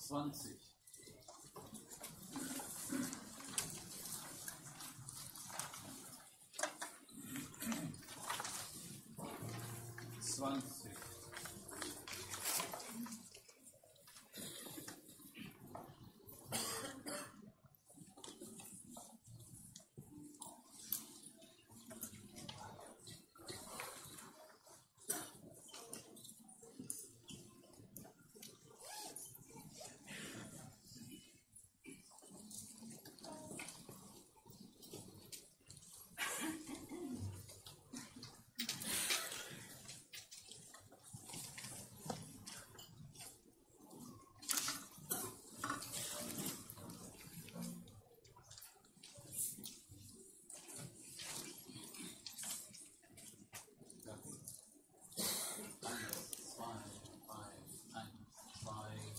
20. Zwanzig, zwei, drei, eins, zwei,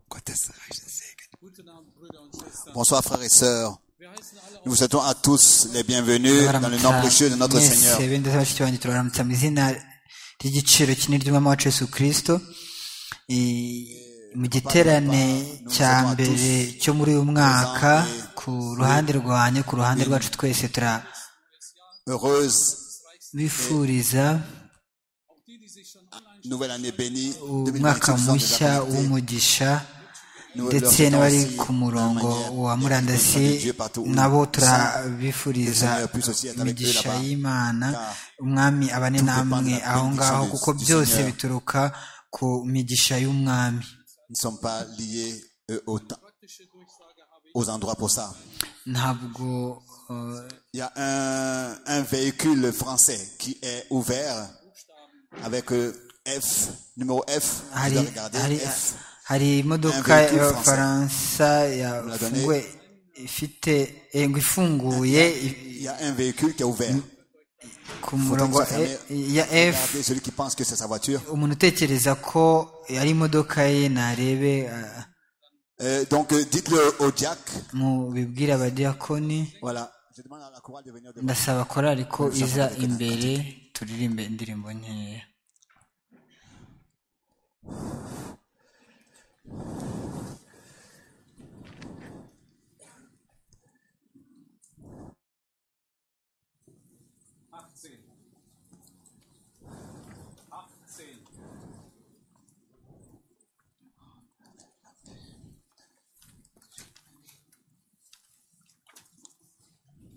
Gottes reichen Segen. Guten Abend, Brüder und Schwestern. Bonsoir frères et sœurs. Wir heißen alle auf, Nous vous souhaitons à tous les bienvenus dans le nom précieux de notre Seigneur. mwese bene ndetse na bashiki banjye turaramutsa mu izina ry'igiciro kinini ry'umwami wacu yesu kirisito mu giterane cya mbere cyo muri uyu mwaka ku ruhande rwanjye ku ruhande rwacu twese Heureuse turabifuriza auch die, die sich schon online nouvelle année bénie. umwaka 2025 nous mushya apporter. w'umugisha Nous leur ndetse souhaitons n'abari aussi ku murongo de manière wa murandasi bienvenue de Dieu partout où nabo nous sommes. turabifuriza imigisha y'imana umwami abane namwe aho ngaho kuko byose bituruka ku migisha y'umwami Nous ne sommes pas liés euh, au temps- praktische Durchsage habe ich. aux endroits pour ça. ntabwo eh, Il y a un, un véhicule français qui est ouvert avec euh, F, numéro F. Vous hari avez regardé hari F. hari imodoka Un véhicule y'abafaransa donné. yafunguwe ifite eh, ngo ifunguye Il y a un véhicule qui est ouvert. ku murongo Faut que ça eh, ya F Regardez celui qui pense que c'est sa voiture. umuntu utekereza ko ari imodoka ye narebe eh, Euh, donc euh, dites-le au Jack. mubibwire abadiyakoni Voilà. Je demande à la chorale de venir devant. ndasaba korari ko iza imbere turirimbe indirimbo nkeya Achtzehn. Achtzehn.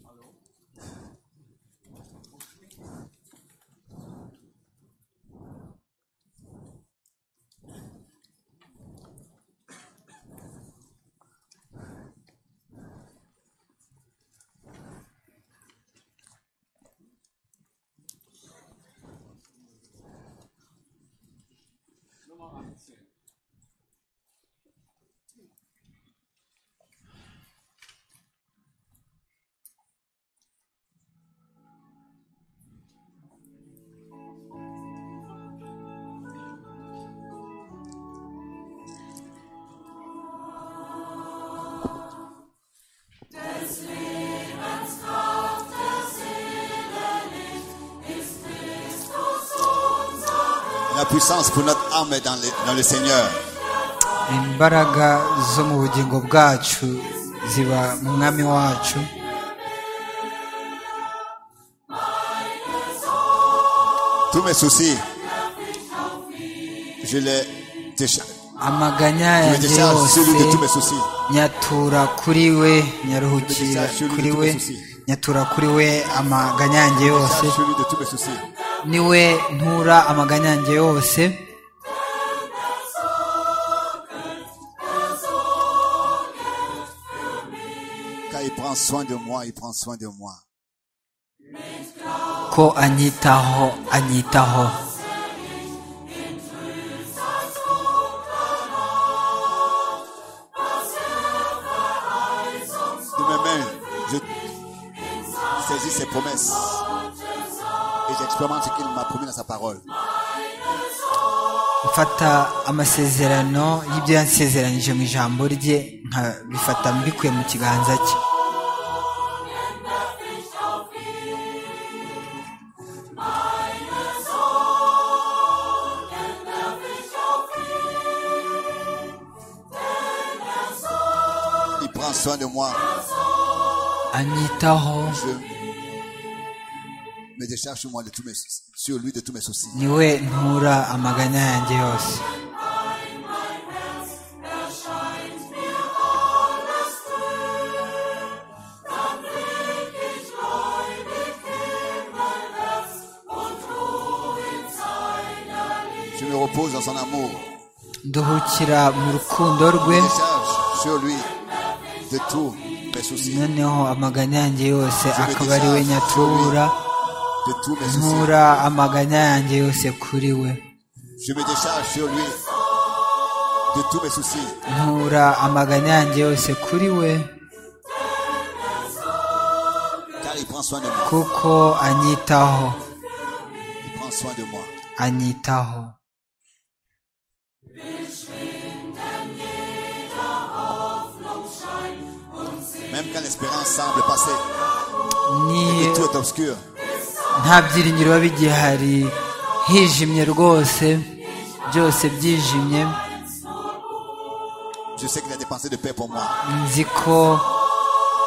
Hallo? Nummer 18. La puissance pour notre âme est dans le, dans le Seigneur. imbaraga zo mu bugingo bwacu ziba mu mwami wacu Tous mes soucis, je les décharge. amaganya Je me yanjye décharge yose celui de tous mes soucis. nyatura kuri we nyaruhukira kuri we nyatura kuri we amaganya yanjye yose Décharge celui de tous mes soucis. ni we ntura amaganya yanjye yose Car il prend soin de moi, il prend soin de moi. ko anyitaho anyitaho De mes mains, je saisis ses promesses. Et j'expérimente ce qu'il m'a promis dans sa parole. mfata amasezerano y'ibyo yansezeranyije mu ijambo rye nkabifata mbikuye mu kiganza cye Il prend soin de moi. anyitaho Je me décharge sur moi de tous mes soucis- sur lui de tous mes soucis. ni we ntura amaganya yanjye yose Je me repose dans son amour. nduhukira mu rukundo rwe Je me décharge sur lui de tous mes soucis. noneho amaganya yanjye yose akaba ari we nyatura De tous mes soucis. ntura amaganya yanjye yose kuri we Je me décharge sur lui de tous mes soucis. ntura amaganya yanjye yose kuri we Car il prend soin de moi. kuko anyitaho Il prend soin de moi. anyitaho même quand l'espérance semble passer ni et tout est obscur. nta byiringiro biba bigihari hijimye rwose byose byijimye Je sais qu'il a des pensées de paix pour moi. nzi ko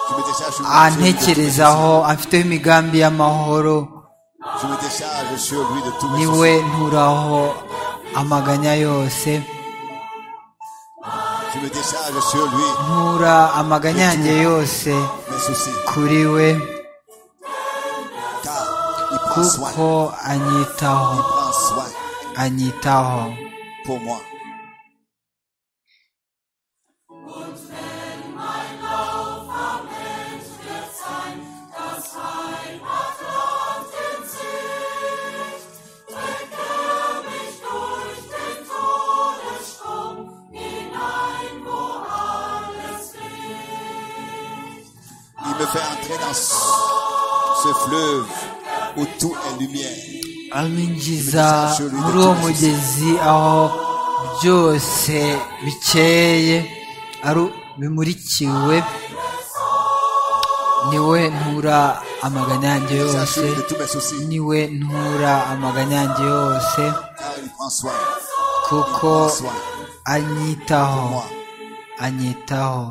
Je me décharge sur lui de tous mes antekerezaho afiteho imigambi y'amahoro soucis. Je me décharge sur lui de tous mes niwe soucis. nturaho amaganya yose Je me décharge sur lui ntura amaganya yanjye yose mes soucis. kuri we Car il prend soin. kuko anyitaho Il prend soin anyitaho pour moi. Il me fait entrer dans ce ce fleuve où tout est lumière. aminjiza muri uwo mugezi aho byose bikeye ari bimurikiwe niwe ntura amaganya yanjye Je me décharge yose sur lui de tous mes soucis. niwe ntura amaganya yanjye yose Car il prend soin. kuko Il prend soin anyitaho pour moi. anyitaho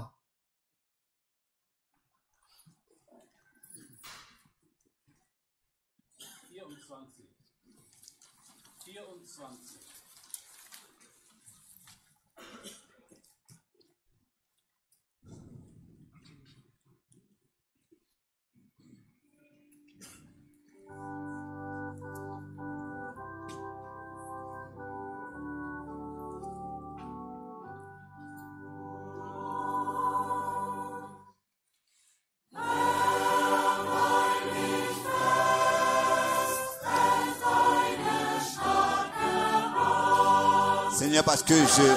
Seigneur, parce que je,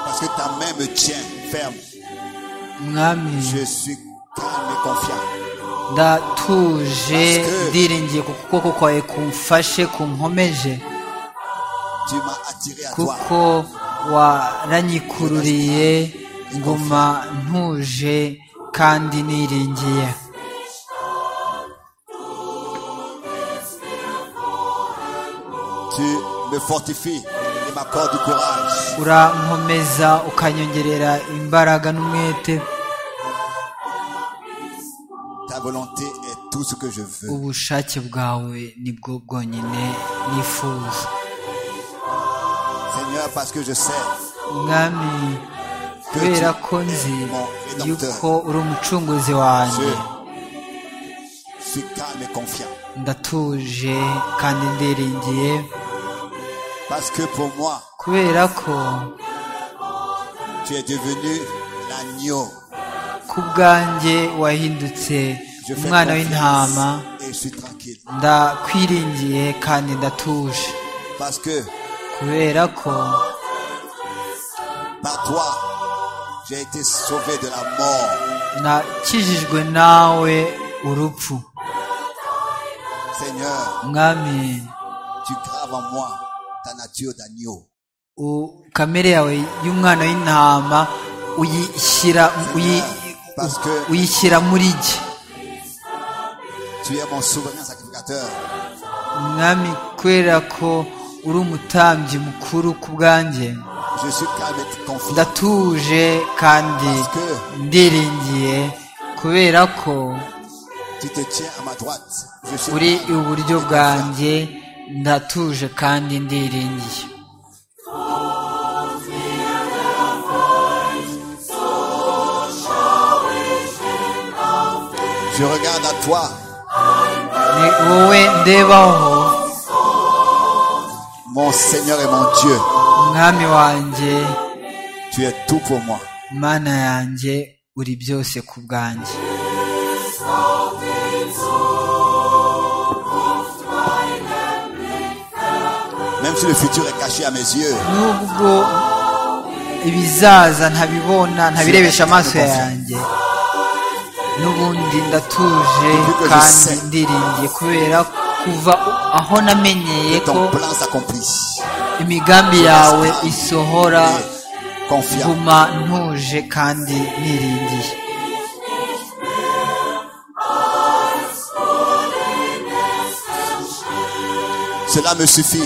parce que ta main me tient ferme, mwami je suis calme et confiant. ndatuje Parce que- ndiringiye ku kuboko kwawe kumfashe kunkomeje Tu m'as attiré à toi. kuko waranyikururiye nguma ntuje kandi niringiye Tu me fortifies et m'accordes du courage. urankomeza ukanyongerera imbaraga n'umwete Ta volonté est tout ce que je veux. ubushake bwawe nibwo bwonyine nifuza Seigneur, parce que je sais mwami kubera ko nzi yuko uri umucunguzi que wanjye je suis calme et confiant. ndatuje kandi ndiringiye Parce que pour moi, kubera ko tu es devenu l'agneau. ku bwanjye wahindutse Je fais umwana w'intama confiance et je suis tranquille. ndakwiringiye kandi ndatuje Parce que kubera ko par toi, j'ai été sauvé de la mort. nakijijwe nawe urupfu Seigneur, mwami tu graves en moi ta nature d'agneau. u- kamere yawe y'umwana w'intama uyishyira uyi- Pasteur. uyishyira muri jye Tu es mon souverain sacrificateur. mwami kubera ko uri umutambyi mukuru ku bwanjye Je suis calme et confiant. ndatuje kandi Parce que ndiringiye kubera ko Tu te tiens à ma droite. Je suis uri calme et iburyo confiant. bwanjye ndatuje kandi ndiringiye Je regarde à toi, ni wowe ndebaho mon Seigneur et mon Dieu. mwami wanjye Tu es tout pour moi. mana yanjye uri byose ku bwanjye Même si le futur est caché à mes yeux, nubwo ibizaza ntabibona ntabirebesha amaso yanjye n'ubundi ndatuje kandi ndiringiye kubera kuva aho namenyeye ko ton plan s'accomplit. imigambi yawe isohora Confiant. guma ntuje kandi niringiye Cela me suffit de,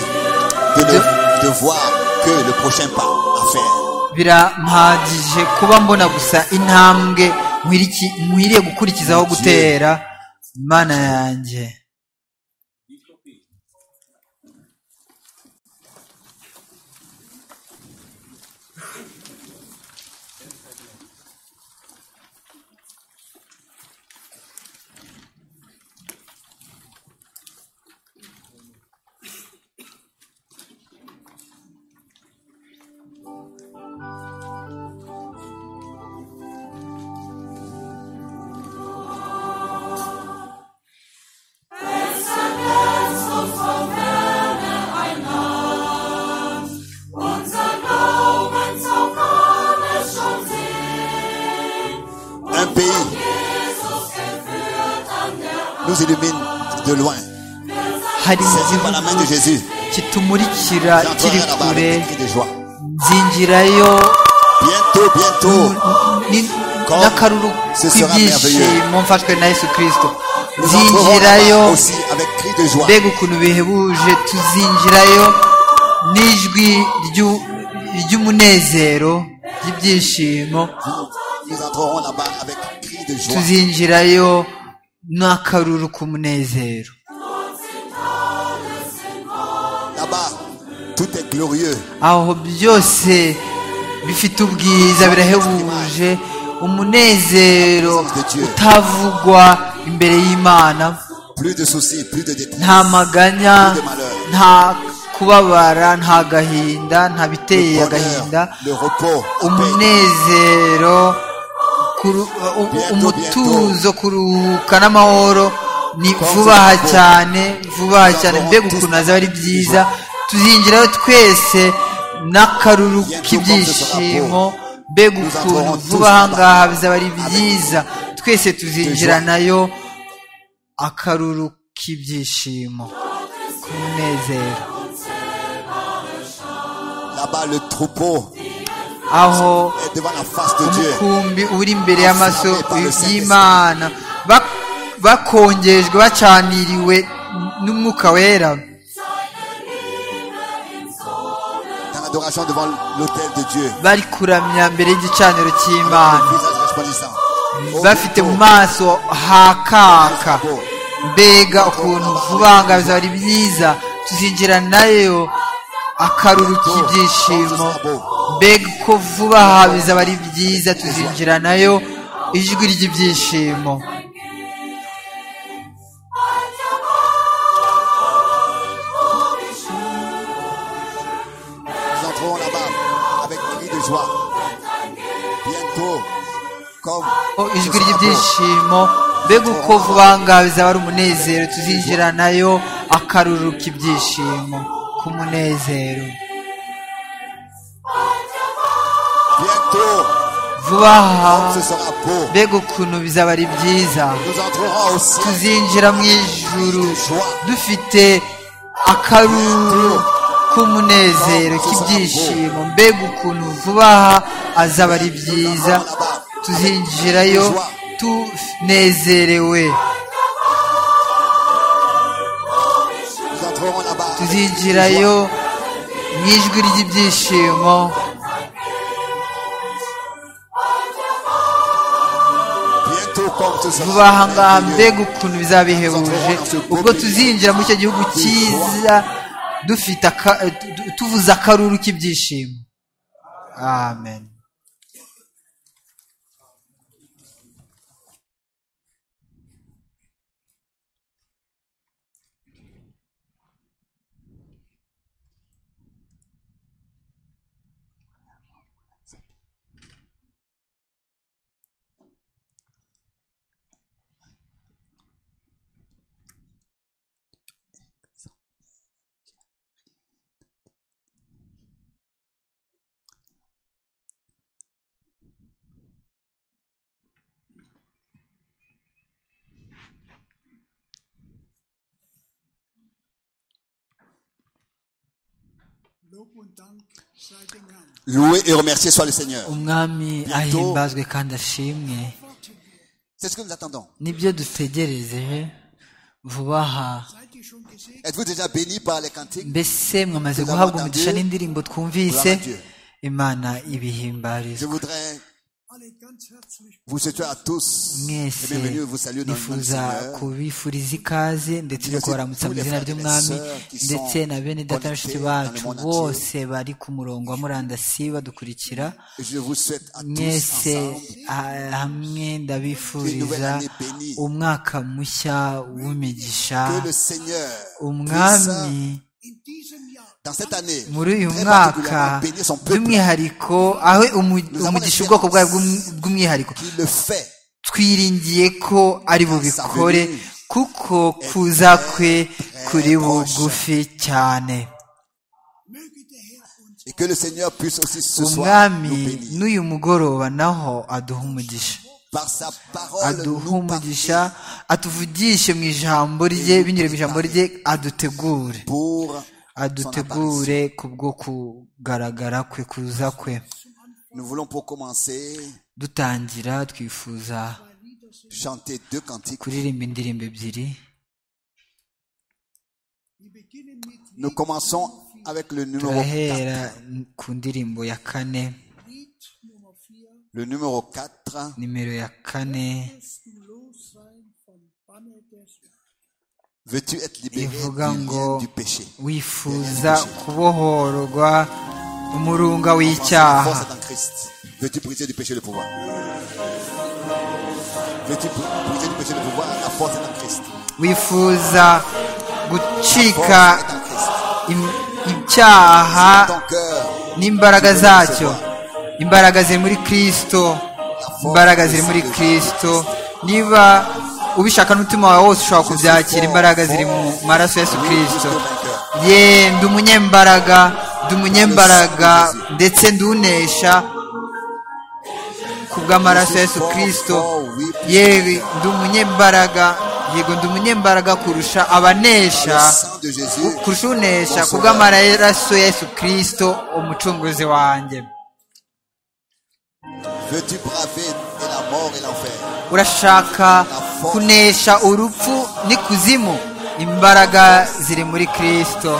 ne- de voir que le prochain pas à faire. birampagije kuba mbona gusa intambwe nkwiriki- nkwiriye gukurikizaho gutera imana yanjye Un pays nous illumine de loin, hari saisi par la main de igihugu Jésus. kitumurikira kiri J'entrerai là-bas kure avec des cris de joie. nzingirayo Bientôt, bientôt, ni- Comme n'akaruru ce sera k'ibyishimo mfashwe na yesu kirisito nous entrerons là-bas nzingirayo aussi avec cris de joie. mbega ukuntu bihebuje tuzinjirayo n'ijwi ryu- ry'umunezero ry'ibyishimo Nous entrerons là-bas avec cris de joie. tuzinjirayo n'akaruru k'umunezero Là-bas, tout est glorieux. aho byose bifite ubwiza birahebuje umunezero utavugwa imbere y'imana Plus de soucis, plus de détresse. nta maganya nta kubabara nta gahinda nta biteye Le agahinda bonheur, le repos, la paix. umunezero kuru- u- u- umutuzo kuruhuka n'amahoro ni vuba aha cyane vuba aha cyane mbega ukuntu hazaba ari byiza tuzinjirayo twese n'akaruru k'ibyishimo mbega ukuntu vuba aha ngaha bizaba ari byiza twese tuzinjira nayo akaruru k'ibyishimo k'umunezero Là-bas, le troupeau aho est devant la face de Dieu. umukumbi uri imbere y'amaso y'imana Ba- bakongejwe bacaniriwe n'umwuka wera Dans l'adoration devant l'autel de Dieu. bari kuramya mbere y'igicaniro Le cy'imana visage resplendissant. Au bafite mu troupeau, maso hakaka mbega ukuntu vuba aha ngaha bizaba ari byiza tuzinjira nayo akaruru k'ibyishimo mbega uko vuba aha bizaba ari byiza tuzinjira nayo ijwi ry'ibyishimo Nous entrerons là-bas avec cris de joie. Bientôt, comme Oh, ce ijwi drapeau. ry'ibyishimo mbega uko vuba aha ngaha bizaba ari umunezero tuzinjira nayo akaruru k'ibyishimo k'umunezero Bientôt, vuba aha comme ce sera beau. mbega ukuntu bizaba ari byiza Nous entrerons au ciel tuzinjira mu ijuru dufite akaruru k'umunezero k'ibyishimo mbega ukuntu vuba aha azaba ari byiza tuzinjirayo tunezerewe Nous entrerons là-bas. avec cris de joie. tuzinjirayo mu ijwi ry'ibyishimo Bientôt, comme ce sera vuba aha ngaha merveilleux. mbega ukuntu bizaba bihebuje ubwo tuzinjira muri icyo gihugu cyiza dufite aka- tu- tuvuze akaruru k'ibyishimo amen Louer et remercier soit le Seigneur. umwami ahimbazwe kandi ashimwe C'est ce que nous attendons. nibyo dutegereje vuba aha Êtes-vous déjà béni par les cantiques mbese mwamaze guhabwa umugisha n'indirimbo twumvise imana Je ibihimbarizwa voudrais vous souhaiter à tous et mwese bienvenue, vous saluer dans le nom du nifuza Seigneur. kubifuriza ikaze ndetse no kubaramutsa mu izina ry'umwami ndetse na bene data na bashiki bacu bose bari ku murongo wa murandasi badukurikira Et Je vous souhaite à tous mwese ensemble ah, hamwe ndabifuriza umwaka mushya w'imigisha que le Seigneur umwami puisse, dans cette année, muri uyu très mwaka particulièrement bénir son peuple by'umwihariko aho umu- Nous avons umugisha l'espérance. ubwoko bwawe bw'um- bw'umwihariko qui le fait. twiringiye ko ari bubikore Sa venue kuko kuza kwe kuri bugufi cyane Et que le Seigneur puisse aussi ce soir umwami nous bénir. n'uyu mugoroba naho aduha umugisha Par sa parole, aduha nous umugisha partir atuvugishe mu ijambo rye binyura mu ijambo rye adutegure pour son apparition. adutegure kubwo kugaragara kwe kuza kwe Nous voulons pour commencer dutangira twifuza chanter deux cantiques. kuririmba indirimbo ebyiri Nous commençons avec le numéro 4. turahera ku ndirimbo ya kane Le numéro 4, nimero ya kane veux-tu être libéré du, Ivuga ngo- lien du péché wifuza kubohorwa umurunga w'icyaha Force est en Christ. Veux-tu briser du péché le pouvoir Veux-tu br- briser du péché le pouvoir La force est en Christ. wifuza gucika Force est en Christ. im- icyaha Ton cœur, n'imbaraga zacyo imbaraga ziri muri kristo imbaraga ziri muri kristo niba ubishaka n'umutima wawe wose ushobora kubyakira imbaraga ziri mu maraso ya yesu kristo ye ndi umunyembaraga ndi umunyembaraga ndetse ndunesha ku bw'amaraso ya yesu kristo yewe ndi umunyembaraga yego ndi umunyembaraga kurusha abanesha le sang de Jésus. kurusha unesha ku bw'amaraso ya yesu kristo umucunguzi wanjye Veux-tu braver et la mort et l'enfer urashaka kunesha urupfu n'ikuzimu imbaraga ziri muri kristo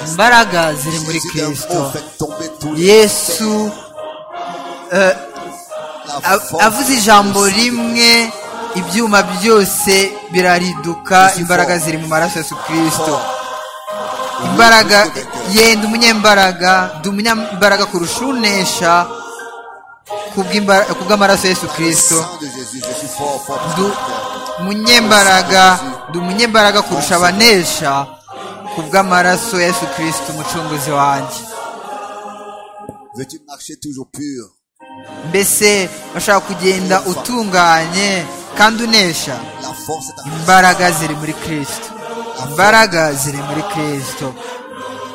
imbaraga ziri muri Jésus d'un mot kristo fait tomber tous les yesu eh, La av- force avuze ijambo rimwe ibyuma byose birariduka imbaraga ziri mu maraso ya yesu kristo imbaraga yenda umunyembaraga ndi umunyembaraga kurusha unesha ku bw'imba- ku bw'amaraso ya yesu Christ. kristo de Jésus, je suis fort, fort. par Du- ton cœur. umunyembaraga ndi umunyembaraga kurusha abanesha ku bw'amaraso ya yesu kirisiti umucunguzi wanjye Veux-tu marcher toujours pur mbese bashaka kugenda utunganye kandi unesha La force est en Christ. imbaraga ziri muri kirisito imbaraga ziri muri kirisito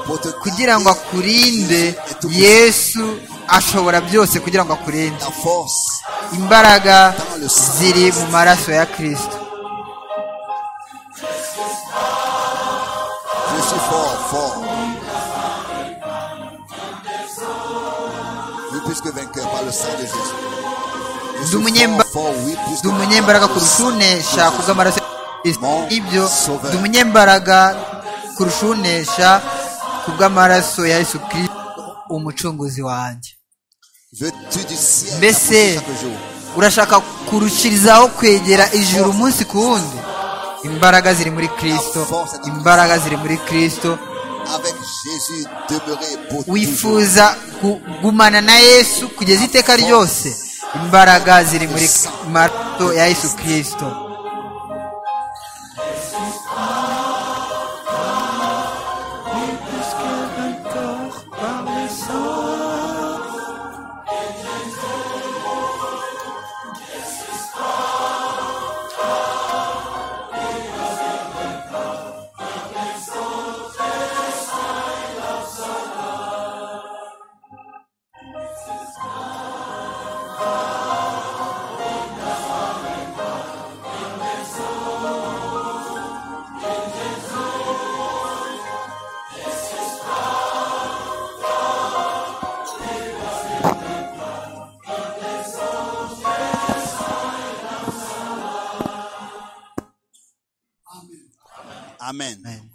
Pour te kugira ngo garder, akurinde Jésus est tout puissant. yesu ashobora byose kugira ngo akurinde La force imbaraga ziri mu maraso ya kirisito Je suis fort, fort. Oui, plus que vainqueur par le sang de Jésus. Je Nous m'aimons- fort, oui, plus ndi umunyembaraga kurusha unesha ku bw'amaraso ya Kristo. ibyo ndi umunyembaraga kurusha unesha ku bw'amaraso ya yesu kirisito umucunguzi wanjye Veux-tu du ciel mbese t'approcher chaque jour urashaka kurushirizaho kwegera ijuru umunsi ku wundi imbaraga ziri muri kristo imbaraga ziri muri kristo Avec Jésus demeurer pour toujours. wifuza kugumana na yesu kugeza iteka ryose imbaraga ziri muri maraso ya yesu kirisito Amen. Amen.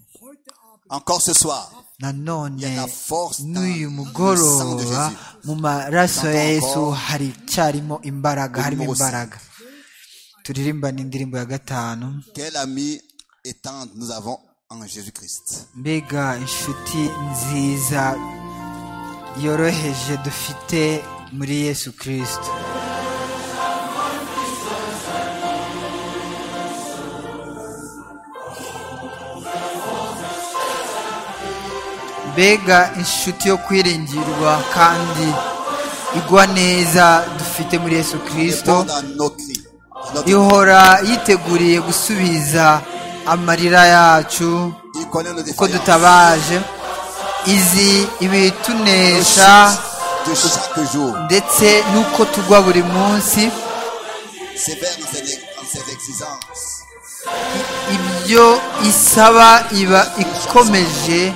Encore ce soir, nanone Il y a la force dans n'uyu le sang de mugoroba Jésus. mu maraso ya Dans ton yesu corps. hari icyarimo imbaraga Au harimo numéro imbaraga turirimbane indirimbo ya gatanu quel ami et tendre nous avons en Jésus-Christ. mbega inshuti nziza yoroheje dufite muri yesu kirisito mbega inshuti yo kwiringirwa kandi igwa neza dufite muri yesu kirisito Répondre à nos cris. à notre- ihora yiteguriye gusubiza amarira yacu Il connaît nos uko défaillances. dutabaje izi Nos ibitunesha chutes de chaque jour. ndetse n'uko tugwa buri munsi Sévère en ses, en ses exigences. ibyo isaba iba ikomeje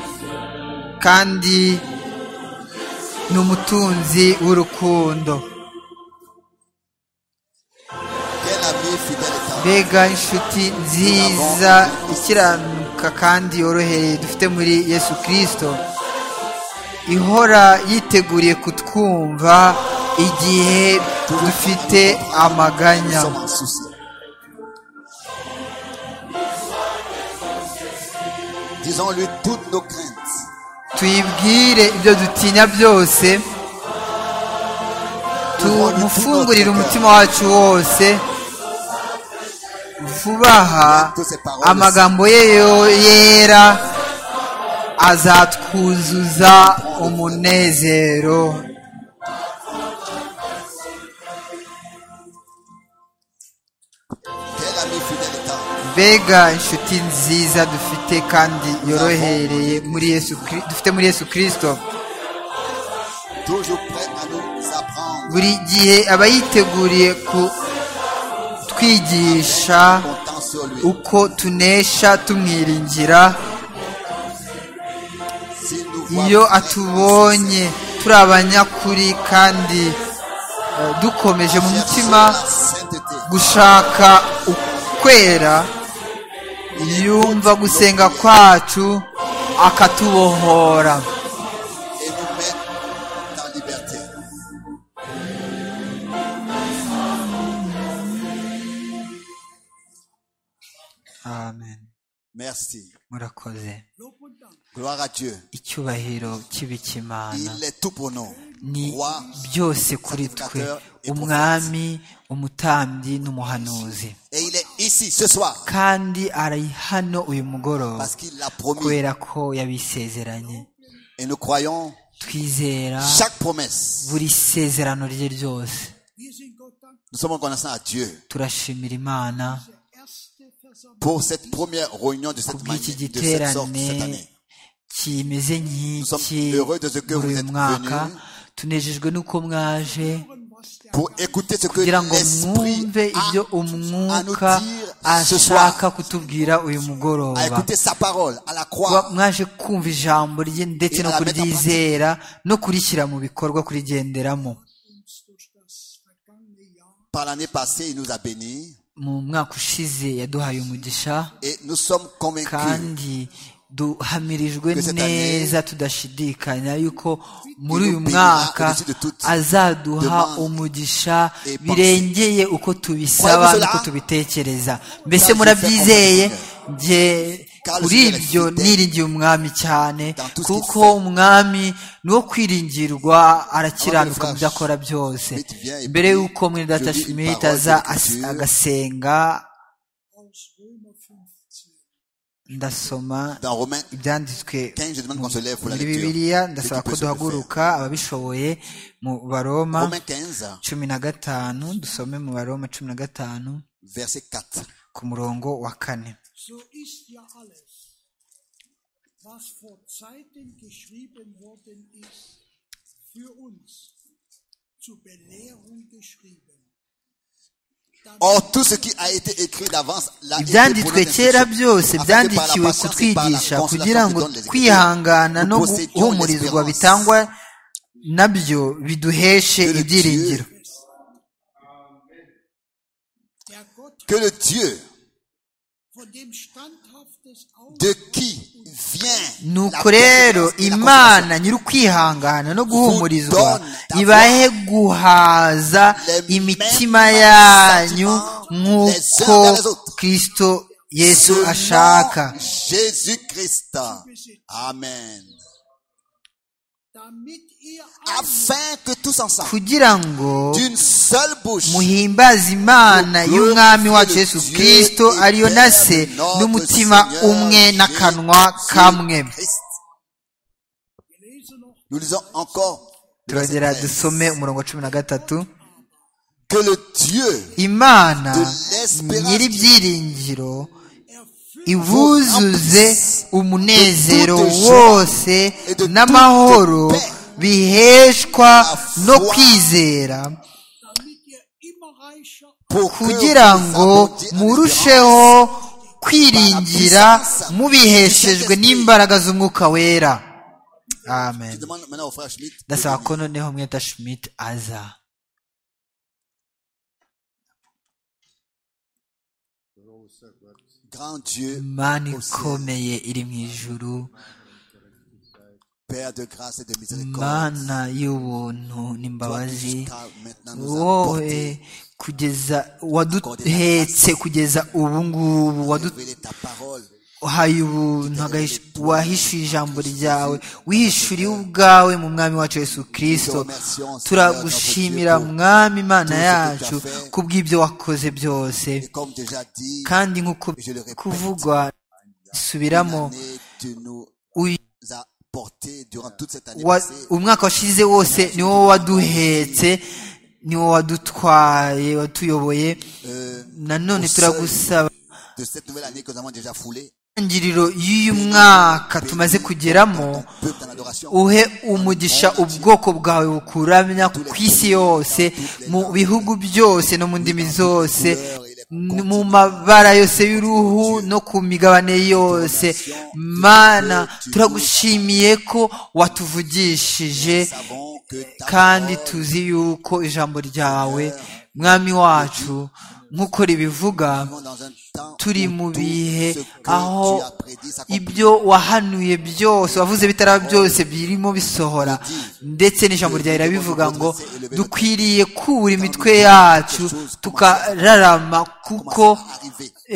kandi ni umutunzi w'urukundo Quel ami fidèle et tendre. mbega inshuti nziza ikiranuka kandi yorohereye dufite muri yesu kirisito ihora yiteguriye kutwumva igihe dufite Nous amaganya sommes en souci. Disons-lui toutes nos craintes. tuyibwire ibyo dutinya byose tumufungurire umutima wacu wose vubaha amagambo ye yo- yera azatwuzuza umunezero Quel ami fidèle et tendre. mbega inshuti nziza dufite kandi yorohereye muri yesu Kri- dufite muri yesu kirisito Toujours prêt à nous apprendre buri gihe aba yiteguriye kutwigisha comptant sur lui. uko tunesha tumwiringira S'il nous voit iyo vivre atubonye sincère, turi abanyakuri kandi eh, dukomeje mu cherchons mutima la sainteté. gushaka ukwera yumva gusenga kwacu akatubohora et nous mettre en liberté. amen Merci. murakoze Gloire à Dieu. icyubahiro cy'ibikimana Il est tout pour nous. ni Roi, byose kuri twe umwami umutambyi n'umuhanuzi et il est ici ce soir kandi ari hano uyu mugoroba parce qu'il l'a promis. kubera ko yabisezeranye Et nous croyons twizera chaque promesse. buri sezerano rye ryose Nous sommes reconnaissants à Dieu turashimira imana pour cette première réunion de cette kubw'iki manière, de cette sorte giterane cette année. kimeze Nous sommes nk'iki heureux de ce que muri vous uyu êtes mwaka venus. tunejejwe n'uko mwaje Pour écouter ce que kugira ngo l'Esprit mwumve ibyo a à nous umwuka dire ce ashaka soir, kutubwira uyu à mugoroba écouter sa parole, à la kuba croire mwaje kumva ijambo rye ndetse Et no à la mettre en kuryizera no kurishyira mu bikorwa kurigenderamo par l'année passée, il nous a bénis mu mwaka ushize yaduhaye umugisha et nous sommes convaincus kandi duhamirijwe Que cette neza tudashidikanya yuko muri nous uyu bénira mwaka au-dessus de toute azaduha demande umugisha et pensée. birengeye uko tubisaba Croyez-vous n'uko cela? tubitekereza mbese Car je murabyizeye fais confiance. nge Car le kuri Seigneur est ibyo fidèle. niringiye umwami cyane Dans tout ce qu'il kuko fait. umwami ni wo kwiringirwa arakiranuka mu byo akora byose Schmidt vient et mbere puis y'uko mwene data je lis une Schmidt parole aza de l'Écriture. as- agasenga ndasoma dans Romains ibyanditswe 15, je demande qu'on se lève pour la muri lecture. bibiliya Ceux ndasaba qui ko peuvent se le faire. duhaguruka ababishoboye mu baroma Romains 15, cumi na gatanu dusome mu baroma cumi na gatanu verset 4. ku murongo wa kane So ist ja alles, was vor Zeiten geschrieben worden ist, für uns zur Belehrung geschrieben. Or, tout ce qui a été écrit d'avance l'a été pour notre ibyanditswe kera instruction, byose afin que par la byandikiwe patience et par la kutwigisha consolation kugira que ngo donnent les Écritures, kwihangana no nous possédions guhumurizwa l'espérance bitangwa nabyo biduheshe que le ibyiringiro Dieu- Der Gott que le Dieu von dem standhaftes Auge de qui vient la nuko rero persévérance et la constance. imana nyiri ukwihangana no guhumurizwa ibahe guhaza imitima yanyu nk'uko kristo yesu Selon ashaka Jésus-Christ. Amen. damit ihr alle Afin que tous ensemble, kugira ngo d'une seule bouche, muhimbaze imana y'umwami wacu yesu kirisito ariyo na se n'umutima umwe n'akanwa kamwe Christ. lese noch Nous lisons encore le verset turagera 13. dusome umurongo wa cumi na gatatu que le Dieu imana de l'espérance nyiri qui- ibyiringiro erfüllt ibuzuze umunezero de joie wose et de n'amahoro toute paix biheshwa la no foi kwizera damit ihr immer reicher pour que kugira vous ngo abondiez en murusheho kwiringira puissance mubiheshejwe du Saint-Esprit. n'imbaraga z'umwuka wera amen Je demande maintenant au frère Schmitt. de ndasaba ko venir. noneho mweta schmidt aza Grand Dieu, imana au ciel, ikomeye iri mu ijuru Père de grâce et de miséricorde, mana y'ubuntu toi qui n'imbabazi jusqu'à maintenant nous as wowe porté, kugeza waduhetse kugeza ubu ngubu révélé ta parole, waduhaye ubuntu agahisha- wahishuye ijambo ryawe wihishuriye ubwawe mu mwami wacu yesu kirisito turagushimira mwami imana yacu kubw'ibyo wakoze byose et comme déjà dit, kandi nk'uko kuvugwa subiramo l'année tu nous uyu- as porté durant toute cette année wa- passée. umwaka washize wose ni wowe waduhetse ni wowe wadutwaye watuyoboye euh, nanone au seuil turagusaba de cette nouvelle année que nous avons déjà foulée. intangiriro y'uyu mwaka tumaze kugeramo uhe umugisha ubwoko bwawe bukuramya ku isi yose mu bihugu byose no mu ndimi zose n- mu mabara yose y'uruhu no ku migabane yose mana turagushimiye ko watuvugishije kandi tuzi yuko ijambo ryawe mwami wacu nk'uko ribivuga turi mu bihe aho ibyo wahanuye byose wavuze bitaraba byose birimo bisohora ndetse n'ijambo ryawe rirabivuga ngo dukwiriye kubura imitwe yacu tukararama kuko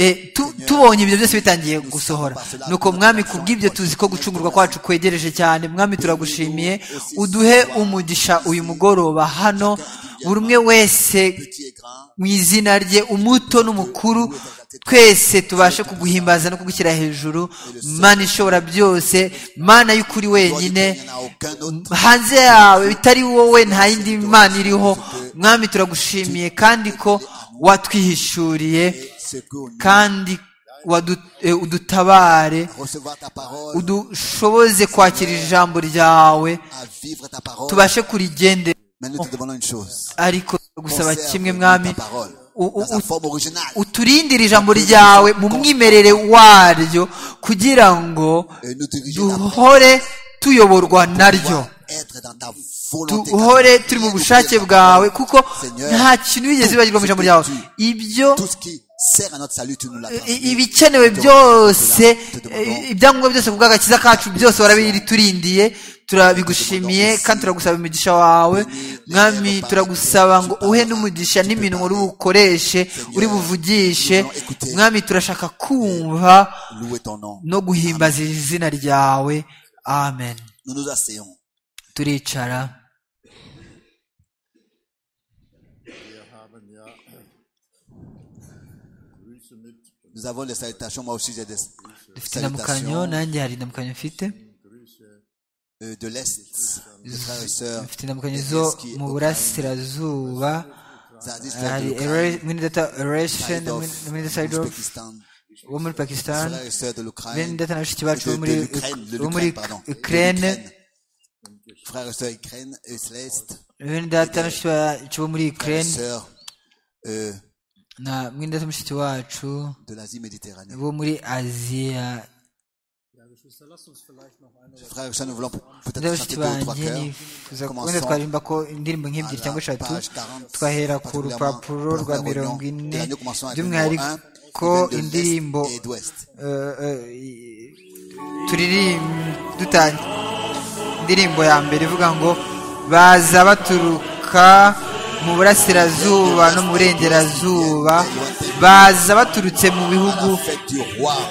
eh, tu- tubonye ibyo byose bitangiye gusohora nuko mwami kubw'ibyo tuzi ko gucungurwa kwacu kwegereje cyane mwami turagushimiye uduhe umugisha uyu mugoroba hano buri umwe wese mu izina rye umuto n'umukuru twese tubashe kuguhimbaza no kugushyira hejuru mana ishobora byose mana y'ukuri wenyine hanze yawe bitari wowe nta yindi mana iriho mwami turagushimiye kandi ko watwihishuriye kandi wadu- eh, udutabare recevoir ta parole, udushoboze kwakira ijambo ryawe à vivre ta parole. tubashe kurigendera Mais nous te demandons une chose. ariko gusaba Conserve kimwe mwami ta parole u- u- dans sa u- forme originale. uturindire ijambo ryawe mu mwimerere waryo kugira ngo Et nous diriger ta parole duhore tuyoborwa naryo pour être dans ta volonté. duhore turi mu bushake bwawe kuko nta Seigneur, kintu wigeze wibagirwa mu ijambo ryawe ibyo tout ce qui sert à notre salut, tu nous l'as i- transmis. ibikenewe Donc, byose cela, te eh, demandons ibyangombwa byose kubw'agakiza kacu byose warabiturindiye turabigushimiye kandi turagusaba umugisha wawe mwami turagusaba ngo uhe n'umugisha n'iminwa uri bukoreshe uri buvugishe mwami turashaka kumva louer ton nom. no guhimbaza izina ryawe amen Nous nous asseyons. turicara Nous avons les salutations. Moi aussi, j'ai des dufite indamukanyo salutations nanjye hari indamukanyo mfite euh, de l'Est, des frères et sœurs. mfite indamukanyo zo mu burasirazuba Zadis, hari mwinidata erection mwinidata Pakistan. wo muri pakistan Frères et sœurs de bene l'Ukraine. data na bashiki bacu de- bo de muri l'Ukraine, de bo muri l'Ukraine, pardon. ukraine De l'Ukraine. Frères et sœurs Ukraine et Céleste. bene data na bashiki bacu bo muri Frères et ukraine sœurs euh, na mwinidata mushiki wacu de l'Asie méditerranée. bo muri aziya Geschwister, lasst uns vielleicht noch eine oder Frères et sœurs, nous voulons rero peut-être bashiki chanter deux ou trois banjye chœurs. nifuza ko wenda Commençons twaririmba ko indirimbo nk'ebyiri cyangwa eshatu twahera ku rupapuro rwa mirongo ine by'umwihariko indirimbo eh, eh, turirim- dutan- indirimbo ya mbere ivuga ngo baza baturuka mu burasirazuba no mu burengerazuba baza baturutse mu bihugu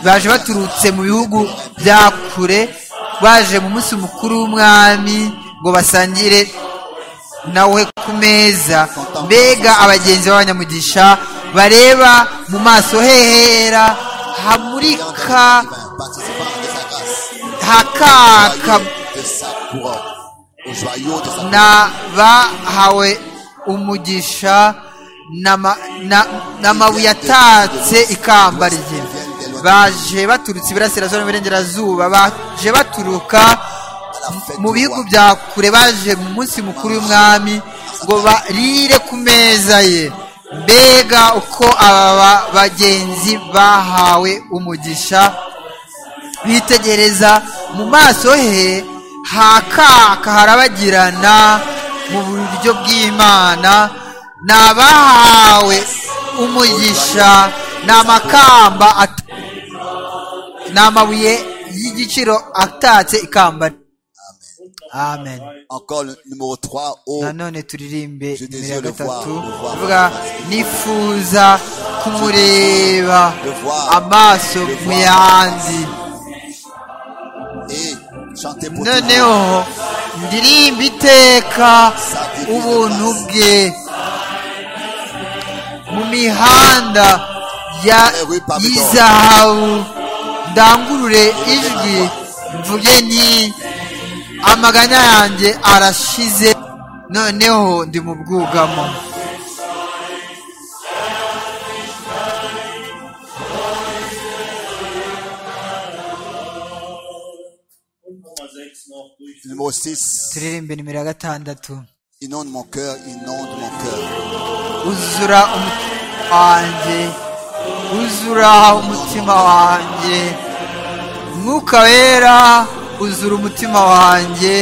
baje baturutse mu bihugu bya kure baje mu munsi mukuru w'umwami ngo basangire nawe ku meza mbega abagenzi b'abanyamugisha bareba mu maso hehera hamurika hakaka n'abahawe umugisha n'ama- na- n'amabuye atatse ikamba rye baje baturutse iburasirazuba n'iburengerazuba baje baturuka mu bihugu bya kure baje mu munsi mukuru w'umwami ngo barire ku meza ye mbega uko aba bagenzi bahawe umugisha bitegereza mu maso he hakaka harabagirana mu buryo bw'imana ni abahawe umugisha ni amakamba at- ni amabuye y'igiciro atatse ikamba amen Encore le numéro 3 au nanone turirimbe Je nimero ya désire le voir, gatatu le voir. ivuga nifuza kumureba le voir, amaso le mu voir. yandi et chanter pour toujours. noneho ndirimba iteka ubuntu bwe mu mihanda ya y'izahabu ndangurure ijwi mvuge nti amaganya yanjye arashize noneho ndi mu bwugamo Und Nummer 6 noch durch. Numéro 6. turirimbe nimero ya gatandatu Inonde mon cœur, inonde mon cœur. uzura umutima wanjye uzura umutima wanjye mwuka wera uzura umutima wanjye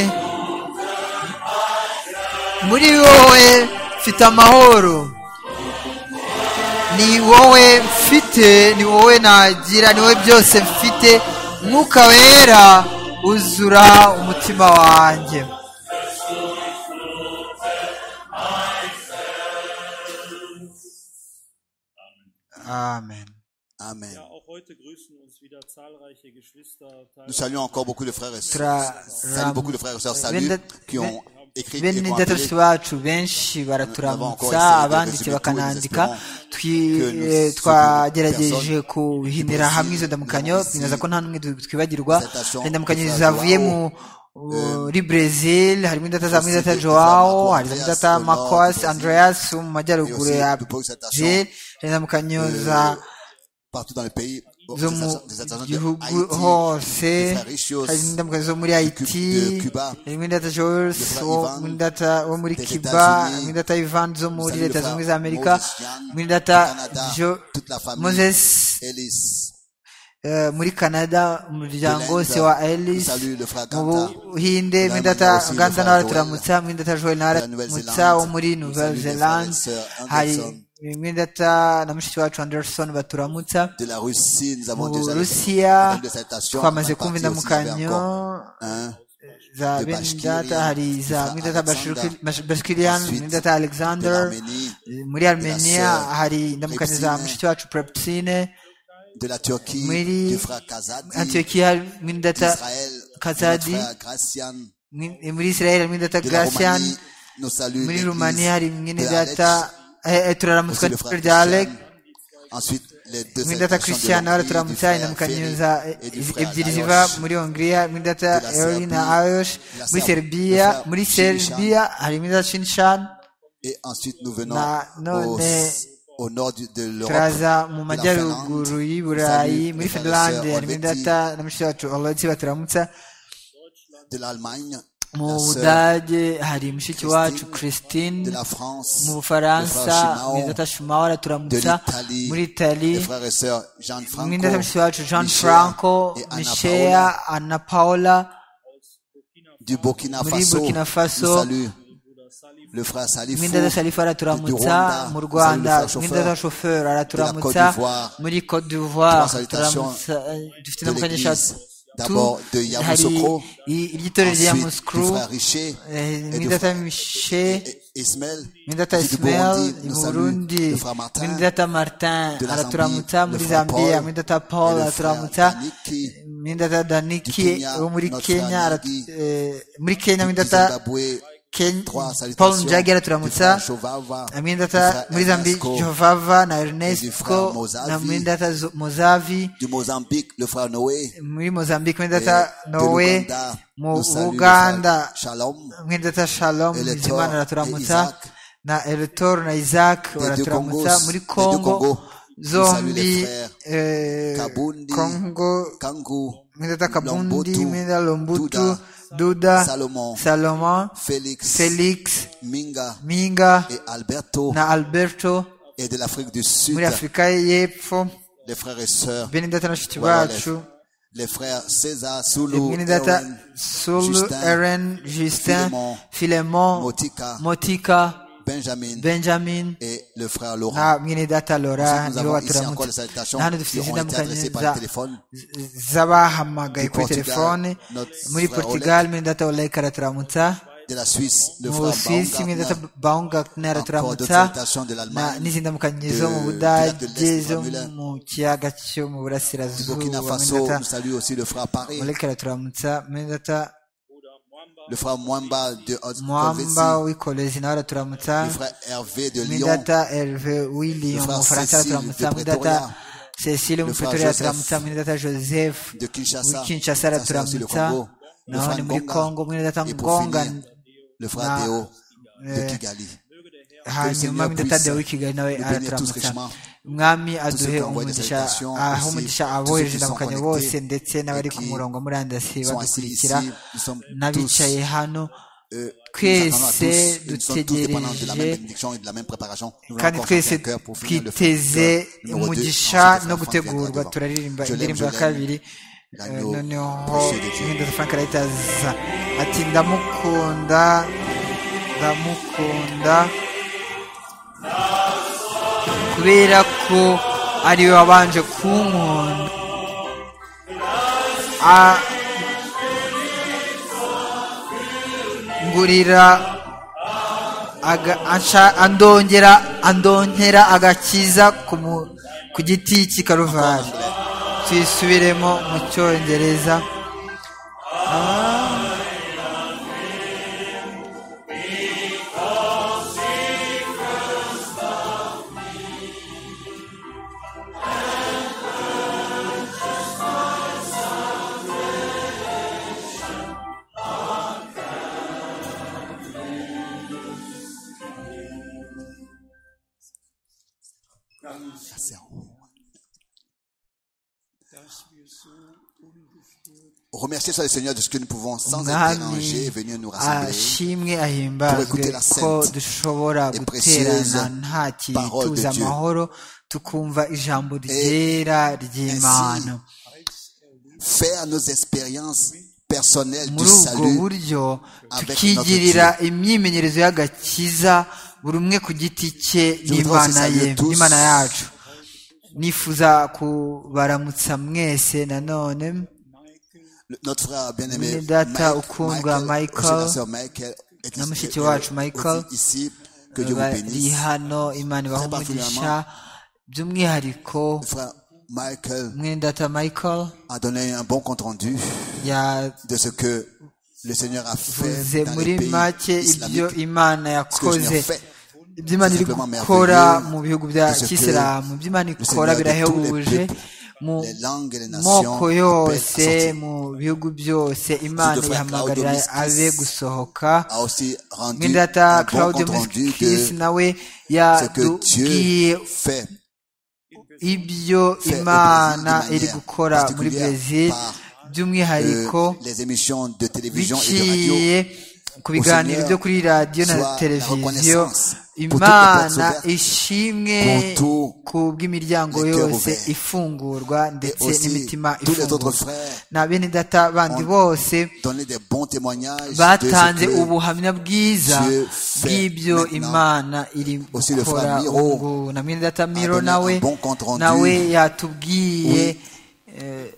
muri wowe mfite amahoro ni wowe mfite ni wowe nagira ni wowe byose mfite mwuka wera uzura umutima wanjye amen Amen. Ja, auch heute grüßen uns wieder zahlreiche Geschwister. Nous saluons encore beaucoup de frères et sœurs. Tra- Salut beaucoup de frères et sœurs. Salut Benda- qui ont écrit et bene qui ont appelé. databusi bacu benshi baraturamutsa abandikiye bakanandika Twi- eh, twagerageje kuhinira hamwe izo ndamukanyo binaza ko nta n'umwe tw- twibagirwa hari indamukanyo zavuye mu muri Brazil harimo indata za Mwidata Joao hari indata Marcos Andreas wo mu majyaruguru ya Brazil hari indamukanyo za partout dans le pays. Bon, zo des mu atta- des attaquants de gihugu Haïti, hose des frères Richios, hari n'indamukanyo zo muri haiti de Cuba, harimo indata Jules frère wo Ivan muri data wo muri des kiba États-Unis, harimo indata Ivan zo muri salut le leta frère zunze ubumwe za amerika Moses Young, muri data au Canada, jo toute la famille. moses Ellis. eh, muri canada umuryango De l'Inde, se wa elis salut le frère mu Ganta. buhinde Nous muri data avons aussi le ganda frère nawe Joel. araturamutsa muri data joel nawe la Nouvelle-Zélande. aramutsa wo muri Nous nouvelle salut les zelande frères et sœurs hari Anderson. muri data na mushiki wacu anderson baturamutsa De la Russie, nous avons mu deux burusiya attaques de salutations. twamaze On est kumva parti aussi, il y avait indamukanyo encore un. za de benidata Bashkiria, hari za za mwidata Alexander, bashkirian ensuite mwidata alexander de l'Arménie, muri armenia sœur hari indamukanyo za Prepsine, mushiki wacu prepsine De la Turquie, Muri du frère Kazadi. antiokiya mwidata d'Israël, kazadi de notre frère Gracian. mwi- muri israel mwidata De la gracian Roumanie, nous saluons muri l'église rumaniya hari de mwidata Alex, turaramutswa aussi le n'ijoro frère rya alec Christian. Ensuite, les mwidata deux salutations de christian nawe l'Hongrie, du turamutsa frère indamukanyo Ferry za et du frère ebyiri Lajos. ziva muri hongiriya mwidata De la eori na Serbie, ayosh de la muri Serbie, le serbiya frère muri Shinshan. serbiya hari mwidata shinshan Et ensuite, nous venons Na- non, au, mais- au nord du- de l'Europe. turaza mu de la Finlande. majyaruguru y'i Salut, burayi les muri frères et finlande sœurs harimo Helvetii, data na mushiki wacu olotsi baturamutsa de l'Allemagne, mu La sœur budage hari mushiki wacu christine de la France, mu le bufaransa frère Shimao, mwizata shumawara de turamutsa l'Italie, muri itali les frères et sœurs Jean Franco, mwindata mushiki wacu jean Michel franco et Anna Paola micheya anna paola du Burkina muri Faso. Burkina Faso. Nous saluons le frère Salifou mwindata salifu du araturamutsa Rwanda. mu Nous saluons le rwanda frère mwindata chauffeur shoferi de la araturamutsa Côte d'Ivoire. muri cote Trois d'ivoire salutations turamutsa dufite de n'amukanya l'église. eshatu D'abord de hari Yamoussoukro, i- iby'itorero rya ensuite du muskuru frère Richer eh, et du mwindata frère mishe et- Ismaël, Mindata du Ismael Burundi, i nous saluons Burundi le frère Martin, Mindata Martin de la araturamutsa Zambie, muri le frère Zambia Paul, Mindata et Paul le frère araturamutsa Daniki, Mindata du Daniki Kenya, wo muri notre Kenya frère arat- Nigi, eh, muri Kenya du Mindata Zimbabwe, Ken- trois Paul salutations Njagi du frère araturamutsa Chovava, du Mindata frère muri Zambia Ernesco, Jovava na du frère Ernesto Mozavi, na Mindata Zo- Mozavi du Mozambique, le frère Noé, muri Mozambique et Mindata de Noe l'Ouganda, mu nous saluons le frère Uganda Shalom, mwindata shalom Eletor bizimana et araturamutsa Isaac. na eletor na isaac deux baraturamutsa Congos, muri les deux Congos. congo Nous saluons zombi les frères eh, Kabundi, congo Kangu, mwindata kabundi Lombutu, mwindata lombutu Duda, duda Salomon, salomon Félix, felix Minga minga et Alberto na alberto et de l'Afrique du Sud, muri afurika y'epfo les frères et sœurs, benedata na bashiki Voilà, bacu les frères César, Sulu, benedata Aaron, sulu Justin, eren justin Philemon, filemon Motika, motika Benjamin benjamin et le frère Laurent. na mwene data lora Ensuite, nous nibo avons ici encore baturamutsa les salutations na hano qui dufite ont izina été adressées par le téléphone. z'abahamagaye Du kuri Portugal, telefone notre muri frère portugal mwene data olayika araturamutsa De la Suisse, le mu frère busuwisi mwene data Baumgartner, baumgartner encore d'autres araturamutsa salutations de na- l'Allemagne, n'izindi mukanye de- zo mu du lac de budage l'Est, zo Müller. mu kiyaga cyo mu du burasirazuba Burkina mwene Faso, data nous saluons aussi le frère Paris, olayika araturamutsa mwene data le frère Mwamba de mwamba Haute-Corvésie, wikolezi nawe araturamutsa le frère Hervé de mwene Lyon, data herve wilion frère mu bufaransa Cécile araturamutsa de mwene data Pretoria. cecile Le mu frère pretoria Joseph araturamutsa mwene data joseph de Kinshasa, muri kinshasa ça, c'est aussi le araturamutsa Congo, le naho ni frère muri kongo Ngonga, mwene data et pour ngonga finir, le frère na- Théo de euh, Kigali. hanyuma Seigneur mwene data puisse dewi kigali nawe nous bénir tous araturamutsa richement. mwami ceux aduhe qui envoient des umugisha salutations aho aussi, umugisha tous ceux abohereje qui sont ndamukanya connectés bose ndetse n'abari et ku qui murongo murandasi sont assis badukurikira ici, nous sommes n'abicaye hano Euh, nous attendons à tous, twese nous sommes tous dépendants de la même dutegereje bénédiction et de la même préparation. Nous voulons kandi encore twese chanter un cœur pour finir le twiteze frère numéro deux, umugisha no ensuite le frère Franck viendra gutegurwa devant. turaririmba Je l'aime, indirimbo je ya l'aime. kabiri Eh, L'agneau noneho précieux de Dieu. mwenda frank arayitaza ati ndamukunda ndamukunda kubera ko ariwe wabanje kunkunda A- ngurira aga- ansha- andongera andonkera agakiza ku mu- ku giti cy'i karuvari tuyisubiremo mu cyongereza Ah. Ah, c'est en- Remerciez soit le Seigneur de ce que nous pouvons sans être dérangés umwami venir nous rassembler. ashimwe pour écouter ahimbazwe la ko sainte dushobora et précieuse guterana nta parole de kintu Dieu. amahoro tukumva ijambo ryera ry'imana Faire nos expériences personnelles du muri ubwo salut buryo avec tukigirira notre imyimenyerezo y'agakiza buri umwe ku giti cye voudrais n'imana aussi ye saluer tous. n'imana yacu nifuza kubaramutsa mwese nanone Le- notre frère bien-aimé Mwene data Mike- ukundwa Michael, Michael, aussi la sœur Michael, et qui- na mushiki et- wacu et- Michael, aussi ici, que Dieu vous bari bénisse. hano imana ibahe Très umugisha particulièrement. by'umwihariko Le frère Michael mwene data michael a donné un bon compte rendu de ce que le Seigneur a yavuze fait dans muri les pays make ibyo islamiques. imana Ce que le Seigneur yakoze fait, iby'imana iri gukora mu bihugu bya kisilamu iby'imana ikora birahebuje mu les langues et les nations moko yose appellent à sortir. mu bihugu byose imana ihamagarira abe gusohoka a aussi rendu mwindata un bon claude compte rendu de miskis nawe ce que yatubwiye Dieu fait ibyo fait au Brésil de imana manière iri gukora muri particulière brezil par by'umwihariko que les émissions de télévision et de radio biciye ku biganiro byo kuri radiyo na soit la televiziyo reconnaissance pour toutes les imana portes ouvertes, ishimwe pour tous ku bw'imiryango les cœurs yose ouverts. ifungurwa ndetse aussi n'imitima tous les autres ifungurwa frères na bene data bandi ont- bose donner des bons témoignages de batanze ce que ubuhamya bwiza Dieu fait bw'ibyo maintenant. imana iri Aussi le gukora frère Miro ubu ngubu. na mwene data miro donné un nawe bon compte rendu. nawe yatubwiye Oui. eh,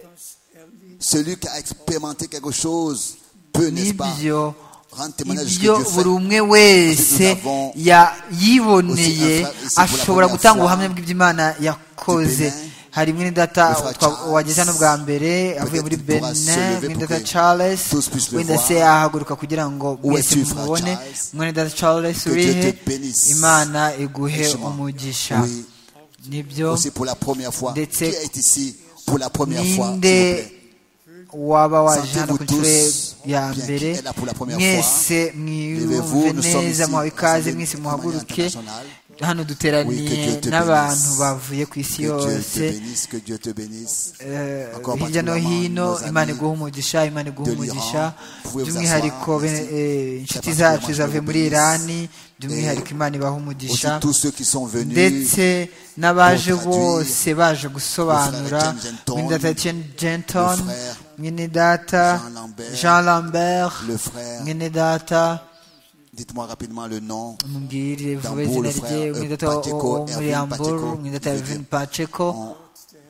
celui qui a expérimenté quelque chose peut, n'est-ce pas, n'ibyo rendre témoignage de ce ibyo que Dieu fait. buri umwe wese Nous avons ya- yiboneye aussi un frère ici pour la ashobora première gutanga fois ubuhamya bw'iby'imana yakoze du Bénin. hari mwene data Le frère twa- Charles. wageze hano bwa mbere avuye muri Peut-être il pourra se benin lever mwene pour data que charles tous puissent le wenda voir. se ahaguruka kugira ngo Où mwese es-tu, frère mumubone Charles? mwene data charles Que Dieu urihe te bénisse. imana iguhe Richement. umugisha Oui, nibyo aussi pour la première fois. Ndetse- Qui est ici pour la première fois, s'il vous ninde plaît? waba waje hano Sentez-vous ku nshuro ye- tous ya bien mbere qu'il est là pour la première mwese Levez-vous, mwiyumve nous sommes neza ici, muhawe ikaze assemblée mwese de muhaguruke manière internationale. hano Oui, que duteraniye Dieu te n'abantu bénisse. bavuye ku isi Que Dieu te yose bénisse, que Dieu te bénisse. Eh, Encore hirya no particulièrement hino nos amis imana iguha umugisha imana iguha de l'Iran. umugisha Pouvez-vous by'umwihariko asseoir, bene- merci. eh, inshuti Très zacu particulièrement, zavuye je vous muri bénisse. irani by'umwihariko imana ibaha Aussi umugisha tous ceux qui sont venus. ndetse n'abaje pour traduire bose baje gusobanura le frère Etienne Genton, mwene Etienne Genton le frère mwene data Jean Lambert, Jean Lambert Le frère, mwene data dites-moi rapidement le nom. mubwire vuba Dambour, izina le frère, rye euh, mwene data wo- Pacheco, wo muri Erwin Yamburu Pacheco, mwene data je veux Erwin dire, Pacheco On-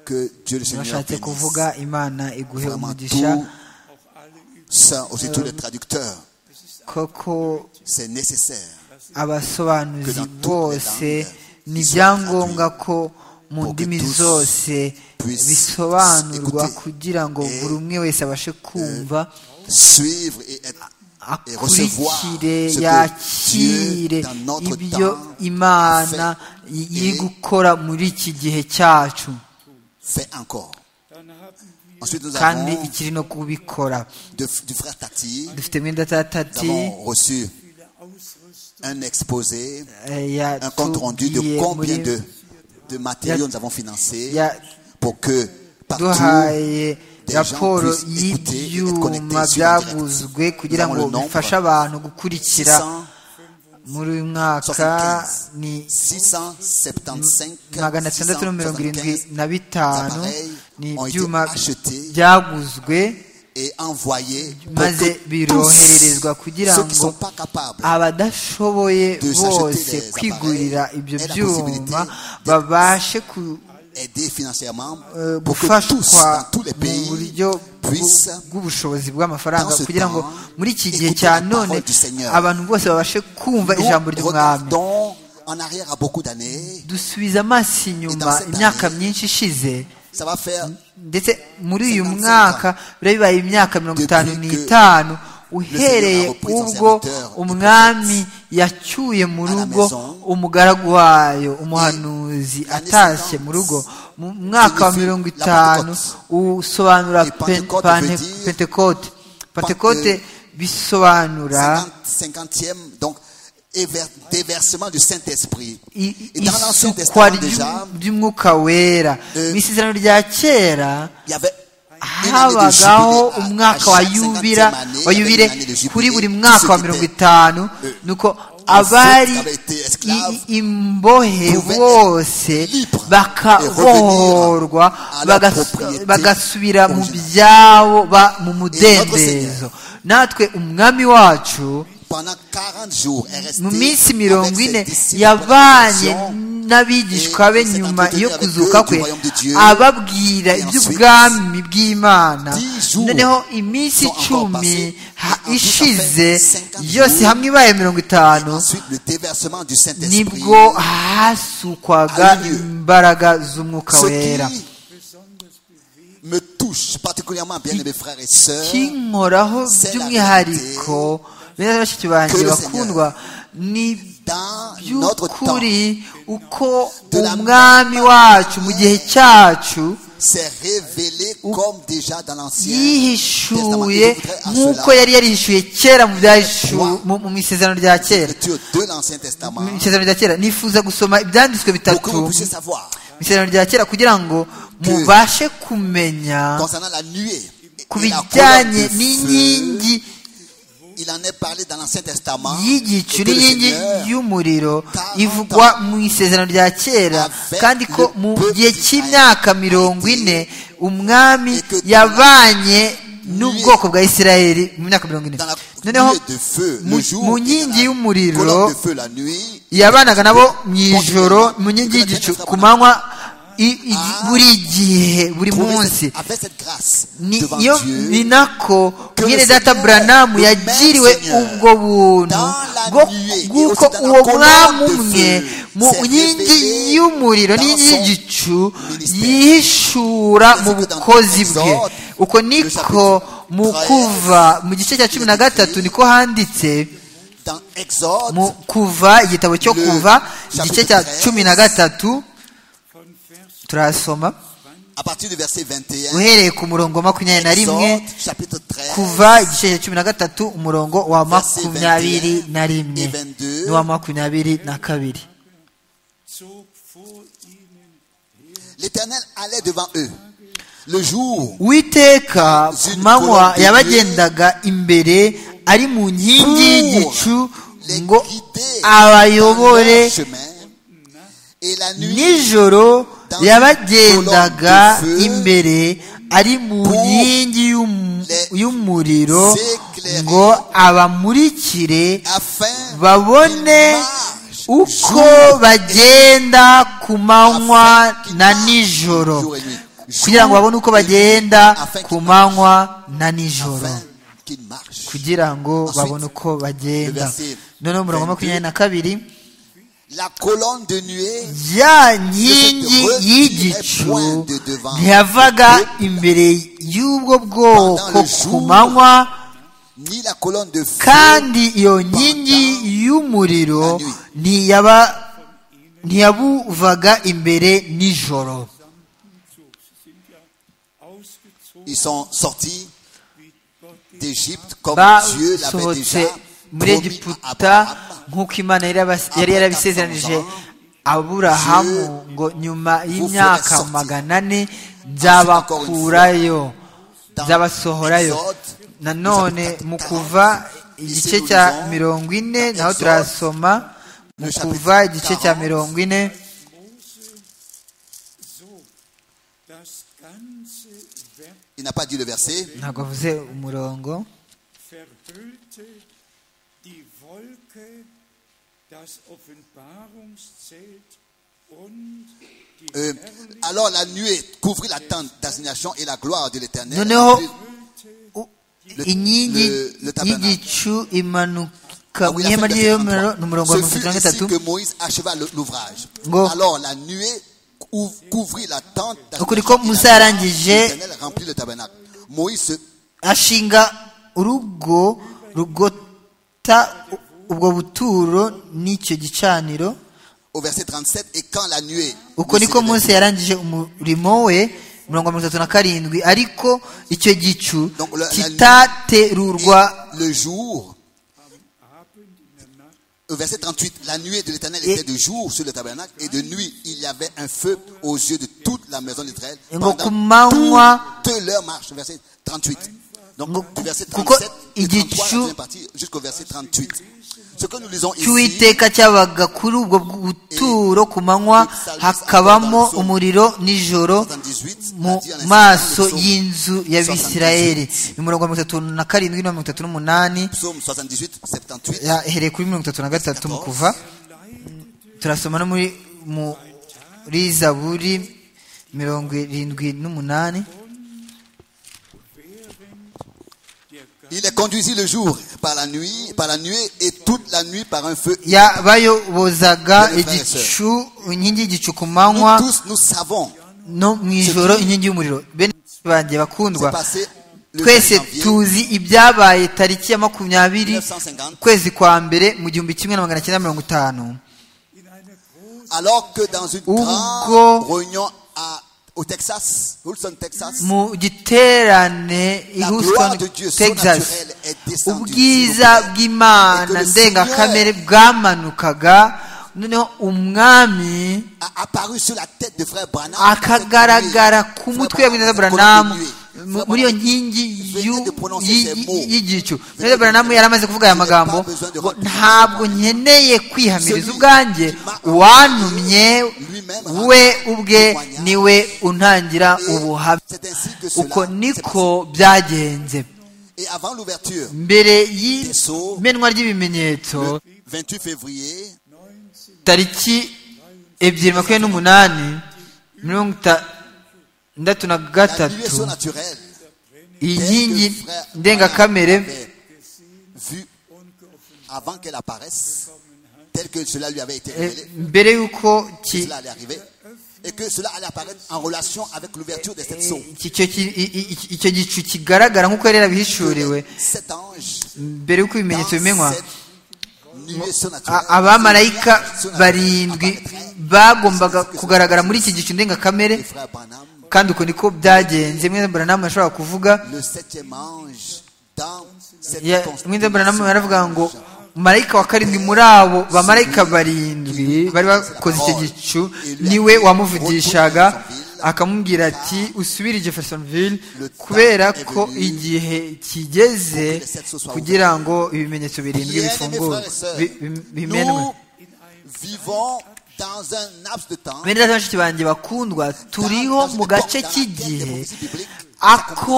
Que Dieu le Seigneur bashatse bénisse. kuvuga Imana iguhe Vraiment umugisha tout. Ça, aussi tous les traducteurs. koko C'est nécessaire. Que abasobanuzi dans toutes les bose langues, ni ils soient ibyangombwa ko mu pour que ndimi tous zose puissent bisobanurwa écouter kugira ngo et, buri umwe wese abashe kumva Suivre et être et recevoir akurikire ce que yakire Dieu, dans notre ibyo temps, imana a fait iri et gukora muri iki gihe cyacu fait encore. Ensuite, nous kandi avons ikiri no kubikora de- du frère Tati. dufite mwenda tatati Nous avons reçu un exposé, un compte rendu de yatubwiye combien muri de, de matériaux nous avons financés ya- pour que partout duhaye des gens raporo puissent écouter et être y'ibyuma connectés sur byaguzwe Internet. kugira Nous ngo avons le nombre bifashe abantu gukurikira 600, muri uyu mwaka ni 675 magana atandatu na mirongo irindwi 675 na bitanu appareils ni ont été ibyuma achetés byaguzwe et envoyés pour maze que birohererezwa tous kugira ceux qui ne ngo sont pas capables abadashoboye de s'acheter bose les kwigurira appareils ibyo et la byuma possibilité de- babashe ku- aider financièrement eh, pour que tous dans gufashwa tous les mu pays buryo puissent bw'u- bw'ubushobozi bw'amafaranga dans ce kugira ngo temps, muri iki gihe écouter cya la none parole du Seigneur. abantu bose babashe kumva nous ijambo ry'umwami regardons en arrière à beaucoup d'années dusubiza amaso inyuma cette imyaka année, myinshi ishize ça va faire ndetse muri uyu 55 mwaka biba bibaye imyaka mirongo itanu Depuis que n'itanu Seigneur uhereye a repris son ubwo serviteur, le umwami yacyuye mu à la rugo maison. umugaragu wayo umuhanuzi l'année atashye suivante, mu rugo mu mwaka wa signifie mirongo la itanu usobanura Et Pentecôte Pen- veut Pente- dire- pentekote pentekote Pente- bisobanura 50, 50e donc éver- déversement du Saint-Esprit. i- Et dans l'Ancien isukwa Testament déjà, ry'u- ry'umwuka wera Euh, mu isezerano rya kera il y avait une année de habagaho jubilé à- à umwaka wa chaque 50e yubira année, wa il y avait yubire une année de jubilé. kuri buri Ceux mwaka wa qui mirongo étaient itanu euh, nuko ensuite abari avaient été esclaves i- i- imbohe pouvaient bose être libres et bakabohorwa revenir à leur bagas- propriété bagasubira mu originale. byabo ba- mu notre mudendezo natwe umwami wacu pendant 40 jours est resté mu minsi avec mirongo ses ine disciples yavanye pour la résurrection. n'abigishwa be Et nyuma s'est entretenu yo avec kuzuka eux du kwe royaume de Dieu. ababwira Et ensuite, iby'ubwami bw'imana dix jours noneho iminsi sont encore icumi passés. ha- Et en tout, ça ishize fait 50 yose jours. hamwe ibaye mirongo Et itanu ensuite le déversement du Saint-Esprit nibwo hasukwaga a eu lieu. imbaraga z'umwuka Ce wera qui me touche particulièrement, bien-aimés frères et sœurs, kinkoraho c'est la by'umwihariko bene bashiki banjye Que le bakundwa ni dans notre temps, by'ukuri uko De la umwami même wacu mu manière- gihe cyacu s'est révélé comme déjà dans l'Ancien yihishuye Testament. Je voudrais à nk'uko cela- yari yarihishuye kera mu byahishu- mu- mu isezerano rya kera Écriture de l'Ancien Testament, mu isezerano rya kera nifuza gusoma ibyanditswe pour que vous bitatu puissiez savoir mu isezerano rya kera kugira ngo mubashe kumenya concernant la nuée ku bijyanye n'inkingi Il en est parlé dans l'Ancien Testament. y'igicu et que le n'inkingi Seigneur, y'umuriro Quarante ivugwa mu isezerano rya kera Avec kandi ko le mu peuple gihe cy'imyaka mirongo ine umwami Et que yabanye n'ubwoko bwa isirayeli mu myaka mirongo ine dans la noneho nuée de feu, mu- le jour, mu et dans nkingi la y'umuriro, colonne de feu la nuit, yabanaga nabo mu ijoro mu nkingi y'igicu ku manywa i- i- buri gihe buri trouver munsi cette- avec cette grâce ni devant yo ni Dieu, nako Que mwene le data Seigneur, buranamu le yagiriwe Père Seigneur, ubwo buntu dans la bwo- nuée, bw'uko et aussi dans la uwo colonne mwami de umwe feu, mu s'est nkingi révélé y'umuriro dans n'inkingi son y'igicu ministère. yihishura mu Ainsi que dans bukozi bwe Exode, uko niko chapitre mu 13, kuva mu gice cya cumi na il est écrit, gatatu niko handitse dans Exode, mu kuva igitabo cyo le kuva igice chapitre cya 13, cumi na gatatu turasoma à partir du verset 21, uhereye ku murongo makumyabiri na rimwe Exode, chapitre 13, kuva igice cya cumi na gatatu umurongo wa makumyabiri na et rimwe 22, n'uwa makumyabiri na kabiri l'Éternel allait devant eux. Le jour uwiteka ku manywa yabagendaga imbere ari mu nkingi y'igicu les ngo guider abayobore dans leur chemin, et la nuit nijoro yabagendaga imbere ari mu nkingi y'um- y'umuriro ngo abamurikire afin babone uko bagenda ku manywa na nijoro kugira ngo babone uko bagenda ku manywa na nijoro afin qu'ils marchent. kugira ngo babone uko bagenda noneho umurongo wa makumyabiri na kabiri La colonne de nuée ya nkingi y'igicu ntiyavaga imbere y'ubwo bwoko ku manywa ni la colonne de feu kandi iyo nkingi y'umuriro ntiyaba ntiyabuvaga imbere nijoro ils sont sortis d'Égypte comme Dieu l'avait basohotse déjà muri promis à egiputa Abraham. nk'uko imana yari yabas- yari yarabisezeranije aburahamu ngo nyuma y'imyaka magana ane nzabakurayo nzabasohorayo nanone mu kuva igice cya mirongo ine naho turasoma mu kuva igice cya mirongo ine Il n'a pas dit le verset. ntabwo avuze umurongo verhüllte die Wolke das Offenbarungszelt und die Euh, alors la nuée couvrit la tente d'assignation et la gloire de l'Éternel. noneho u- Le- inkingi le- le tabernacle. y'igicu imanuka Ah mu oui, la ihema fin du verset ry'iyomero ni umurongo 33. wa Ce mirongo itatu na fut ainsi gatatu que Moïse acheva le- l'ouvrage. Ngo. Alors la nuée couv- couvrit la tente Ukuri ko d'assignation et la Musa gloire de yarangije- l'Éternel remplit le tabernacle. Moïse se ashinga urugo rugota u- ubwo buturo n'icyo gicaniro au verset 37 et quand la nuée uko ne niko s'élevait mose yarangije umurimo we mirongo mirongo itatu na karindwi ariko icyo gicu Donc, la- la- kitaterurwa plus, le jour au verset 38 la nuée de l'Éternel Et- était de jour sur le tabernacle et de nuit il y avait un feu aux yeux de toute la maison d'Israël ngo pendant ku manywa toute leur marche verset 38 Ngo- donc du verset kuko 37 et 33 la igicu- deuxième partie jusqu'au verset 38 ce que nous lisons ici cy'uwiteka cyabaga kuri ubwo buturo ku manywa hakabamo umuriro nijoro 78 mu a dit en insistant maso le psaume- y'inzu y'abisirayeli ni mirongo mirongo itatu na karindwi na mirongo itatu n'umunani psaume 78 78 yahereye kuri mirongo itatu na gatatu mu kuva turasoma no muri muri zaburi mirongo irindwi n'umunani il les conduisit le jour par la nuit par la nuée et toute la nuit par un feu yabayobozaga igicu inkingi y'igicu ku nous manywa tous nous savons no mu ijoro inkingi y'umuriro bene banjye bakundwa C'est passé le 20 twese janvier tuzi ibyabaye tariki ya makumyabiri 1950, ukwezi kwa mbere mu gihumbi kimwe na magana cyenda mirongo itanu alors que dans une Hugo- grande réunion à- au Texas, Houston, Texas, mu giterane i La houston gloire de Dieu texas surnaturelle est descendue ubwiza sur nous. Et que bw'imana le ndengakamere bwamanukaga noneho umwami a apparu sur la tête de frère Branham. akagaragara ku mutwe wa Frère bwineza Branham, buranamu mu- muri iyo nkingi y'u- de prononcer y'i- ces y'i- mots. y'igicu Venez rero de- Branham yari amaze kuvuga aya Je n'ai magambo pas besoin de ngo retenir. ntabwo nkeneye kwihamiriza Celui ubwanjye qui m'a envoyé uwantumye lui-même we rend ubwe témoignage. niwe untangira ubuhamya C'est ainsi que uko cela s'est niko passé. byagenze Et avant l'ouverture, mbere Sceaux, y'imenwa ry'ibimenyetso le 28 février, tariki ebyiri makumyabiri n'umunani mirongo itandatu na la gatatu dimension naturelle iyi telle nkingi que frère ndengakamere Branham avait vue avant qu'elle apparaisse, telle que cela lui avait été eh, révélé, mbere y'uko que ki- cela allait arriver, et que cela allait apparaître en relation avec l'ouverture de cette eh, source. icyo ki- i- i- i- icyo gicu kigaragara nk'uko yari yarabihishuriwe Cet ange, mbere y'uko dans ibimenyetso bimenywa cette dimension naturelle, a- abamarayika cette dimension barindwi naturelle apparaîtrait. bagombaga kugaragara muri iki gicu ndengakamere Le frère Branham kandi uko niko byagenze mwene buranamu yashobora kuvuga le septième ange dans cette Ya- mwene buranamu yaravuga ngo marayika wa karindwi muri abo bamarayika barindwi bari bakoze icyo gicu niwe wamuvugishaga akamubwira ati usubire i jeffersonville kubera ko igihe kigeze kugira ngo ibimenyetso birindwi bifungurwe bi- bi- bimenwe Nous vivons dans un laps de temps bene data bashiki banjye bakundwa turiho mu gace k'igihe ako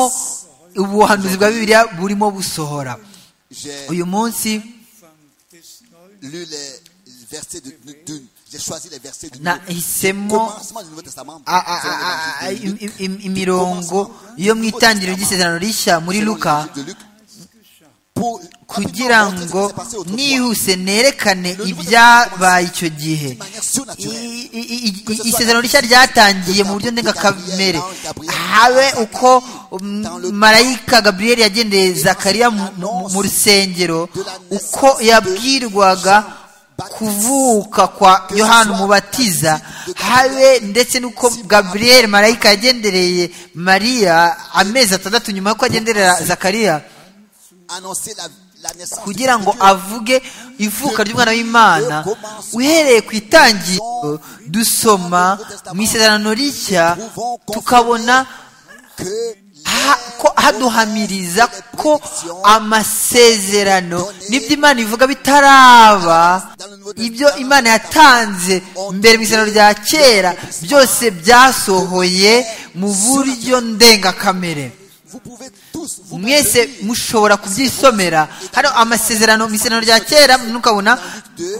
ubuhanuzi bwa bibiliya burimo busohora J'ai uyu munsi lu les versets de, de- de- j'ai choisi les versets du nahisemo commencement du Nouveau Testament. a- a- selon a- a- l'évangile de im- Luc. im- im- imirongo yo mu itangiriro ry'isezerano rishya muri Selon luka l'évangile de Luc. Pour- kugira rapidement, ngo montrer ce qui s'est passé autrefois. nihuse nerekane Le Nouveau ibyabaye Testament icyo gihe d'une manière surnaturelle. I- i- i- i- isezerano rishya ryatangiye mu buryo ndengakamere habe uko mm, marayika gaburiyeli yagendeye zakariya mu- mu- mu rusengero uko yabwirwaga kuvuka kwa yohana umubatiza habe ndetse n'uko gaburiyeli marayika yagendereye mariya amezi atandatu nyuma y'uko agenderera zakariya Annoncer la, la naissance du kugira ngo Dieu. avuge ivuka ry'umwana w'imana uhereye ku itangiriro dusoma mu isezerano rishya tukabona que ha- ko haduhamiriza ko amasezerano n'ibyo imana ivuga bitaraba ibyo imana yatanze mbere mu isezerano rya kera byose byasohoye mu buryo ndengakamere vous pouvez tous vous mwese maintenir mushobora kubyisomera hano amasezerano mu isezerano rya kera ntukabona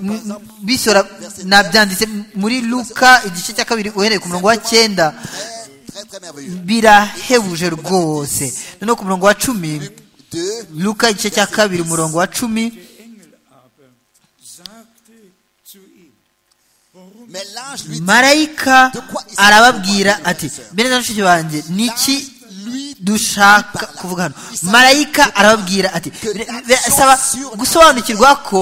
m- m- bisora nabyanditse muri luka igice cya kabiri uhereye ku murongo wa cyenda très, très, très merveilleux. birahebuje rwose noneho ku murongo wa cumi De luka igice cya kabiri umurongo wa cumi Der Engel aber sagte zu ihm, worum mais l'ange lui dit, marayika arababwira ati mbere na nshuti banjye ni iki dushaka kuvuga hano marayika arababwira ati birasaba gusobanukirwa ko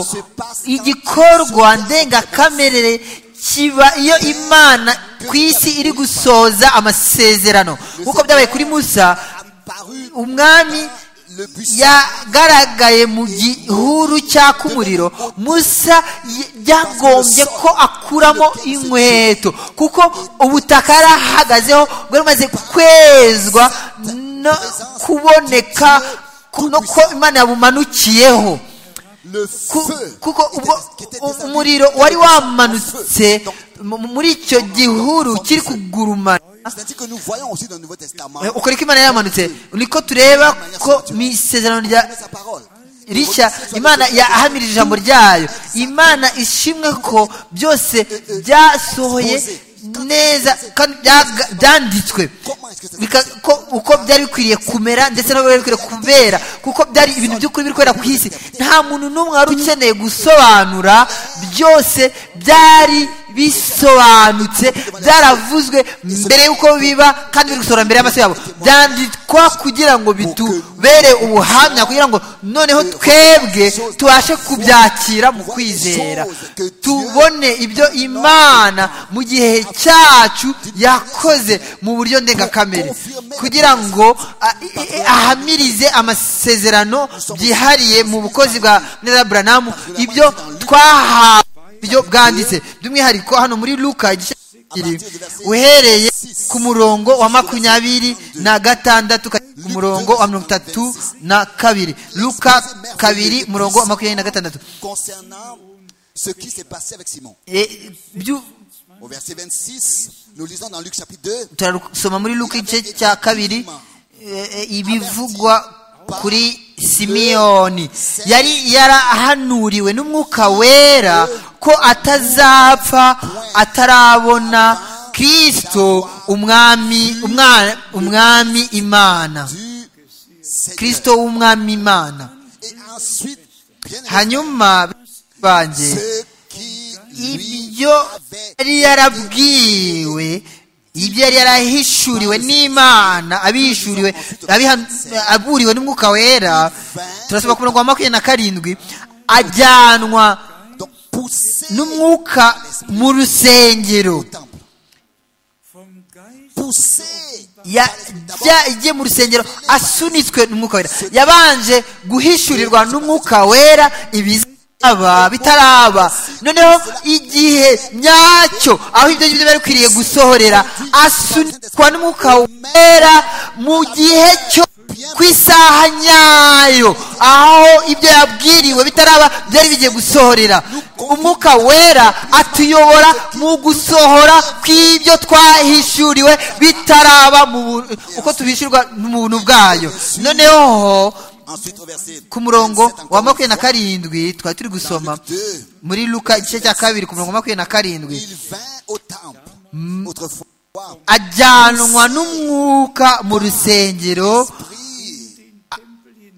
igikorwa ndengakamere kiba iyo imana ku isi iri gusoza amasezerano nk'uko byabaye kuri musa parut umwami yagaragaye mu gihuru cyaka umuriro musa y- byagombye ko akuramo inkweto kuko ubutaka yari ahagazeho bwari bumaze kwezwa no kuboneka ku- no ko imana yabumanukiyeho le Ku- feu kuko était- ubwo qui était u- déshabillé, umuriro wari wamanutse Donc, mu- muri icyo gihuru kiri kugurumana C'est-à-dire que nous voyons aussi dans le Nouveau Testament Eh, uko niko imana yamanutse niko tureba ko mu isezerano rya sa parole. rishya imana yahamirije ijambo ryayo imana ishimwe ko byose byasohoye neza kandi byaga- byanditswe Bika- ko- uko byari bikwiriye kumera ndetse n'aho byari bikwiriye kubera kuko byari ibintu by'ukuri biri kubera ku isi nta muntu n'umwe wari ukeneye gusobanura byose byari bisobanutse byaravuzwe mbere y'uko biba kandi biri gusohora mbere y'amaso yabo byandikwa kugira ngo bitubere ubuhamya kugira ngo noneho twebwe tubashe kubyakira mu kwizera tubone ibyo imana mu gihe cyacu yakoze mu buryo ndengakamere kugira ngo a- i- i- ahamirize amasezerano byihariye mu bukozi bwa neza buranamu ibyo twahawe ibyo bwanditse by'umwihariko hano muri luka igice iri uhereye ku murongo wa makumyabiri na gatandatu ukageza ku murongo wa mirongo itatu na kabiri luka kabiri murongo wa makumyabiri na gatandatu Concernant ce qui s'est passé avec Simon. E, byu- Au verset 26, nous lisons dans Luc chapitre 2. turasoma muri luka igice cya kabiri e, e, ibivugwa kuri simiyoni yari yarahanuriwe n'umwuka wera ko atazapfa atarabona kirisito umwami umwa- umwami imana du Seigneur. kirisito w'umwami imana Et ensuite, bien aimé, hanyuma banjye ce qui lui ibyo avait yari yarabwiwe ibyo yari yarahishuriwe n'imana abihishuriwe abihan- aburiwe n'umwuka wera turasaba ku murongo wa makumyabiri na karindwi ajyanwa donc poussé n'umwuka mu rusengero au temple, vom Geist poussé yajye mu rusengero asunitswe n'umwuka wera yabanje guhishurirwa n'umwuka wera ibizaba bitaraba noneho igihe nyacyo aho ibyo ngibyo byari bikwiriye gusohorera asunikwa n'umwuka wera mu gihe cyo ku isaha nyayo aho ibyo yabwiriwe bitaraba byari bigiye gusohorera umwuka wera atuyobora mu gusohora kw'ibyo twahishuriwe bitaraba mu bu- uko tubishurwa mu buntu bwayo noneho ensuite au verset ku murongo 27 wa encore une makumyabiri na karindwi twari turi fois, dans gusoma Luc 2, muri luka igice cya kabiri ku murongo wa makumyabiri na karindwi il vint au temple autrefois ajyanwa n'umwuka mu rusengero pris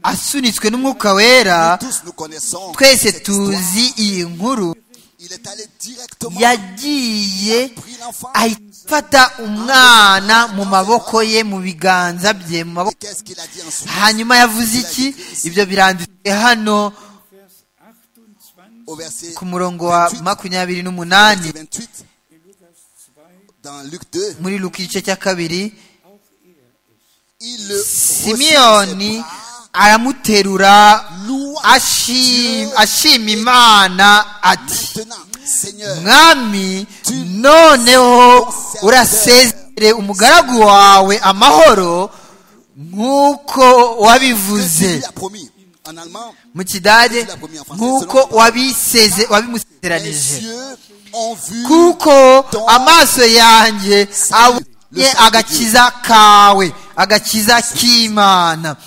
asunitswe n'umwuka wera tous nous connaissons twese cette histoire. tuzi iyi nkuru il est allé directement yagiye pris l'enfant afata umwana mu maboko ye mu biganza bye mu et maboko qu'est-ce qu'il a dit ensuite hanyuma yavuze iki ibyo biranditse hano 28 au verset ku murongo wa makumyabiri n'umunani 28 dans Luc 2 muri luka igice cya kabiri il le simiyoni reçut dans ses bras, aramuterura loua ashim- ashima imana ati maintenant Seigneur mwami noneho urasezere umugaragu wawe amahoro nk'uko que tu wabivuze lui as promis en allemand mu kidage nk'uko wabiseze les wabimusezeranije yeux ont vu kuko amaso yanjye abonye agakiza kawe agakiza k'imana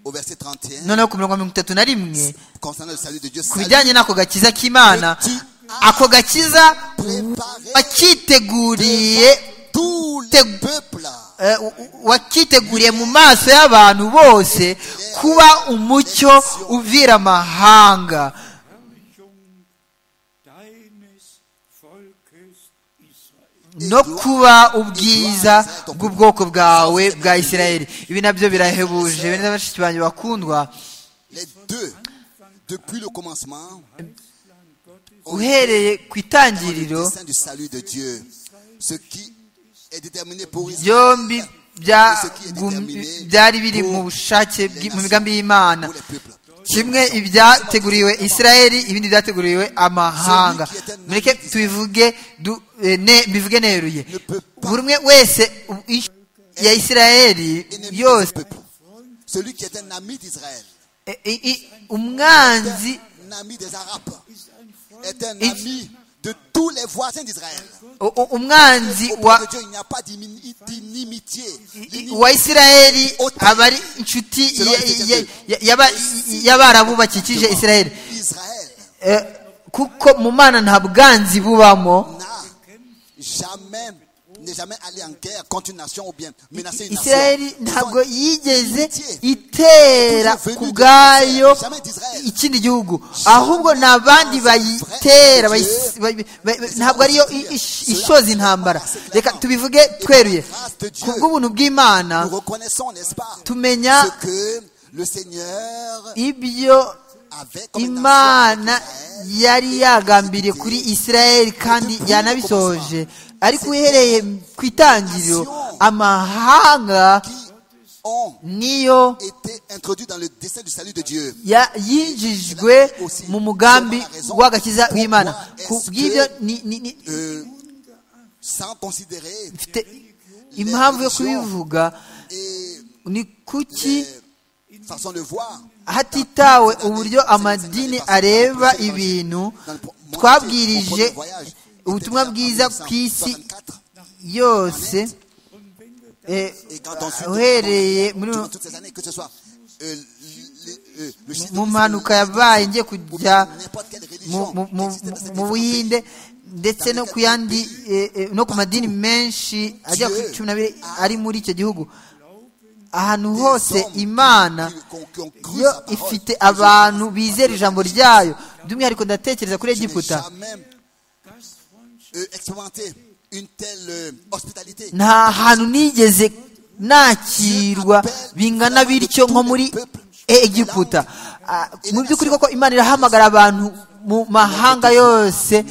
au verset 31 noneho ku mirongo mirongo itatu na rimwe concernant le salut de Dieu ku salut bijyanye n'ako gakiza k'imana ako gakiza wakiteguriye tous Te- les peuples eh, wakiteguriye mu maso y'abantu bose kuba umucyo uvira amahanga deines Volkes Israel. no kuba ubwiza bw'ubwoko bwawe bwa isirayeli ibi nabyo birahebuje bene na bashiki banjye bakundwa les deux depuis le commencement ont uhereye ku le itangiriro dessein du salut de Dieu ce qui est déterminé pour Israël byombi et ce qui est byagum- déterminé byari biri mu bushake bwi- mu migambi y'imana pour les peuples kimwe ibyateguriwe isirayeli ibindi byateguriwe amahanga mureke tubivuge du- eh, ne- mbivuge neruye buri umwe wese u- i- ya isirayeli Ennemi yose des peuples. celui qui est un ami d'Israël eh, eh, eh, umwanzi un ami des Arabes est un ami de tous les voisins d'Israël u- u- umwanzi au wa point de Dieu il n'y a pas d'imi- d'inimitié i- wa isirayeli aba ari inshuti ya- ya- ya- y'aba- y'abarabu bakikije isirayeli Israël Eh, kuko mu mana nta bwanzi bubamo n'a jamais n'est jamais allé en guerre contre une nation ou bien menacer une nation isirayeli Ils ntabwo sont yigeze toujours itera venus ku de bwayo Israël, jamais d'Israël ikindi gihugu ahubwo ni abandi bayitera bayi- bayi- bayi- ntabwo ariyo i- ish- ishoza intambara reka tubivuge tweruye ku bw'ubuntu bw'imana nous reconnaissons n'est-ce pas tumenya ce que le Seigneur ibyo avait comme intention imana avec Israël. yari yagambiriye kuri isirayeli kandi yanabisohoje ariko uhereye ku itangiriro amahanga qui ont niyo été introduits dans le dessein du salut de Dieu. ya- yinjijwe mu mugambi w'agakiza w'imana ku bw'ibyo ni- ni- ni- Euh, sans considérer mfite impamvu yo kubivuga et ni kuki façon de voir. hatitawe uburyo amadini areba ibintu twabwirije ubutumwa bwiza ku isi yose eh, Et quand on suit- uhereye muri durant toutes ces années, que ce soit euh, le- le- le mu judaïsme, mpanuka yabaye ngiye ou kujya bien n'importe quelle mu- religion mu- qui mu- existait dans ces mu- mu différents pays. buhinde ndetse no ku yandi eh, eh, no ku madini menshi agera kuri cumi n'abiri ari muri icyo gihugu ahantu hose imana yo ifite abantu bizera ijambo ryayo by'umwihariko ndatekereza kuri Je n'ai egiputa jamais euh, expérimenté une telle euh, hospitalité. nta hantu nigeze nakirwa bingana bityo nko muri e- egiputa Ah, mu by'ukuri koko imana irahamagara abantu mu mahanga yose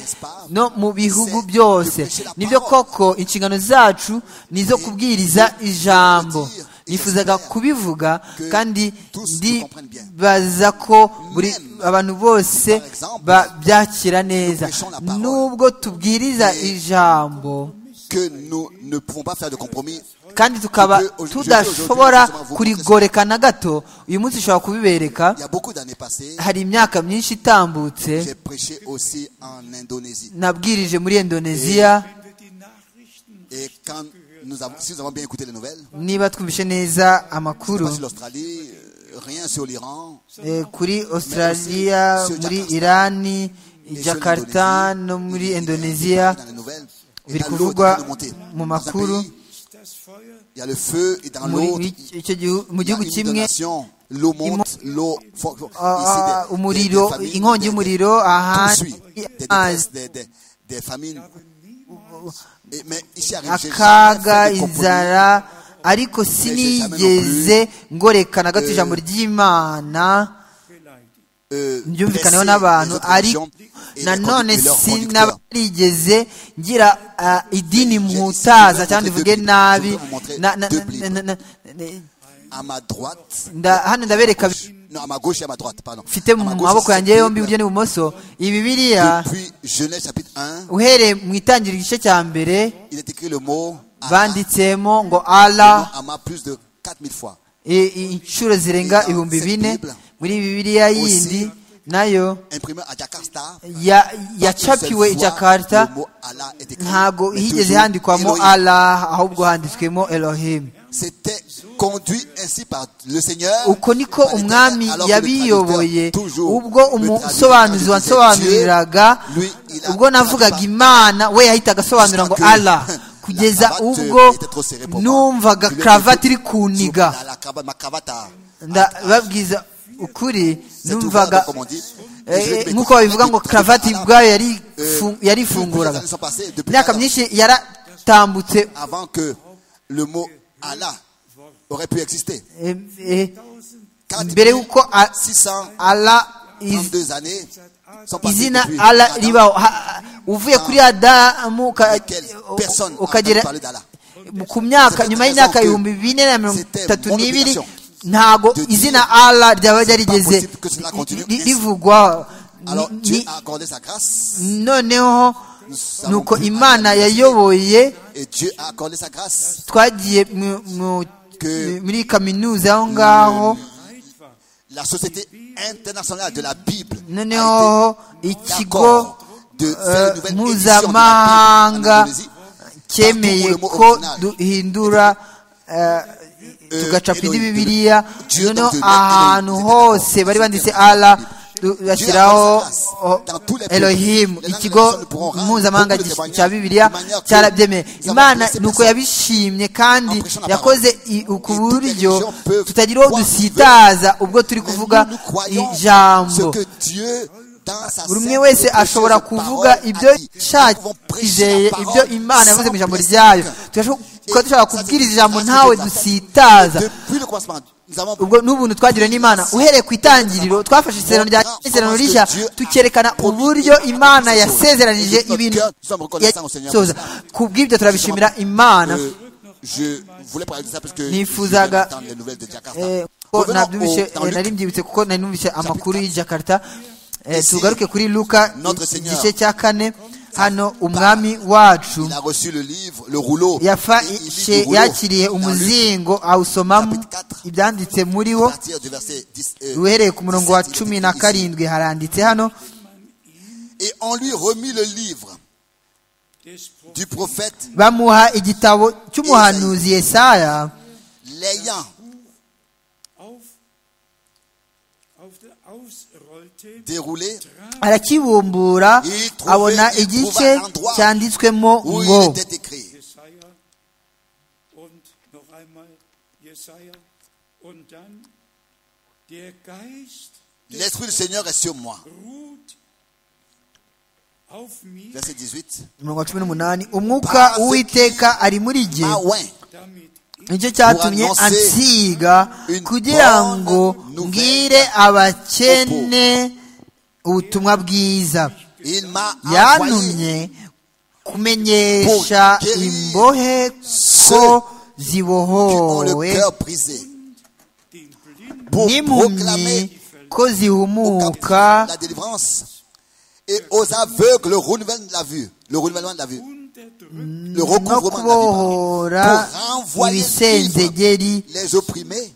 no mu bihugu byose nibyo koko inshingano zacu ni izo kubwiriza ijambo nifuzaga kubivuga kandi ndibaza ko buri abantu bose babyakira neza nubwo tubwiriza ijambo que nous ne pouvons pas faire de compromis. kandi tukaba tudashobora kurigoreka na gato uyu munsi ushobora kubibereka Il y a beaucoup d'années passées, hari imyaka myinshi itambutse j'ai prêché aussi en Indonésie. nabwirije muri indoneziya Et quand nous avons, si nous avons bien écouté les nouvelles, niba twumvishe neza amakuru pas sur l'Australie, euh, rien sur l'Iran, eh, kuri australia muri irani et sur jakarta l'Indonésie, no muri il- il- indonesia il- dans les nouvelles, et biri dans l'eau est en train kuvugwa de monter. Dans mu un makuru pays, Il y a le feu et dans muri- l'autre, muri il icyo gihu- mu il y a gihugu une kimwe inondation, l'eau monte, l'eau, fo- fo- ah, ah, ici, des- des- umuriro des famines, inkongi des- des- y'umuriro tout ahandi suit. Des amazi détresses, des, des- des famines. Et- mais ici arrive, j'ai akaga jamais fait de compromis. inzara ariko sinigeze ngoreka na gato ijambo ry'imana Euh, ryumvikaneho blesser les n'abantu autres ariko religions et les nanone conduc- et leurs conducteurs. sinarigeze ngira ah, idini mputaza cyangwa ndivuge nabi Na- na- na- na- na- na- À ma droite, nda- hano ndabereka non, à ma gauche et à ma droite, pardon. mfite À mu ma gauche, maboko c'est yanjye cette yombi Bible. iburyo n'ibumoso iyi bibiliya Depuis Genèse chapitre 1, uhereye mu itangiriro igice cya mbere il est écrit le mot Allah. banditsemo ngo allah Le mot Allah plus de 4000 fois. I- i- inshuro zirenga ibihumbi bine muri bibiliya yindi nayo Imprimé à Jakarta, ya- Pas yacapiwe i une seule jakarta fois, le mot Allah est écrit, ntago mais higeze toujours handikwamo Elohim. allah ahubwo handitswemo elohim C'était conduit ainsi par le Seigneur. uko niko par l'Éternel, umwami alors que le yabiyoboye traducteur, toujours, ubwo le traducteur umusobanuzi disait wansobanuriraga Dieu, lui, il a- ubwo navugaga imana we yahitaga asobanura ngo allah kugeza ubwo numvaga karavati iri kuniga La cravate- ma cravate à- ndababwiza ukuri cette numvaga ouverte, comme on dit. eh, Je vais- nk'uko babivuga ngo karavati Allah, ubwayo yari euh, fu- les yarifunguraga années sont passées, depuis imyaka Adam, myinshi yaratambutse avant que le mot Allah aurait pu exister. eh, eh, 40 mbere y'uko a- 600 ala iz- 32 années sont passées izina depuis ala Adam, ribaho Ha- uvuye kuri adamu uka- lesquelles personne n'a entendu ukagera parler d'Allah. ku myaka C'est nyuma intéressant y'imyaka que ibihumbi bine na mirongo c'était itatu mon n'ibiri obligation ntago de dire izina ala ryaba ryarigeze possible que cela continue ri- ri- ainsi. rivugwa Alors Ni- Dieu ni- a accordé sa grâce noneho savons nuko plus imana Adam yayoboye et Dieu a accordé sa grâce. twagiye mu- mu- Que- muri kaminuza aho ngaho La société internationale de la Bible a été noneho ikigo d'accord de euh, faire une nouvelle édition de la Bible en mpuzamahanga Indonésie. cyemeye Partout où le mot ko original. duhindura eh, Euh, tugacapa indi Elohim, bibiliya Dieu noneho donc de la- ahantu Elohim, hose c'est bari banditse d'accord. ala du- Dieu bashyiraho a sa grâce oh, dans tous les peuples. elohimu Les langues ikigo personnes ne pourront rendre mpuzamahanga beaucoup de témoignages cya bibiliya de manière que cyarabyemeye nous avons imana ni blessé uko personne. yabishimye kandi Impression na yakoze i- ku Et toutes les buryo religions peuvent tutagira uwo croire ce qu'ils dusitaza ubwo turi Mais nous, kuvuga nous croyons ce ijambo que Dieu, dans sa buri umwe sainte wese et précieuse ashobora parole, kuvuga a ibyo dit. Nous pouvons prêcher la yashakijeye ibyo parole imana yavuze mu sans ijambo blesser ryayo quelqu'un. Turashobora- tukaba dushobora kubwiriza ijambo ntawe dusitaza Depuis le commencement, nous avons ubwo n'ubuntu twagiriwe n'imana uhereye ku itangiriro twafashe isezerano rya isezerano rishya tukerekana uburyo imana yasezeranije ibintu yasoza ku bw'ibyo turabishimira imana Euh, je voulais parler de ça parce que Nifuzaga, je viens d'entendre les nouvelles de Jakarta. Eh, ko Revenons nabyumvise au- dans eh, Luc. nari mbyibutse kuko nari numvise amakuru y'i jakarta Eh, Ici, tugaruke kuri luka notre i- Seigneur, igice cya kane hano umwami wacu Il a reçu le livre, le rouleau. yafa- Et il lit she- du rouleau. yakiriye Dans Luc, umuzingo awusomamo chapitre 4, ibyanditse muri à wo partir du verset 10, euh, uhereye ku murongo wa 17, il cumi est na ici. karindwi haranditse hano Et on lui remit le livre des Propheten du prophète bamuha igitabo cy'umuhanuzi yesaya l'ayant auf, auf der ausrollte, déroulé. arakibumbura abona igice cyanditswemo où ngo il était écrit. Jesaja und noch einmal Jesaja und dann der Geist L'Esprit du Seigneur est sur moi. ruht auf mir, Verset 18. mirongo cumi n'umunani umwuka w'uwiteka ari muri jye Ah ouais. damit nicyo cyatumye ansiga kugira ngo mbwire abakene ubutumwa bwiza Il m'a envoyé yantumye kumenyesha imbohe ko qui ont le zibohowe cœur brisé den Blinden pour n'impumyi proclamer ko aux zihumuka captifs la délivrance et aux aveugles le renouvellement de la vue. Le renouvellement de la vue. unterdrückt Le no recouvrement de la vue. kubohora pardon. Pour renvoyer le livre, ibisenzegeri les opprimés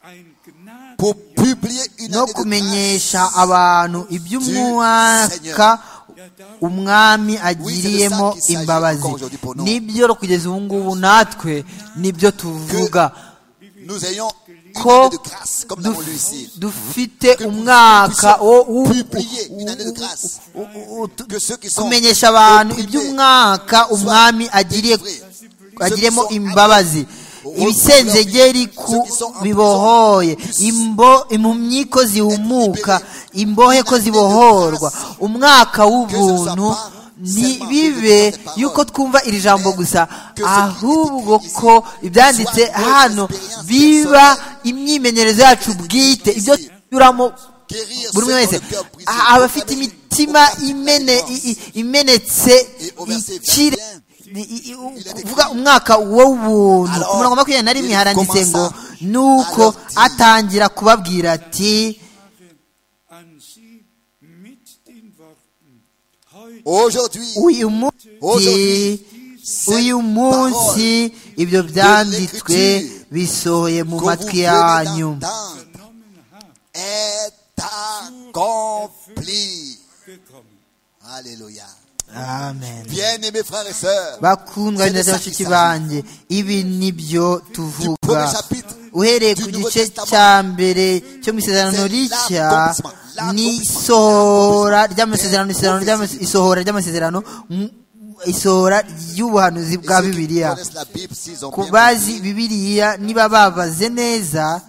ein Gnaden pour publier une no année de grâce. kumenyesha abantu iby'umwaka umwami agiriyemo imbabazi nibyo kugeza ubu ngubu natwe nibyo tuvuga Nous ayons une Ko- année de grâce comme nous l'avons lu ici. dufite umwaka wo wo- Publier une année de grâce. wo- tu- Que ceux qui sont kumenyesha abantu opprimés iby'umwaka umwami agiriye délivrés. agiremo imbabazi ibisenzegeri ku bibohoye imbo impumyi ko zihumuka imbohe ko zibohorwa umwaka w'ubuntu ntibibe yuko twumva iri jambo gusa ahubwo ko ibyanditse hano biba imyimenyerezo yacu bwite ibyo tunyuramo Guérir buri ceux umwe wese qui ont le cœur brisé. a- abafite imitima imene- i- i- imenetse ikire i- i- i- kuvuga umwaka w'ubuntu ku murongo wa makumyabiri na rimwe haranditse ngo nuko atangira kubabwira ati an sie mit den Worten, heute Aujourd'hui, uyu munsi uyu munsi ibyo byanditswe bisohoye mu que vous matwi venez yanyu d'entendre genommen habt, est accompli. gekommen. Alléluia. amen Bien-aimés frères et sœurs, bakundwa ndetse bashiki banjye ibi nibyo tuvuga uhereye ku gice cya mbere cyo mu isezerano rishya ni isohora ry'amasezerano isezerano ry'amas- isohora ry'amasezerano mu- isohora ry'ubuhanuzi et bwa ceux qui bibiliya connaissent la Bible, s'ils ont ku bien bazi compris, bibiliya niba babaze neza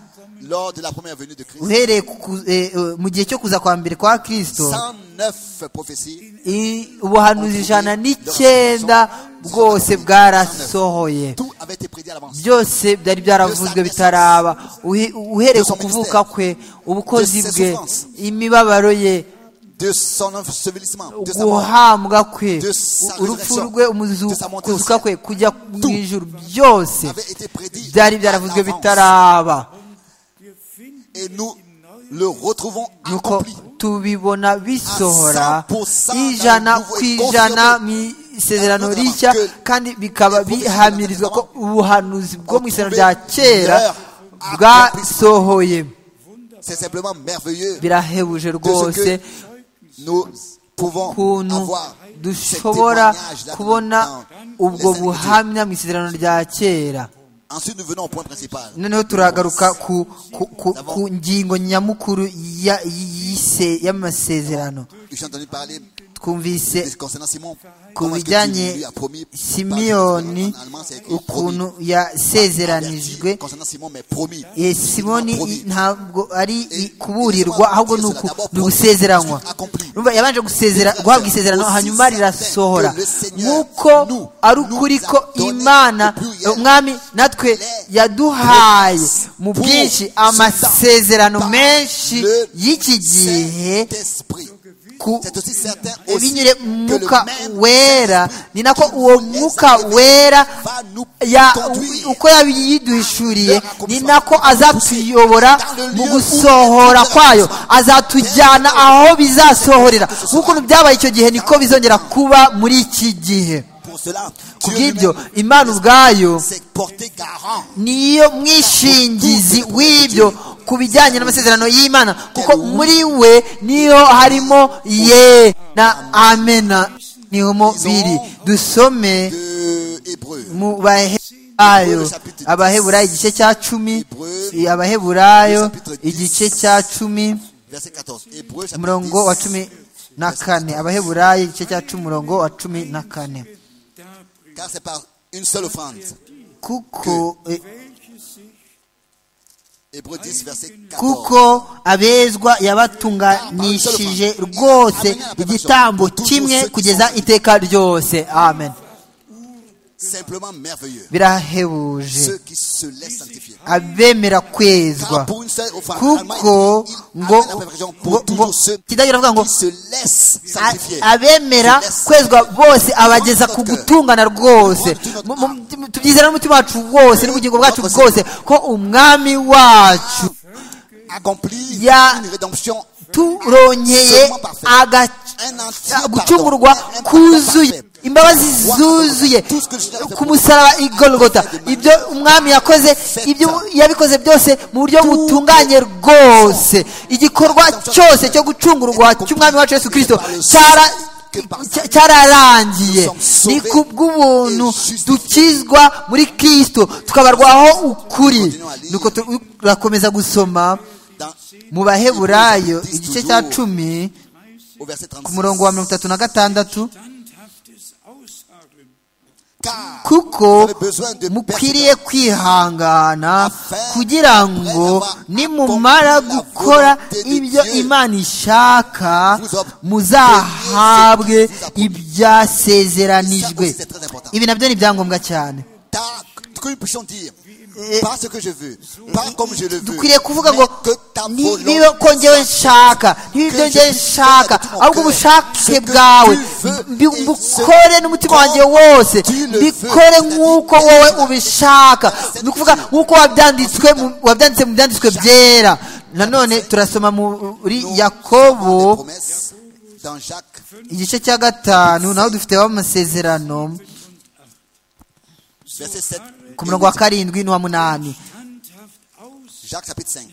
lors de la première venue de Christ, uhereye ku- ku- eh, eh, mu gihe cyo kuza kwa mbere kwa kristo 109 prophéties, i- ubuhanuzi ijana n'icyenda bwose bwarasohoye tout avait été prédit à l'avance. byose byari byaravuzwe bitaraba Uhe- uhereye ku kuvuka kwe ubukozi bwe imibabaro ye de son ensevelissement, de sa mort, guhambwa kwe de sa urupfu résurrection, rwe de sa montée au umuzukuzuka ciel. kwe kujya mu ijuru byose avait été prédit byari à byaravuzwe l'avance. bitaraba Wir finden Et nous le retrouvons nuko accompli. tubibona bisohora À 100% ijana dans le nouveau ku et ijana mu confirmé. isezerano Dans le rishya nouveau que kandi bikaba les prophéties bihamirizwa de ko ubuhanuzi bwo mu isezerano rya retrouvé kera leur bwasohoye C'est simplement merveilleux. birahebuje rwose Nous pouvons ukuntu avoir ce dushobora témoignage là kubona dans ubwo les Écritures. buhamya mu isezerano rya kera Ensuite, nous venons au point principal. noneho turagaruka ku, ku, ku, ku ngingo nyamukuru ya- y'ise- y'amasezerano J'ai entendu parler twumvise de- concernant Simon. ku Comment est-ce que Dieu lui bijyanye a promis par simiyoni En allemand, c'est écrit promis. ukuntu yasezeranijwe Averti Concernant Simon, mais promis. Eh, simoni i- ntabwo ari i- kuburirwa ahubwo ni uku- ni ugusezeranywa Urumva, yabanje gusezera guhabwa isezerano hanyuma rirasohora nk'uko ari ukuri ko imana eh, umwami natwe yaduhaye mu bwinshi amasezerano menshi y'iki gihe Saint-Esprit. ku C'est aussi certain aussi binyure mu que mwuka le même wera ni nako uwo mwuka wera va nous ya- conduire uko yabiduhishuriye ni nako azatuyobora mu gusohora kwayo azatujyana aho bizasohorera nk'ukuntu byabaye icyo gihe niko bizongera kuba muri iki gihe pour cela. ku Dieu bw'ibyo lui-même imana ubwayo s'est porté garant. niyo mwishingizi w'ibyo ku bijyanye n'amasezerano y'imana kuko muri we niyo harimo ye na amena nihomo biri dusome De Hébreu. mu baheburayo abaheburayo igice cya cumi abaheburayo igice cya cumi Verset 14. Hébreu chapitre umurongo wa 10, cumi na kane abaheburayo igice cya cumi umurongo wa cumi na kane Car c'est par une seule offrande. kuko eh, Hébreu 10, verset 14. kuko abezwa yabatunganishije rwose igitambo kimwe kugeza iteka ryose amen Simplement merveilleux. Ceux birahebuje qui se laissent sanctifier. abemera Car kwezwa pour une seule offrande, kuko Allemagne, il ngo amène la perfection ngo pour ngo toujours ceux qui kidahiro avuga ngo se laissent a- sanctifier. abemera kwezwa bose abageza ku gutungana rwose Mu- mu- tubyizera n'umutima wacu wose n'ubugingo bwacu bwose ko umwami wacu Accomplir Il y a- une rédemption. turonyeye aga- gucungurwa kuzuye imbabazi zuzuye ku musaraba i golgota ibyo umwami yakoze ibyo yabikoze byose mu buryo butunganye rwose igikorwa cyose cyo gucungurwa cy'umwami wacu yesu kirisito cyara- cya- cyararangiye ni ku bw'ubuntu dukizwa muri kirisito tukabarwaho ukuri nuko turakomeza gusoma Dans, mu baheburayo igice cya cumi au verset ku 36. murongo wa mirongo itatu na gatandatu Car vous kuko avez besoin de mukwiriye kwihangana kugira ngo nimumara gukora ibyo imana ishaka muzahabwe ibyasezeranijwe ibi nabyo ni ibyangombwa cyane ta- que nous puissions dire, Eh, pas ce que je veux, pas comme je le veux, dukwiriye kuvuga ngo mais que ta ni- volonté niba ko njyewe nshaka niba ibyo njyewe nshaka ahubwo ubushake bwawe mbi- mbukore n'umutima wanjye wose mbikore nk'uko wowe ubishaka ni ukuvuga nk'uko wabyanditswe mu- wabyanditse mu byanditswe byera nanone turasoma muri des yakobo promesses dans Jacques igice cya gatanu naho dufite amasezerano verset 7 ku murongo wa karindwi n'uwa munani Jacques chapitre 5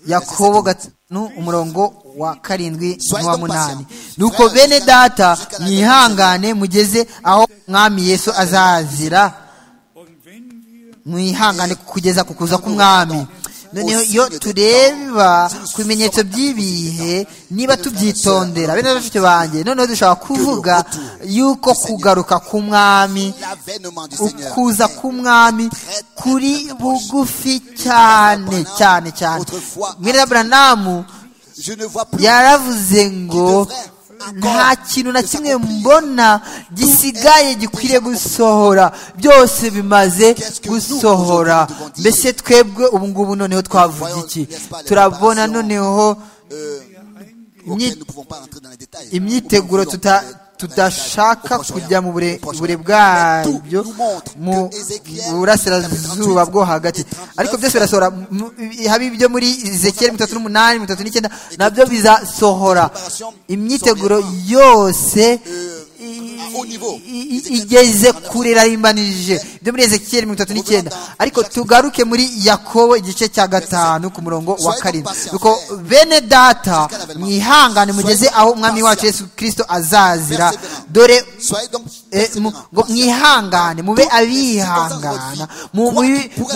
yakobo gatanu umurongo wa karindwi n'uwa munani nuko Soyez bene donc data patient. mwihangane mugeze aho mwami yesu azazira mwihangane kugeza ku kuza k'umwami noneho iyo tureba ku bimenyetso by'ibihe niba tubyitondera bene bashiki banjye noneho dushobora kuvuga yuko kugaruka k'umwami l'avènement du Seigneur ukuza k'umwami kuri bugufi cyane cyane cyane mwirira buranamu je ne vois plus yaravuze ngo nta kintu na kimwe mbona gisigaye gikwiriye gusohora byose bimaze gusohora mbese twebwe ubu ngubu noneho twavuga iki turabona noneho euh, Ni- auquel nous ne pouvons pas entrer dans les détails imyiteguro tuta- tudashaka kujya mu bure bure bwabyo mu burasirazuba bwo hagati ariko byose birasohora mu- haba ibyo muri ezekiyeli mirongo itatu n'umunani mirongo itatu n'icyenda nabyo bizasohora imyiteguro yose i- i- i- igeze kure irarimbanije ibyo muri ezekiyeli mirongo itatu n'icyenda ariko tugaruke muri yakobo igice cya gatanu ku murongo wa karindwi nuko bene data mwihangane mugeze aho umwami wacu yesu kirisito azazira dore soyez donc eh, mu- persévérants, ngo mwihangane mube abihangana mu mu-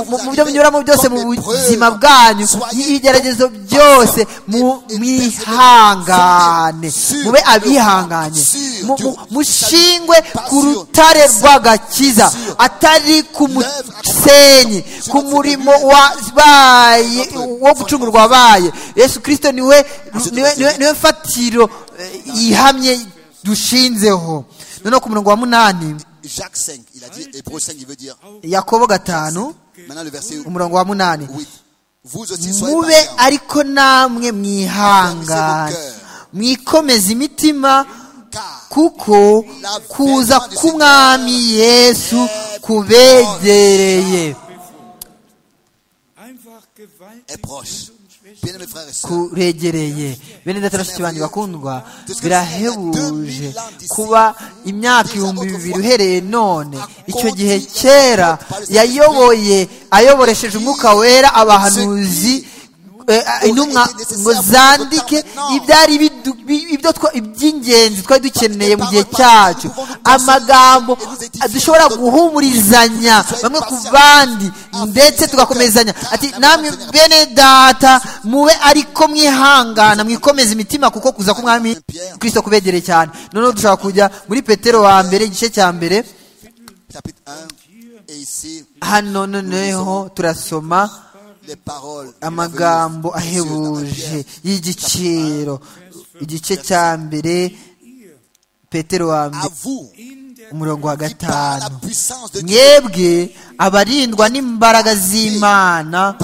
mu- mu byo munyuramo byose mu buzima bwanyu ibigeragezo byose mu- mwihangane mube abihanganye Mu- mu- mushingwe ku rutare rw'agakiza atari ku musenyi ku murimo wabaye wo gucungurwa wabaye yesu kirisito niwe niwe niwe- niwe mfatiro eh, yihamye dushinzeho noneho ku murongo wa munani Jacques 5 il a dit Hébreu 5 il veut dire yakobo gatanu maintenant le verset umurongo wa munani 8 vous aussi soyez mube patients ariko namwe mwihangana mwikomeze imitima car kuko kuza k'umwami yesu kubegereye Einfach gewaltig est proche. und schwächlich. Bien-aimés frères et sœurs, kuregereye bene data bashiki banjye bakundwa birahebuje kuba imyaka ibihumbi bibiri uhereye none icyo gihe kera yayoboye ayoboresheje umwuka wera abahanuzi eh, intumwa ngo zandike ibyari bidu- bi- ibyo twa- iby'ingenzi twari dukeneye mu gihe cyacu amagambo dushobora guhumurizanya bamwe ku bandi ndetse tugakomezanya ati namwe bene data mube ariko mwihangana mwikomeza imitima kuko kuza k'umwami kristo kubegereye cyane noneho dushobora kujya muri petero wa mbere igice cya mbere chapitre 1, et ici, hano noneho turasoma les paroles. de la amagambo venue de Dieu dans la ahebuje pierre. y'igiciro igice cya mbere petero wa À mbere vous, umurongo wa qui par la gatanu puissance de Dieu, mwebwe abarindwa n'imbaraga z'imana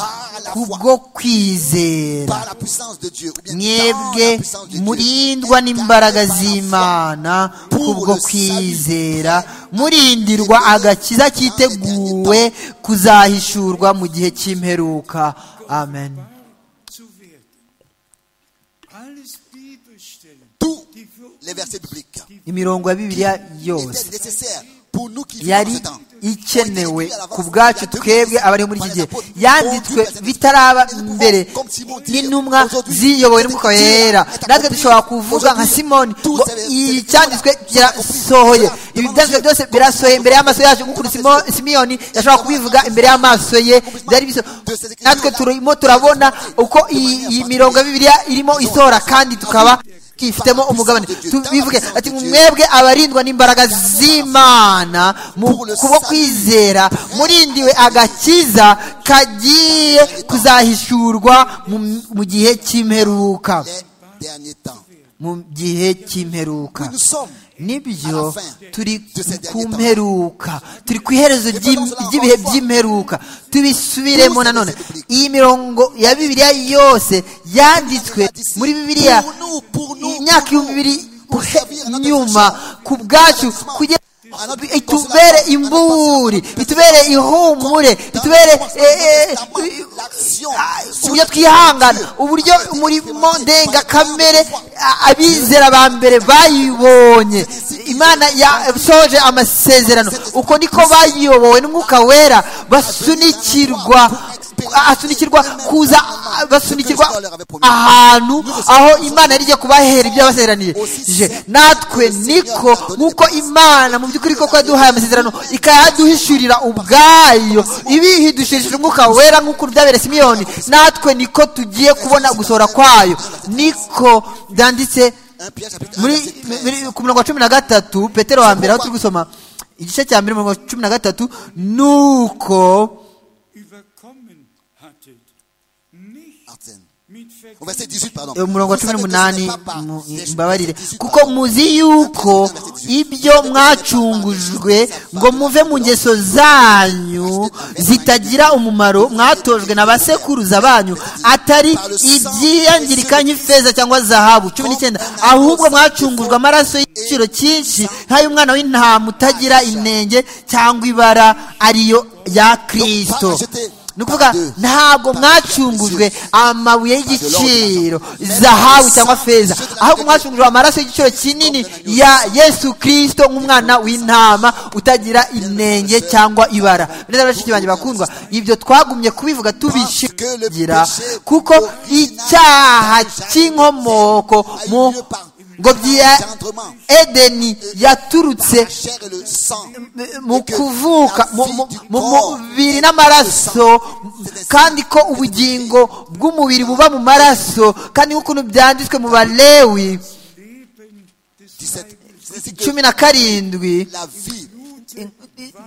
kubwo kwizera par la puissance de Dieu, ou bien dans la mwebwe puissance de Dieu, murindwa n'imbaraga z'imana kubwo kwizera murindirwa agakiza kiteguwe kuzahishurwa mu gihe cy'imperuka amen zu werden. Alles Bibelstellen, tous die für uns les versets bibliques. imirongo ya bibiliya Il yose était nécessaire pour nous qui vivons dans yari ce temps. ikenewe ku bwacu twebwe abari muri iki gihe yanditswe bitaraba mbere n'intumwa ziyobowe n'umwuka wera natwe dushobora kuvuga nka simoni ngo icyanditswe kirasohoye ibi byanditswe byose birasohoye imbere y'amaso yacu nk'ukuntu Simo- simiyoni yashobora kubivuga imbere y'amaso ye byari biso natwe turimo turabona uko iyi iyi mirongo ya bibiliya irimo isohora kandi tukaba twifitemo umugabane tubivuge ati mwebwe abarindwa n'imbaraga z'imana mu kubwo kwizera murindiwe agakiza kagiye kuzahishurwa mu- mu gihe cy'imperuka Les derniers temps. mu gihe cy'imperuka Nous sommes nibyo turi ku mperuka turi ku iherezo ry'im- ry'ibihe by'imperuka tubisubiremo nanone iyi mirongo ya bibiliya yose yanditswe muri bibiliya pour nous, pour nous, imyaka pour ibihumbi nous, bibiri pour servir notre nyuma ku bwacu kugira Notre- itubere imburi itubere ihumure itubere eh, eh, l'action uburyo twihangana uburyo umurimo ndengakamere a- abizera ba mbere bayibonye imana yasohoje amasezerano uko niko bayiyobowe n'umwuka wera basunikirwa asunikirwa kuza basunikirwa ahantu aho imana yari igiye kubahera ibyo yabasezeraniye Je, natwe niko nk'uko imana mu by'ukuri koko yaduhaye amasezerano ikayaduhishurira ubwayo ibihidushirishije umwuka wera nk'uko byabereye simiyoni natwe niko tugiye kubona gusohora kwayo niko byanditse 1 Pierre chapitre 1 muri verset 13. muri- ku murongo wa cumi na gatatu petero wa mbere aho turi gusoma igice cya mbere umurongo wa cumi na gatatu nuko überkommen hattet. Nicht Antenne. mit Au verset 18, pardon. umurongo wa cumi Vous savez que ce n'umunani n'est pas par mu- les choses mbabarire des 18, kuko muzi yuko ibyo mwacungujwe ngo muve mu ngeso zanyu zitagira umumaro mwatojwe na ba sekuruza banyu atari ibyiyangirika nk'ifeza cyangwa zahabu cumi n'icyenda ahubwo mwacungujwe amaraso y'igiciro cyinshi nk'ay'umwana w'intama utagira inenge cyangwa ibara ariyo ya kirisito ni ukuvuga ntabwo mwacungujwe amabuye y'igiciro zahabu cyangwa feza ahubwo mwacungujwe amaraso y'igiciro kinini ya yesu kirisito nk'umwana w'intama utagira inenge cyangwa ibara neza bashiki banjye bakundwa ibyo twagumye kubivuga tubishingira kuko icyaha cy'inkomoko mu ngobyi ya edeni yaturutse chair et le sang. mu kuvuka mu- mu- mu mubiri n'amaraso kandi ko ubugingo bw'umubiri buba mu maraso kandi nk'ukuntu byanditswe mu balewi 17. C'est ainsi que cumi na karindwi la vie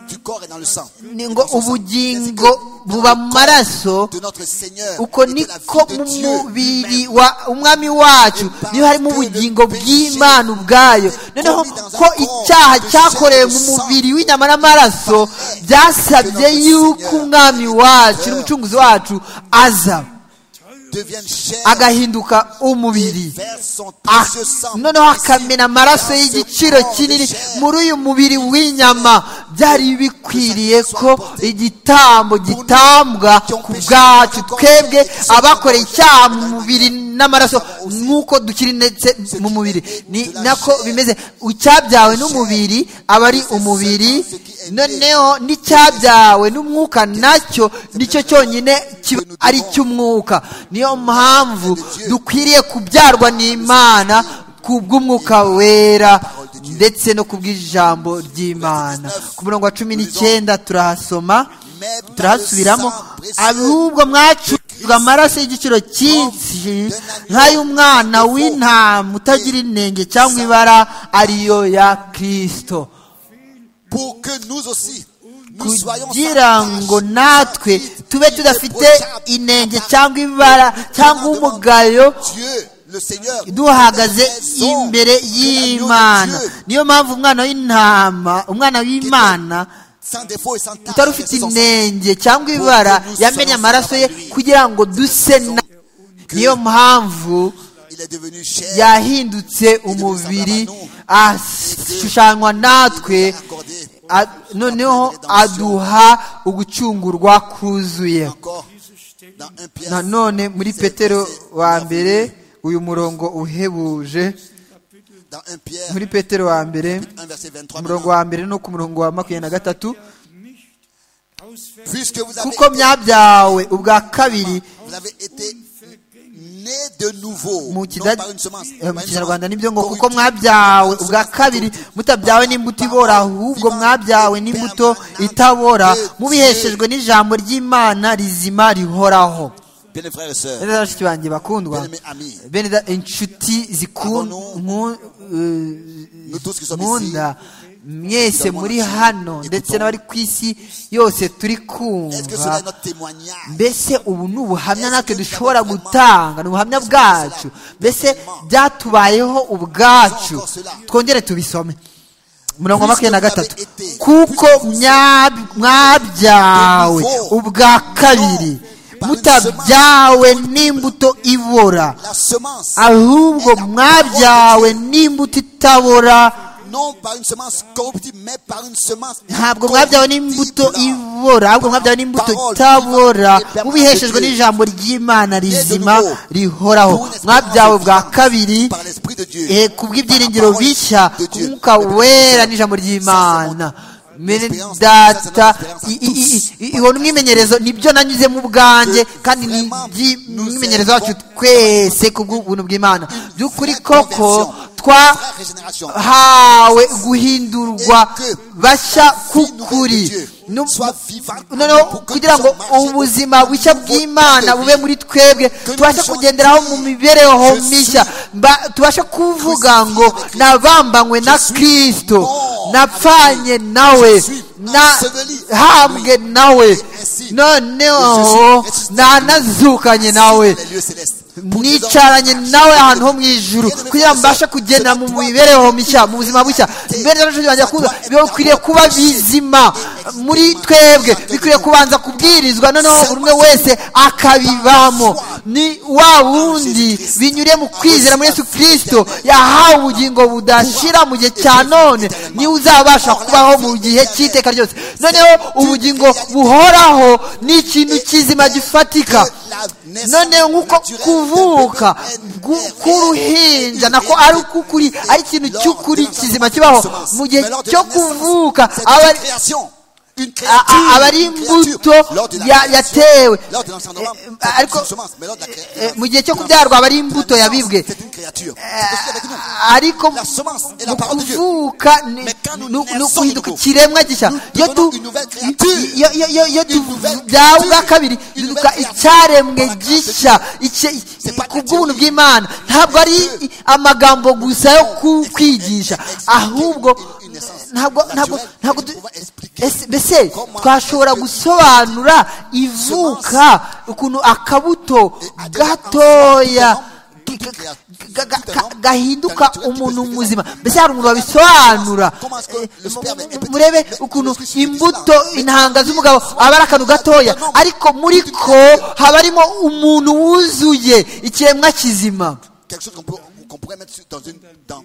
du corps est dans le sang. ni ngo ubugingo buba mu maraso De notre Seigneur. uko et de la niko vie mu de Dieu. mubiri wa umwami wacu niyo harimo ubugingo bw'imana ubwayo noneho ko icyaha cyakorewe mu mubiri w'inyama n'amaraso byasabye yuko umwami wacu n'umucunguzi wacu aza devienne chair agahinduka umubiri vers son Ah, précieux sang. noneho akamena amaraso y'igiciro kinini muri uyu mubiri w'inyama byari bikwiriye ko igitambo gitambwa ku bwacu twebwe abakoreye icyaha mu mubiri n'amaraso nk'uko dukiri ndetse mu mubiri ni nako bimeze icyabyawe n'umubiri aba ari umubiri noneho n'icyabyawe n'umwuka nacyo nicyo cyonyine kiba ari icy'umwuka niyo mpamvu dukwiriye kubyarwa n'imana ku bw'umwuka wera ndetse no ku bw'ijambo ry'imana ku murongo wa cumi n'icyenda turahasoma turahasubiramo ahubwo mwacurwa amaraso y'igiciro cyinshi nk'ay'umwana w'intama utagira inenge cyangwa ibara ariyo ya kirisito pour que nous aussi nous soyons kugira ngo natwe tube tudafite inenge cyangwa ibara cyangwa umugayo Dieu le Seigneur duhagaze Faisons imbere de y'imana l'agneau de Dieu niyo mpamvu umwana w'intama umwana w'imana sans défaut et sans tache utari et ufite sans inenge cyangwa ibara yamenye amaraso ye kugira ngo duse na niyo mpamvu il est devenu chair yahindutse umubiri ashushanywa natwe accordé a- noneho aduha ugucungurwa kuzuye encore dans un Pierre nanone muri petero wa mbere uyu murongo uhebuje dans un Pierre muri petero wa mbere 1 verset 23 umurongo wa mbere no ku murongo wa makumyabiri na gatatu puisque vous avez, kuko myabyawe ubwa kabiri vous avez été né de nouveau mu non kida- par une semence eh, mu par une kinyarwanda semence nibyo ngo kuko corruptible, mwabyawe mais une ubwa semence kabiri corruptible, mutabyawe n'imbuto ibora ahubwo mwabyawe n'imbuto itabora mubiheshejwe n'ijambo ry'imana rizima rihoraho bien les frères et sœurs bene bashiki banjye bakundwa bien mes amis bene da- inshuti nous tous qui sommes zikunda mwese muri hano ndetse n'abari ku isi yose turi est-ce que cela kumva est notre témoignage mbese ubu ni ubuhamya natwe dushobora gutanga ni ubuhamya bwacu mbese byatubayeho ubwacu twongere tubisome umurongo wa makumyabiri na gatatu kuko mya- mwabyawe ubwa kabiri mutabyawe n'imbuto ibora la semence ahubwo mwabyawe n'imbuto itabora non par une semence corruptible mais par une semence ntabwo mwabyawe n'imbuto ibora ahubwo mwabyawe n'imbuto itabora mubiheshejwe n'ijambo ry'imana rizima rihoraho mwabyawe bwa kabiri par l'esprit de Dieu eh, ku bw'ibyiringiro bishya ku mwuka wera n'ijambo ry'imana mene data i- i- i- i- ihona umwimenyerezo nibyo nanyuze mu bwanjye kandi ni iby'umwimenyerezo wacu twese ku bw'ubuntu bw'imana by'ukuri koko twa Frère et génération, hawe guhindurwa bashya k'ukuri Nu- noneho kugira ngo ubuzima bushya bw'imana bube muri twebwe tubashe kugenderaho mu mibereho mishya Mba- tubashe kuvuga ngo nabambanywe na kirisito napfanye nawe nahambwe nawe noneho nanazukanye nawe les lieux célestes. nicaranye nawe ahantu ho mu ijuru kugira ngo mbashe kugenda mu mibereho mishya mu buzima bushya mbere y'abantu banjye kuza bikwiriye kuba bizima muri twebwe bikwiriye kubanza kubwirizwa noneho buri umwe wese akabibamo ni wa wundi binyuriye mu kwizera muri yesu kirisito yahawe ubugingo budashira mu gihe cya none niwe uzabasha kubaho mu gihe cy'iteka ryose noneho ubugingo buhoraho ni ikintu kizima gifatika noneho nk'uko kuvuka gu- k'uruhinja nako ari uk'ukuri ari ikintu cy'ukuri kizima kibaho mu gihe cyo kuvuka aba ari- a- a- aba ari imbuto ya- yatewe Eh, ariko eh, mu gihe cyo kubyarwa aba ari imbuto yabibwe ariko La semence est la mu parole de Dieu. kuvuka ni Mais quand nous ni- ni naissons uguhinduka de nouveau, ikiremwa gishya nous iyo devenons tu une nouvelle créature. iyo- iyo- iyo- iyo Une nouvelle tubyawe créature. ubwa kabiri Une duhinduka nouvelle créature. icyaremwe Voilà, gishya icye- C'est pas ku naturel. bw'ubuntu bw'imana ntabwo ari Dieu. amagambo gusa yo ku- Expliquer- kwigisha expliquer ahubwo une- une essence ntabwo ntabwo naturelle. ntabwo Nous du- pouvons expliquer Ese- mbese comment twashobora est-ce que- gusobanura ivuka ukuntu akabuto Et à- gatoya Toute créature ga- ga- ka- gahinduka umuntu muzima mbese hari umuntu wabisobanura Eh, mu- murebe ukuntu imbuto intanga z'umugabo aba ari akantu gatoya ariko muri ko haba harimo umuntu wuzuye ikiremwa kizima Quelque chose qu'on peut- qu'on pourrait mettre sur- dans une, dans,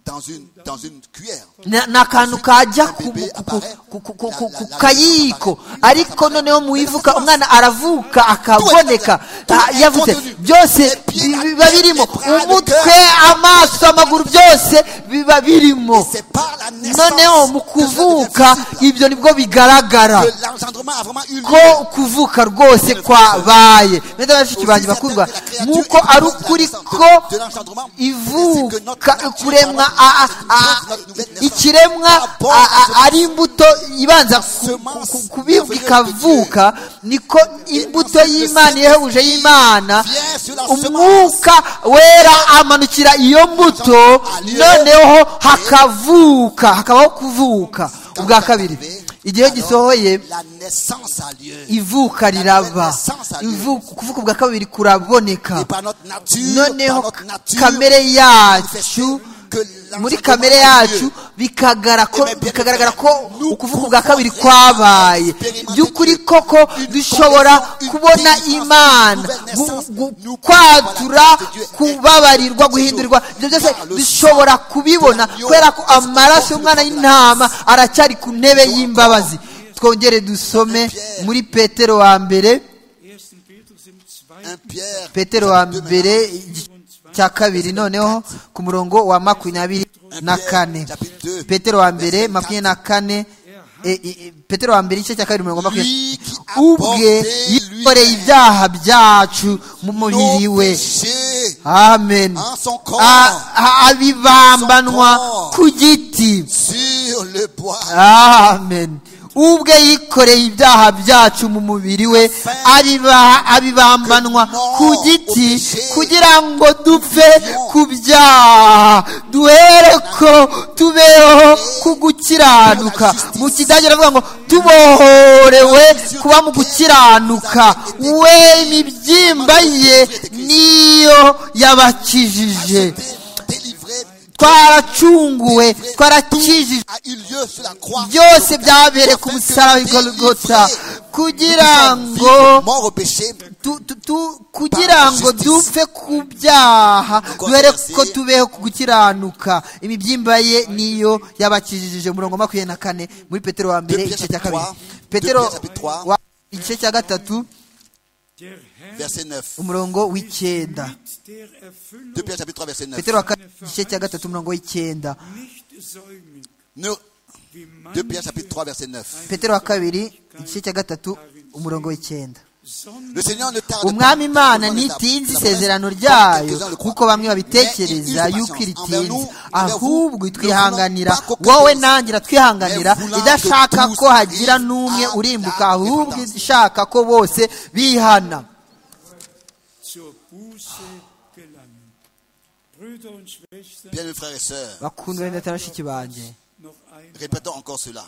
dans une, dans une cuillère. Na- ni akantu kajya ku- ku- ku- ku- ku- ku- ku- ku kayiko ariko noneho mu ivuka umwana aravuka akaboneka Ah, yavuze byose bi- biba birimo umutwe amaso amaguru byose biba birimo C'est par la noneneho naissance mu que je kuvuka deviens disciple. ibyo nibwo bigaragara que l'engendrement a vraiment eu lieu. ko kuvuka rwose kwabaye mwenda bashiki banjye bakundwa nk'uko ari ukuri ko ivuka kuremwa a- a- a- ikiremwa a- a- ari imbuto ibanza ku- ku- ku- kubibwa ikavuka niko imbuto y'imana ihebuje y'imana umwuka wera amanukira iyo mbuto noneho hakavuka hakabaho kuvuka Quand ubwa c'est kabiri arrivé, igihe alors, gisohoye la naissance a lieu. ivuka riraba Ivuka- ukuvuka ubwa kabiri kuraboneka Et par notre nature, par noneho notre nature, kamere il fait yacu que muri l'engendrement kamere a lieu. yacu bikagara ko- Eh bien, bikagaragara ko nous ukuvuka ubwa kabiri pouvons kwabaye expérimenter by'ukuri une- koko une dushobora conversion, une kubona délivrance, imana une nouvelle naissance. gu- gu- Nous kwatura pouvons voir la nature de Dieu. kubabarirwa guhindurirwa ibyo byose Car le dushobora kubibona de l'agneau kubera ko est amaraso encore y'umwana plus y'intama aracyari ku ntebe y'imbabazi twongere dusome Pierre. muri petero wa mbere 1. Petrus im 2. Un Pierre, petero wa mbere igice cya kabiri noneho ku murongo wa makumyabiri na kane petero wa mbere makumyabiri na kane e- e- e- petero wa mbere igice cya kabiri umurongo wa makumyabiri ubwe yikoreye ibyaha byacu mu mubiri nos we péchés amen en son corps A- a- abibambanwa ku giti sur le bois. amen ubwe yikoreye ibyaha byacu mu mubiri we abiba- abibambanwa ku giti kugira ngo dupfe ku byaha duhere ko tubeho ku gukiranuka mu kidage baravuga ngo tubohorewe kuba mu gukiranuka we imibyimba ye niyo yabakijije Acheté, délivré, twaracunguwe twarakijije a eu lieu sur la croix. byose byabereye ku musaraba i Golgotha kugira ngo mort au péché, tu- tu- tu- kugira ngo dupfe ku byaha duhere ko tubeho ku gukiranuka imibyimba ye niyo yabakijije umurongo wa makumyabiri na kane muri petero wa mbere igice cya kabiri petero wa igice cya gatatu Der Herr verset 9. umurongo w'icyenda mit der Erfüllung 2 Pierre chapitre 3 verset 9. petero wa kane igice cya gatatu umurongo w'icyenda nicht säumen, Ne- wie 2 Pierre chapitre manche, 3 verset 9. petero wa kabiri igice cya gatatu umurongo w'icyenda sondern Le Seigneur ne tarde umwami pas. imana Tout le monde est à- ntitinze la promesse, isezerano tant ryayo quelques-uns le croient. kuko bamwe babitekereza Mais il eut yuko patience iritinze envers nous, ahubwo envers vous, itwihanganira ne voulant pas wowe que nangira twihanganira mais voulant idashaka que ko tous hagira vivent n'umwe à la urimbuka ahubwo dépendance. ishaka ko bose bihana zur Buße gelangen. Brüder und Schwestern, Bien, mes frères et sœurs, bakundwa neza bashiki banjye noch einmal. répétons encore cela.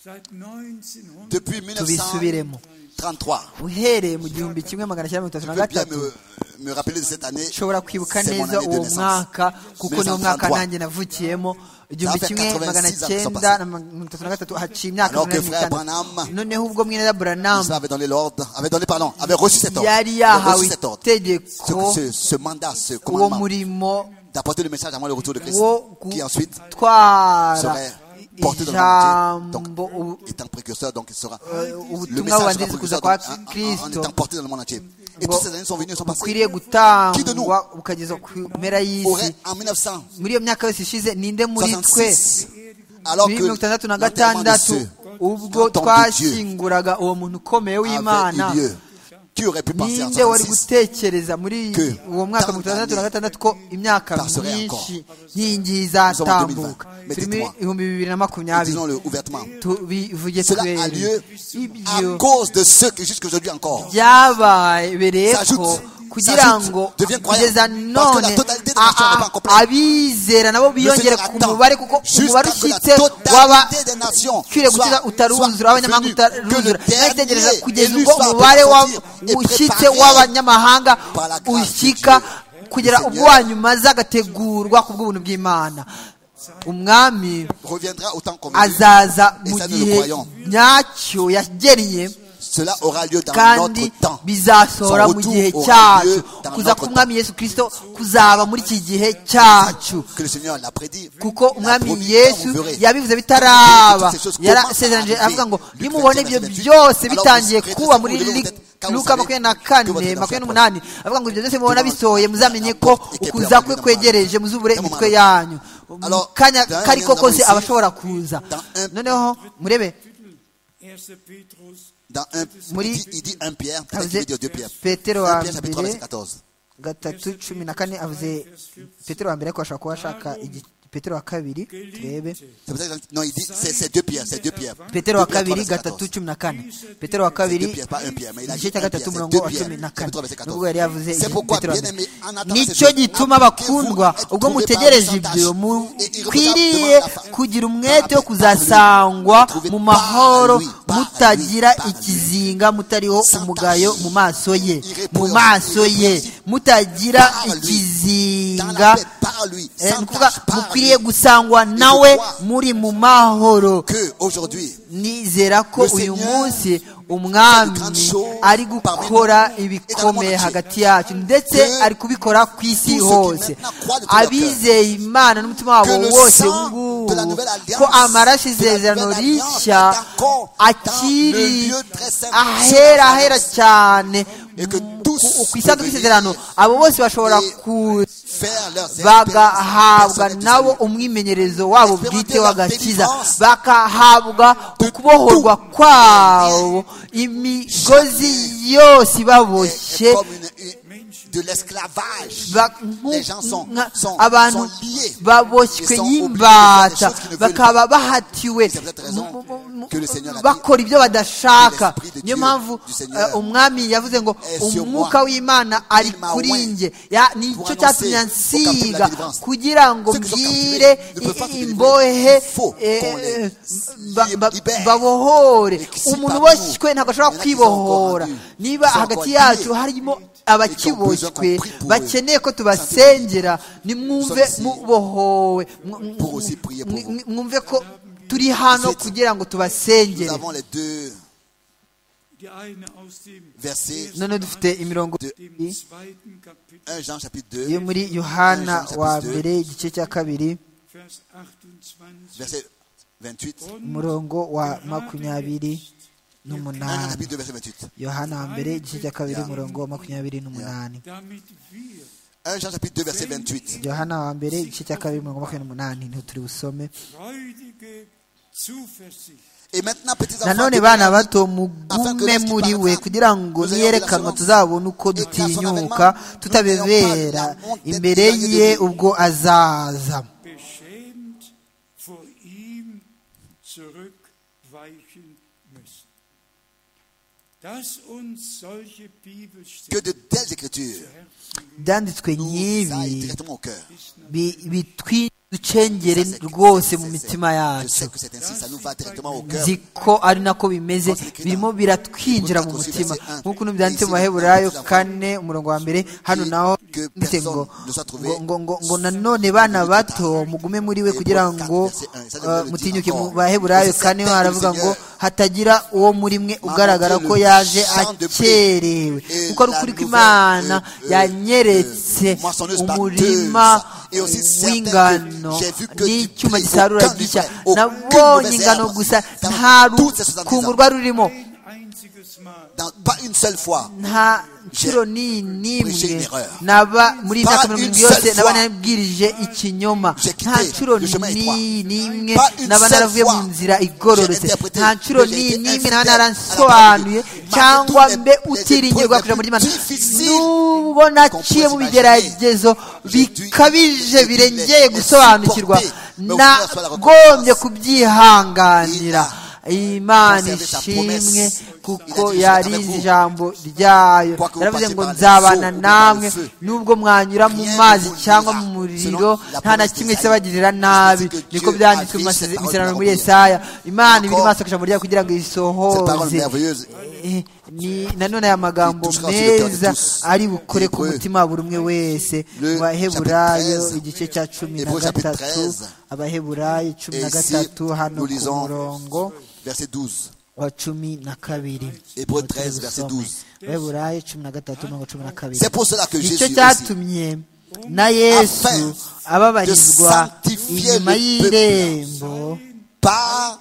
Seit 1900 Depuis tubisubiremo 1933, uhereye mu gihumbi kimwe magana cyenda mirongo itatu je na peux bien gatatu me, me rappeler de cette année. nshobora kwibuka c'est mon neza année de uwo naissance. mwaka kuko niwo mwaka 1933. nanjye navukiyemo igihumbi Ça fait kimwe 86 magana ans cyenda passés. na mirongo itatu na gatatu haciye imyaka Alors que umunani frère n'itandatu. Branham- noneho ubwo mweneza Israël buranamu avait donné l'ordre, avait donné, pardon, avait reçu cet ordre. yari avait yahawe reçu cet ordre. itegeko Ce, ce, ce mandat, ce uwo commandement murimo d'apporter le message avant le retour de Christ, wo qui ensuite gutwara serait porté dans le monde entier. ijambo Donc, u- étant précurseur, donc il sera. euh, Le ubutumwa message sera bubanziriza kuza précurseur kwa donc, en, en- en kristo étant porté dans le monde entier. Et ngo toutes ces années sont venues et sont bukwiriye passées. Qui de nous gutangwa bukageza ku mpera y'isi Aurait en 1900, muri iyo myaka yose ishize ninde muri twe 66, alors muri que mirongo itandatu na l'enterrement de gatandatu ceux ubwo Tant de twashyinguraga uwo muntu ukomeye avait w'imana eu lieu. Qui aurait pu penser en ninde wari 66 gutekereza muri Que uwo mwaka mirongo itandatu na gatandatu ko imyaka passerait myinshi nkingi izatambuka Nous sommes en 2020. turi muri Mettez-moi. ibihumbi bibiri na makumyabiri disons-le ouvertement, tubivuge Cela a twere lieu à ibyo cause de ceux qui jusqu'aujourd'hui encore byababereyeko S'ajoute- kugira s'ajoute, ngo devient croyant. kugeza Parce que none la totalité des a- nations n'est pas a- complète. abizera nabo biyongere ku attend mubare kuko jusqu'à umubare que la ushyitse w'aba totalité des nations ukwiriye soit- gukiza utaruzura soit abanyamahanga venue, que le utaruzura nagitegereza dernier kugeza élu ubwo soit umubare wa- sorti et ushyitse préparé w'abanyamahanga par la grâce de ushyika Dieu. kugera ubwa nyuma aze agategurwa ku bw'ubuntu bw'imana umwami reviendra au temps convenu. azaza Et mu ça, nous le gihe croyons. nyacyo yageriye Cela aura lieu dans kandi notre temps. bizasohora Son mu retour gihe aura cyacu lieu dans kuza notre k'umwami yesu kirisito kuzaba muri iki gihe cyacu Que le Seigneur l'a prédit. kuko umwami promis, yesu vous verrez. yabivuze bitaraba Toutes ces choses yarasezeranje commencent à avuga ngo arriver. Luc nimubona 21, ibyo 28. byose Alors, bitangiye vous serez kuba très muri heureux, Luc- peut-être, quand vous luka savez makumyabiri na que votre kane enfant makumyabiri n'umunani avuga ngo ibyo byose mubona Devant- bisohoye muzamenye devant ko la porte et que ukuza kwe devant- kwegereje muzubure devant- imitwe yanyu Mu Alors, kanya dans un kari ko moment kose ici, aba ashobora kuza dans un- noneho murebe Dans un, Muri- il, dit, il dit 1 Pierre, peut-être Avuze qu'il veut dire 2 Pierre. Petero 1 wa Pierre chapitre 3 verset mbere 14. gatatu cumi na kane avuze petero wa mbere ariko ashobora kuba ashaka igi- petero wa kabiri turebe C'est pour ça que- non, il dit, c'est c'est 2 Pierre, c'est 2 Pierre. petero wa 2 Pierre, kabiri 3 verset gatatu 14. cumi na kane petero wa C'est deux kabiri pierres, pas un pierre, mais il a dit igice cya un pierre, gatatu c'est umurongo deux wa pierres. cumi na kane Chapitre 3, verset 14. nubwo yari yavuze C'est igi- pourquoi, petero wa bien mbere aimé, en attendant ces nicyo choses, gituma bakundwa que vous ubwo êtes mutegereje trouvés ibyo parmi sans tache, mukwiriye kugira umwete wo kuzasangwa mu mahoro mutagira ikizinga mutariho umugayo mu maso ye mu maso ye mutagira dans ikizinga la paix, par lui, Eh, sans ni ukuvuga tache, par lui. mukwiriye gusangwa nawe muri mu mahoro Que aujourd'hui, nizera ko Le uyu Seigneur munsi umwami fait de grandes choses ari parmi gukora nous ibikomeye et dans le monde hagati yacu ndetse Que ari kubikora ku isi tous ceux qui hose maintenant croient de tout leur abizeye imana n'umutima wabo Que le wose ubu sang ngubu de la nouvelle alliance, ko amaraso de la isezerano nouvelle alliance rishya est encore dans akiri le lieu très saint, ahera sur la ahera alliance. cyane Et que mu- tous ku- ku isanduku peuvent y'isezerano venir abo bose bashobora et ku faire leurs bagahabwa nabo au umwimenyerezo wabo bwite w'agakiza Expérimenter la bakahabwa ukubohorwa kwabo imigozi yose ibaboshye de l'esclavage. ba- nku- Les gens sont- nka- sont- abantu sont liés. baboshywe Ils sont obligés de faire n'imbata des choses qu'ils ne veulent bakaba bahatiwe C'est pour cette raison mu- mu- mu- que le Seigneur a dit bakora ibyo badashaka que l'Esprit de niyo Dieu, mpamvu du Seigneur, eh, umwami yavuze ngo est sur umwuka moi. w'imana ari m'a kuri oint njye Ya- nicyo pour cyatumye annoncer au capitaine de la ansiga délivrance. kugira ngo Ceux qui sont mbwire captivés ne peuvent pas se i- délivrer. imbohe Il faut eh, qu'on les eh, ba- ba- libère. babohore Et que si umuntu parmi nous, uboshywe ntabwo ashobora il y en a qui sont encore kwibohora rendus, niba qui sont hagati encore liés, yacu harimo qui ont besoin qu'on abakiboshywe prie pour eux. bakeneye ko tubasengera nimwumve Nous sommes ici mubohowe mu- mu- pour aussi prier pour vous. mu- mwumve ko turi hano Ensuite, kugira ngo Nous tubasengere avons les deux versets none dufite imirongo De- ibiri 1 Jean chapitre yo 2, muri yohana Jean wa chapitre mbere igice cya kabiri verset 28. 1 umurongo wa makumyabiri Jean n'umunani chapitre 2, verset 28. yohana wa mbere igice cya kabiri Yeah. umurongo wa makumyabiri n'umunani 1 Jean chapitre 2, verset 28. yohana wa mbere igice cya kabiri umurongo wa makumyabiri n'umunani niho turi busome Et maintenant, petits enfants, nanone demeurez bana en lui, bato afin que mugume lorsqu'il muri we paraîtra, kugira ngo nous ayons niyerekanwa de l'assurance. tuzabone uko Et que la son dutinyuka avènement, nous n'ayons tutabebera pas la honte d'être imbere éloignés ye de lui. ubwo azaza beschämt vor ihm zurückweichen müssen. Dass uns solche que Bibelstellen de telles écritures byanditswe nous aillent nk'ibi directement au cœur. bi- bitwiducengere Ça, c'est- rwose c'est- mu c'est- mitima Je yacu sais que c'est ainsi, ça nous va directement au cœur. nzi ko ari nako bimeze birimo biratwinjira mu mutima nk'ukuntu byanditse mu baheburayo kane umurongo wa mbere hano naho ndetse ngo ngo, ngo, ngo, ngo nanone bana bato mugume muri we kugira ngo eh, mutinyuke mu baheburayo kane ho haravuga ngo hatagira uwo muri mwe ugaragara ko yaje akerewe kuko ari ukuri ko imana yanyeretse umurima w'ingano n'icyuma gisarura gishya nabonye ingano gusa nta rukungu rwari rurimo Dans- Pas une seule fois. nta nshuro ni Prêcher une n'imwe erreur. naba muri iyi Pas myaka une mirongo seule yose naba fois. narabwirije ikinyoma J'ai quitté nta nshuro le chemin étroit. ni n'imwe Pas une naba seule naravuye fois. mu nzira igororotse J'ai interprété nta nshuro que j'ai ni été n'imwe infidèle naba à la naransobanuye parole de Dieu. cyangwa Malgré mbe toutes les- les utiringira épreuves kujya muri les imana plus difficiles nubwo naciye mu puisse bigeragezo J'ai dû- bikabije j'ai dû les- birengeye les gusobanukirwa supporter. Mais au final, soit la nagombye reconnaissance. kubyihanganira imana conservé sa ishimwe promesse. kuko Il a dit, Je serai yarizi avec vous. ijambo ryayo Quoique vous yaravuze passiez ngo par les nzabana eaux ou par namwe le feu, nubwo mwanyura mu rien ne mazi vous cyangwa nuira, mu muriro selon la nta na promesse kimwe d'Isaïe. kizabagirira C'est nabi ce que niko Dieu byanditswe a mu fait, cette parole masezerano muri merveilleuse. Yesaya imana ibiri Encore, maso akajambo ryayo kugira ngo Cette parole isohoze merveilleuse eh, ni nanone aya magambo Touchera sur le cœur de meza tous. ari bukore ku Hébreux. mutima wa buri umwe wese Le mu baheburayo chapitre 13. igice cya cumi na Hébreux chapitre gatatu 13. abaheburayo cumi Et na ici, gatatu hano ku murongo nous lisons verset 12. wa cumi na kabiri Hébreux Ngo 13, verset tubisome. 12. abaheburayo cumi na gatatu mirongo cumi na kabiri C'est pour cela que nicyo Jésus aussi, cyatumye na yesu ababarizwa inyuma y'irembo par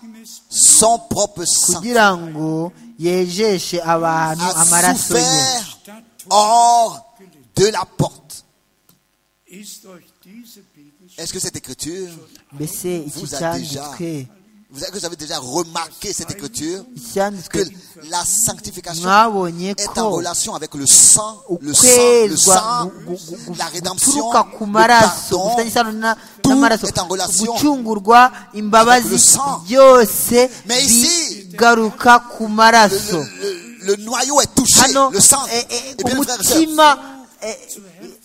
son propre sang, kugira ngo yejeshe abantu a amaraso ye souffert hors de la porte. Ist euch diese Bibelstelle Est-ce que cette écriture, mbese iki vous a déjà, cyanditswe vous avez, vous avez déjà remarqué cette écriture, icyanditswe que la sanctification mwabonye est ko en relation avec le sang, le sang, le ukwezwa sang, gu- gu- gu- la rédemption, guturuka ku le maraso pardon, gufitanye isano na- tout n'amaraso est en relation gucungurwa imbabazi avec le sang. byose Mais ici, bigaruka ku le, maraso le- le- le noyau est touché, hano le sang. eh, eh, Et bien, frères et sœurs, umutima eh,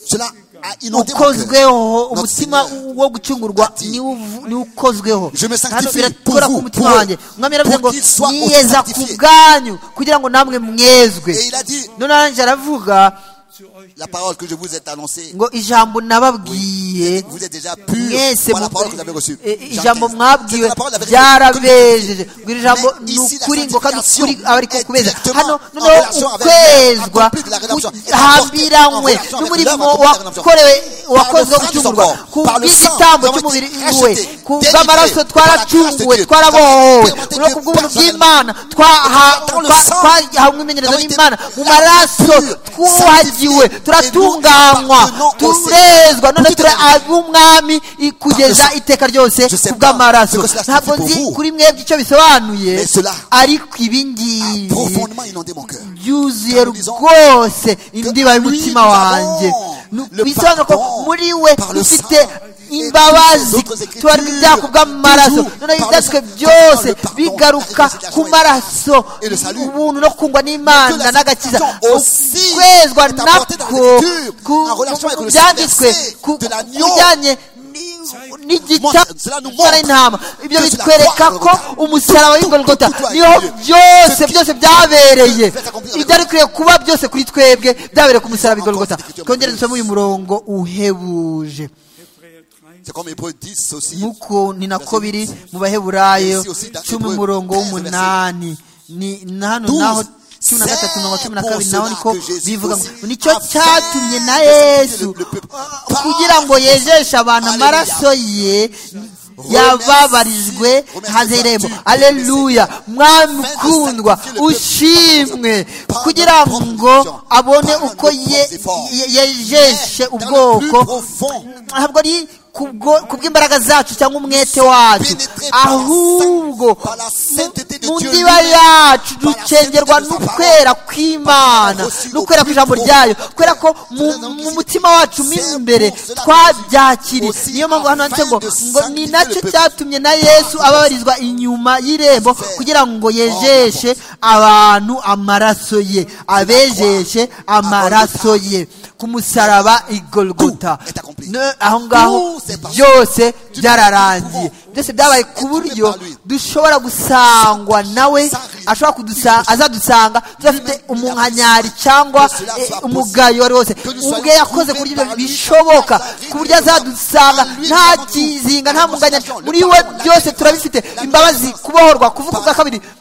cela a inondé mon cœur. ukozweho Notre umutima Seigneur wo gucungurwa a dit, niwo uvu- niwo ukozweho Je me hano sanctifie pour birakora ku vous, mutima pour wanjye eux, umwami yaravuze pour ngo qu'ils soient niyeza ku sanctifiés." bwanyu kugira ngo namwe mwezwe Et il a dit, none arangije aravuga zu euch la parole que je vous ai annoncée, ngo ijambo nababwiye vous êtes déjà pur. mwese Voilà la parole que vous avez mu- reçue. eh, eh, Jean ijambo 15. C'était mwabwiwe la parole de la vérité. ryarabejeje ngo iri jambo Mais ni ici, la ukuri ngo kandi sanctification ukuri aba ariko est kubeza directement hano en noneho relation avec- ukwezwa accompli de la rédemption, est hambiranywe en relation avec n'umurimo l'œuvre accomplie de la rédemption. wakorewe Par le wakozwe sang de son gucungurwa corps, ku par le sang, bw'igitambo nous avons cy'umubiri été we rachetés, ku délivrés bw'amaraso par la grâce de twaracunguwe Dieu. twarabohowe Nous avons été no permettés ku bw'ubuntu Dieu bw'imana twaha- Dans le twa- sang, twahawe imyemerezo nous avons été n'imana mu la maraso pure, twuhagiwe sanctifiés, turatunganywa et nous appartenons au turezwa Seigneur. none turi Tout est réglé. ab'umwami i- kugeza sang. iteka ryose Je sais ku pas bw'amaraso ce que cela ntabwo signifie nzi pour vous. kuri mwebwe icyo bisobanuye Mais cela ariko a ibingibi profondément inondé mon cœur. byuzuye Nous disons rwose indiba lui, y'umutima nous wanjye avons Nu- le bisobanura ko pardon muri we par le dufite sang imbabazi et toutes les autres écritures, tubarwa ibyaha ku bw'amaraso toujours noneho par le ibyanditswe sang, byose le pardon, bigaruka la réconciliation ku et- maraso et le salut. ubuntu no kungwa Que la n'imana n'agakiza sanctification aussi ukwezwa est apportée dans nako la lecture, ku- en relation avec ku le byanditswe verset ku de l'agneau. bijyanye ni- Moi, n'igitabo cela nous cy'umwana montre w'intama ibyo que cela bitwereka ko croit Golgotha. umusaraba Tout- w'ingorigota tout- tout- tout- niho tout- byose tout- byose byabereye tout- tout- tout- ibyari bikwiye kuba byose kuri twebwe byabereye ku musaraba w'ingorigota Encore cette twongere dusome écriture uyu murongo uhebuje Hebräer 13 C'est comme Hébreu 10 aussi. nk'uko ni nako biri mu baheburayo Ici aussi, dans cumi Hébreux umurongo 13, w'umunani ni na hano douze. naho cumi na gatatu mirongo cumi na C'est kabiri pour naho cela niko que Jésus bivuga ngo aussi nicyo a fait cyatumye na de yesu le peuple par kugira ngo son yejeshe abantu Alléluia. amaraso ye yababarijwe Remercie haziremo Dieu. aleluya mwami Afin de ukundwa sanctifier le peuple ushimwe par son kugira propre ngo affliction, abone par uko nos ye- propres ye- yejeshe Dans le plus ubwoko profond ntabwo ari kubwo- kubw'imbaraga zacu cyangwa umwete wacu pénétrés par la ahubwo saint- par la sainteté de mu Dieu ndiba lui-même, yacu par la ducengerwa sainteté de sa n'ukwera parole, kw'imana par la reçue n'ukwera au plus kw'ijambo profond. ryayo kubera ko mu Cela donc mu ici, mutima wacu mo c'est imbere pour cela twabyakiriye aussi, niyo mpamvu hano handitse ngo afin ngo de ni sanctifier nacyo le peuple. cyatumye na yesu ababarizwa inyuma y'irembo kugira ngo yejeshe abantu amaraso ye abejeshe amaraso ye ku musaraba igolgota Tout est accompli. Ne- aho ngaho Tout c'est parti. byose byararangiye byose byabaye ku Être buryo trouvé par lui. dushobora gusangwa nawe sans rien. ashobora kudusa- azadusanga tudafite umunkanyari cyangwa Que cela eh, soit umugayo wari wose Que nous ubwe soyons yakoze ku trouvés buryo par ibyo lui, bishoboka sans rien. ku buryo azadusanga Par lui, nta nous avons tout. kizinga La nta munganyari consolation, le muri we pardon, la byose délivrance, turabifite la imbabazi délivrance. kubohorwa kuvuga Par- ubwa kabiri des neuen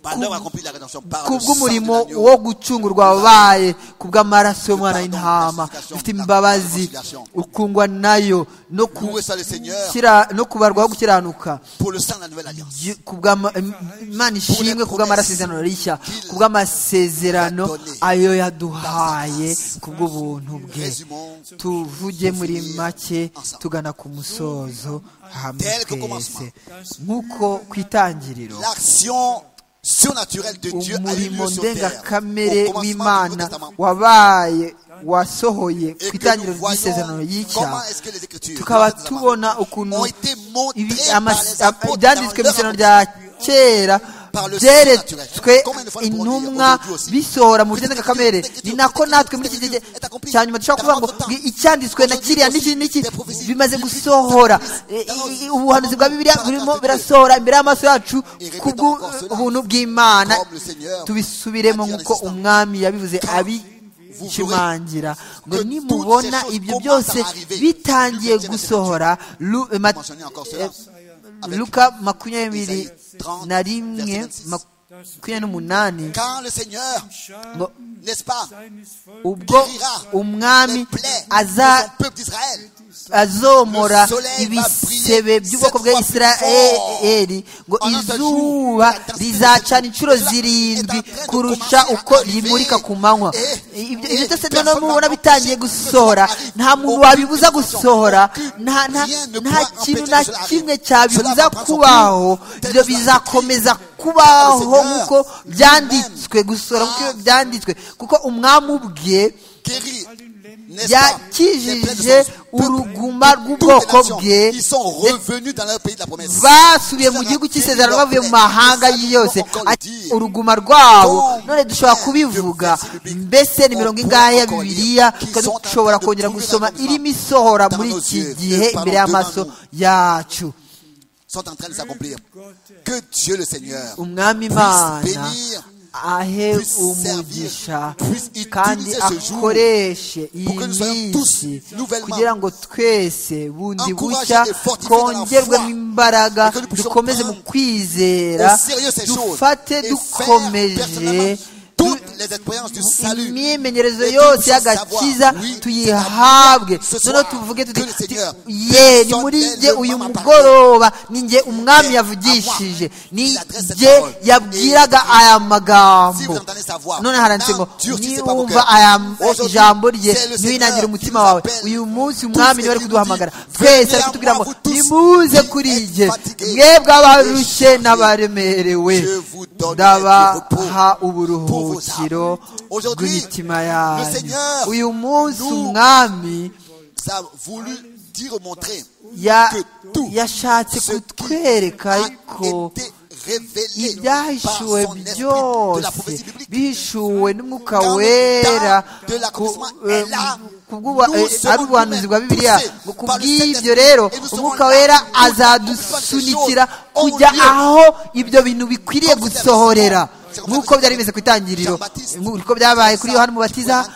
Par l'œuvre accomplie de la rédemption, par ku le sang de bw'umurimo l'agneau. wo gucungurwa wabaye ku bw'amaraso y'umwana Pardon, w'intama la sanctification, ufite la imbabazi reconciliation. ukungwa nayo no ku- Loué soit le Seigneur kira- no kubarwaho gukiranuka pour le sang de la nouvelle alliance. Dieu- ku bw'ama- imana ishimwe ku bw'amasezerano rishya ku bw'amasezerano ayo yaduhaye ku bw'ubuntu bwe Résumons tuvuge muri make tugana ku musozo hamwe twese nk'uko ku itangiriro l'action surnaturelle de Dieu a eu umurimo lieu sur terre ndengakamere au commencement du Nouveau w'imana Testament. wabaye wasohoye Et ku que itangiriro nous voyons ry'isezerano y'icyaha comment est-ce que les Écritures, tukaba les Écritures tubona ukuntu ont été montrées ibi- par amas- les apôtres ibyanditswe mu dans leur isano rya kera par le surnaturel. byeretswe Combien de fois nous pourrons dire intumwa aujourd'hui aussi bisohora mu bugende kamere ni nako natwe muri iki gihe cya nyuma dushobora kuvuga ngo "Ngi- icyanditswe na kiriya n'iki n'iki bimaze gusohora E, i- i- ubuhanuzi bwa bibiliya burimo birasohora imbere y'amaso yacu kubw'ubuntu bw'imana tubisubiremo nk'uko umwami yabivuze abishimangira ngo nimubona ibyo byose bitangiye gusohora Lu- eh, Mat- Mentionner encore eh, cela. luka makumyabiri Isaïe na 30, rimwe verset 26. makumyabiri n'umunani Quand le Seigneur, ngo n'est-ce pas, ubwo les umwami plaies de aza son peuple d'Israël, azomora Le soleil ibisebe va briller by'ubwoko bwa sept fois isirayeli ngo En un seul jour, izuba la rizacana inshuro cela zirindwi est en train de kurusha commencer à uko arriver. rimurika ku manywa Eh, Ibyo- eh, ibyo byose personne noneho mubona n'empêche bitangiye que gusohora cela arrive. nta muntu Aucune wabibuza tentation, gusohora aucune- nta nta- rien nta ne pourra kintu empêcher na que cela kimwe arrive. cyabibuza Cela va prendre son kubaho cours. ibyo Tel sera bizakomeza Le kubaho Seigneur nk'uko byanditswe gusohora kuko a- byanditswe kuko umwami ubwe guérit, n'est-ce pas, les plaies de yakijije son peuple. uruguma Toutes rw'ubwoko les nations bwe qui sont revenus dans leur pays de la promesse. basubiye mu gihugu cy'isezerano bavuye mu mahanga yose Ati, uruguma rwabo none dushobora kubivuga mbese ni mirongo ingahe ya bibiliya twari dushobora kongera gusoma irimo isohora muri iki gihe imbere y'amaso yacu sont en train de s'accomplir. Que Dieu le Seigneur umwami puisse imana bénir, ahe puisse umugisha puisse utiliser kandi ce jour akoreshe iyi que nous soyons tous minsi nouvellement kugira ngo twese bundi encouragés bushya et fortifiés dans la twongerwemo foi, imbaraga et que nous puissions dukomeze mu prendre kwizera au sérieux ces choses, dufate et faire dukomeje personnellement du- toutes les expériences du salut. imyimenyerezo Et que yose nous y'agakiza savoir, oui, tuyihabwe ce soir, noneho tuvuge tuti que le Seigneur, ti- ye ni personne muri n'est jye le uyu maman mugoroba ni jye umwami Et yavugishije avoir, ni il adresse cette jye parole. yabwiraga Et- aya Si vous magambo entendez sa voix, none haranditse ngo n'endurcissez pas vos niwumva cœurs. aya Aujourd'hui, ijambo rye c'est le ntiwinangire Seigneur umutima qui wawe nous appelle. uyu munsi Tous umwami niwe ari les kuduhamagara nous disent, twese ari venez à kutubwira moi, ngo vous tous nimuze qui kuri êtes jye fatigués, mwebwe abarushye et chargés, n'abaremerewe je vous donnerai du repos ndabaha pour vos uburuhukiro âmes. Aujourd'hui, bw'imitima le yanyu Seigneur uyu munsi nous- umwami Ça a voulu dire, montrer ya- que tout yashatse ce kutwereka a ariko été révélé par son ibyahishuwe esprit de la byose prophétie biblique. bihishuwe n'umwuka wera ku- eh, kubw'uba- eh, ari ubuhanuzi bwa bibiliya ngo kubw'ibyo rero umwuka wera azadusunikira kujya aho ibyo bintu bikwiriye gusohorera nk'uko byari bimeze ku itangiriro nk'uko byabaye kuri yohani umubatiza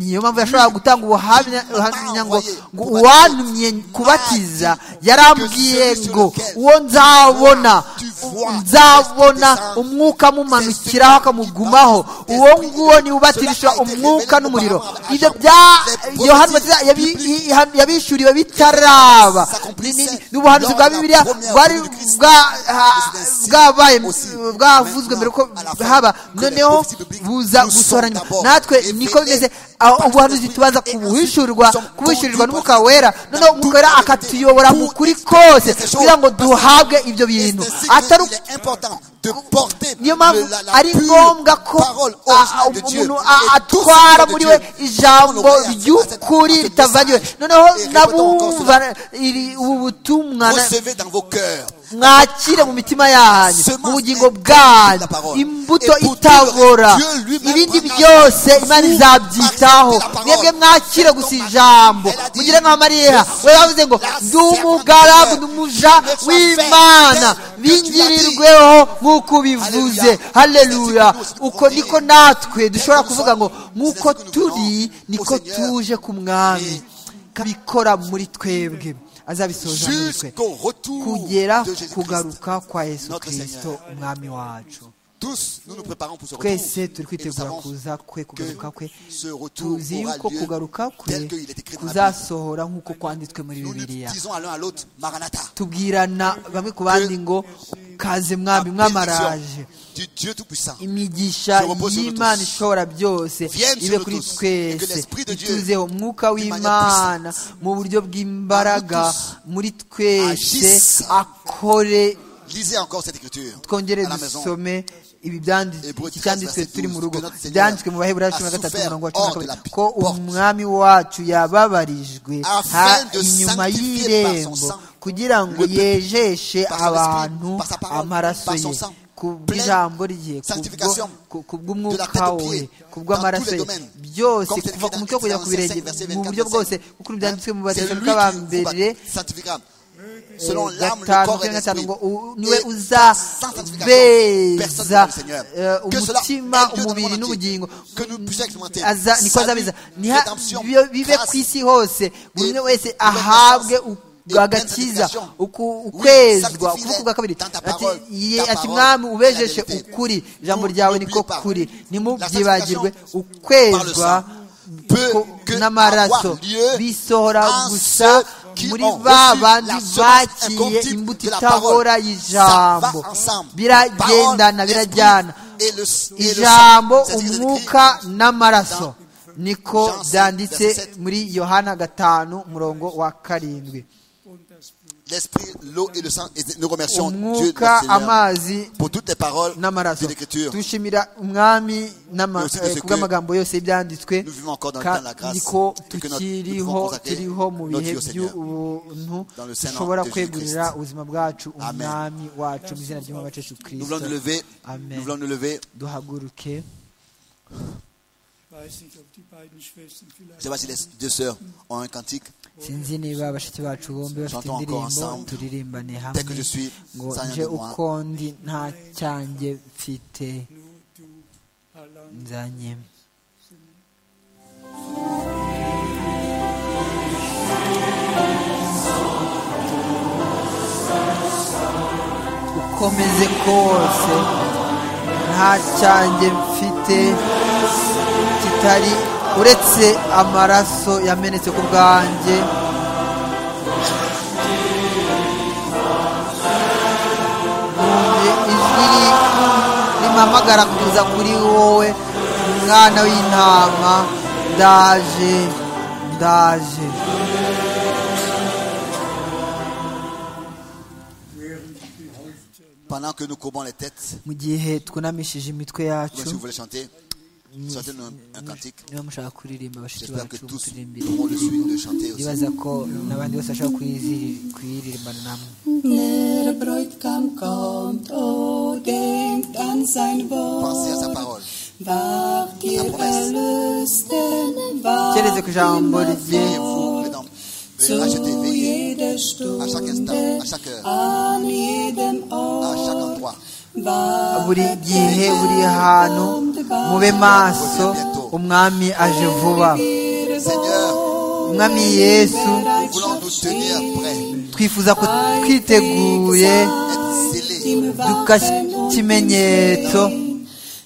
niyo mpamvu yashoboraga gutanga ubuhamya ubuhamya ngo ngo uwantumye kubatiza yarambwiye ngo uwo nzabona nzabona umwuka amumanukiraho akamugumaho uwo nguwo ni ubatirisha umwuka n'umuriro ibyo bya yohani umubatiza yabi- yabi- yabishuriwe bitaraba Ni- ni- ni ubuhanuzi bwa bibiliya bwari bwa- ha- bwabaye bwavuzwe mbere ko haba noneho buza gusoranywa natwe niko bimeze aho ubuhanuzi tubaza kubuhishurwa kubuhishurirwa n'umwuka wera noneho umwuka wera akatuyobora mu kuri kose kugira ngo duhabwe ibyo bintu atari uku- niyo mpamvu ari ngombwa ko a- a- umuntu a- atwara muri we ijambo ry'ukuri ritavangiwe noneho nabumva iri- ubu butumwa na- Recevez dans vos cœurs mwakire mu mitima yanyu mu bugingo bwanyu imbuto itabora ibindi byose imana izabyitaho mwebwe mwakire gusa ijambo mugire nka mariya we yavuze ngo ndi umugaragu ndi umuja w'imana bingirirweho nk'uko ubivuze haleluya uko niko natwe dushobora kuvuga ngo nk'uko turi niko tuje ku mwami kabikora muri twebwe azabisoza muri twe jusqu'au retour kugera de Jésus-Christ. kugaruka kwa yesu Notre kirisito Seigneur. umwami wacu Tous, nous nous préparons pour ce retour. twese turi Et nous kwitegura savons kuza kwe kugaruka que kwe ce retour tuzi aura yuko lieu kugaruka kwe tel qu'il est écrit dans la Bible. kuzasohora nk'uko kwanditswe muri Nous ne bibiliya disons à l'un à l'autre, Maranatha. tubwirana bamwe ku bandi ngo kaze mwami La bénédiction mwamaraje Du Dieu Tout-Puissant. imigisha Je repose sur nous y'imana tous. ishobora byose Vienne sur ibe nous kuri tous. Et que twese l'Esprit de Dieu, ituzeho umwuka d'une manière w'imana mu buryo bw'imbaraga muri twese agisse. akore Lisez encore cette écriture. twongere à la maison. dusome ibi byanditswe Hébreux iki cyanditswe 13, turi mu rugo verset 12, byanditswe mu baheburayo cumi na a gatatu souffert umurongo wa cumi na hors de la kabiri ko porte. umwami wacu yababarijwe Afin ha- de inyuma sanctifier par son y'irembo sang kugira ngo le peuple, yejeshe par son esprit, abantu par sa parole, amaraso par son ye sang, kubw'ijambo rye sanctification ku- ku bw'umwuka de la tête aux we pieds, ku bw'amaraso dans ye tous les domaines. byose Comme c'est kuva écrit ku dans mutwe kugera ku birenge 25, verset mu buryo 24, bwose kuko byanditswe mu C'est lui batesalonike ba qui vous mbere bat- sanctifiera. Selon l'âme, le gatanu corps et kuri gatanu l'esprit. ngo u- Et niwe sans sanctification, uzabeza personne ne verra le Seigneur. eh, Que cela umutima ait lieu dans umubiri le monde entier. n'ubugingo Que nous puissions expérimenter Aza- niko salut, azabiza Niha- rédemption, bio- bibe grâce ku isi hose buri et umwe wese renaissance ahabwe u- et agakiza sanctification. uku- Oui, ukwezwa sanctifie-les ukuvuga bwa kabiri dans ta Ati- parole, ye- ta ati parole mwami est la ubejeshe vérité. ukuri ijambo Nous, ryawe n'oubliez niko pas, kuri la ntimubyibagirwe sanctification ukwezwa par le sang ko- peut que n'amaraso avoir lieu bisohora en gusa ceux qui muri ont ba reçu bandi la semence bakiye incorruptible imbuto de la parole. itabora y'ijambo Ça va ensemble. biragendana Parole, esprit birajyana et le- et le ijambo sang. C'est-à-dire umwuka écrit n'amaraso niko Jean 6, byanditse verset 7. muri yohana gatanu umurongo wa karindwi und das Blut. L'esprit, l'eau et le sang. Et nous remercions Dieu umwuka notre Seigneur amazi pour toutes les paroles de n'amaraso l'Écriture. dushimira umwami n'ama- Nous aussi, eh, de ce kubw'amagambo yose y'ibyanditswe nous vivons encore dans le ka- temps de la grâce niko et que notre- nous devons tukiriho consacrer turiho mu notre bihe vie au Seigneur. by'ubuntu Dans le Saint-Nom dushobora de kwegurira Jésus-Christ. ubuzima bwacu Amen. umwami wacu mu izina ry'umwami wacu yesu Nous voulons nous kirisito lever. Amen. Nous voulons nous lever. duhaguruke Ich weiß nicht, ob die beiden Schwestern Je vielleicht. ne sais pas si les deux sœurs ont un cantique. sinzi niba bashiki bacu bombi bafite Chantons encore indirimbo ensemble. turirimbane Tel que je hamwe suis, ngo sans rien nje de moi. uko ndi nta cyanjye mfite Nur du allein nzanye ukomeze kose nta cyanjye mfite kitari uretse amaraso yamenetse ku bwanjye numve ijwi ri- rimpamagara kuza kuri wowe umwana w'intama ndaje ndaje Pendant que nous courbons les têtes, mu gihe twunamishije imitwe donc si yacu vous voulez chanter, chantez-nous un, un cantique. niba mushaka kuririmba bashiki J'espère que bacu tous muturimbire auront le suivi de chanter aussi. ndibaza ko n'abandi bose bashaka kuyiziri- kuyiririmbana namwe Der Bräutigam kommt, oh, denkt an sein Pensez à sa Wort. parole. Wacht ihr Erlösten, wacht Icyerezo ku ijambo immer rye Et vous, mesdames, zu veuillez acheter, veillez jeder à chaque Stunde, instant, à chaque heure, an jedem à chaque Ort. endroit. buri Wartet, gihe der buri hantu mube maso bientôt. umwami aje vuba ihr Seigneur, umwami yesu nous voulons nous tenir prêts, twifuza ko twiteguye être scellés dukasha ikimenyetso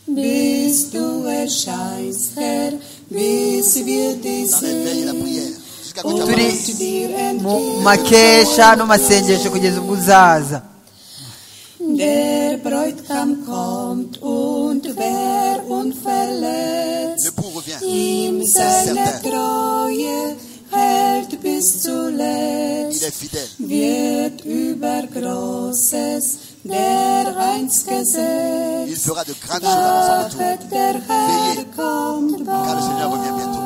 Bist du erscheinst, Herr, bis wir dich dans les veilles et la sehen. prière, jusqu'à quand tu turi apparaisses. Und dir mu entgegen. makesha no masengesho kugeza ubwo uzaza Der Bräutigam kommt und wer unverletzt Le bout revient. ihm seine Certain. Treue hält bis Il zuletzt, est fidèle. wird über Großes der Eins gesetzt. Il fera de grandes choses avant son retour. Wachet der Herr Veillez, kommt car le Seigneur bald. revient bientôt.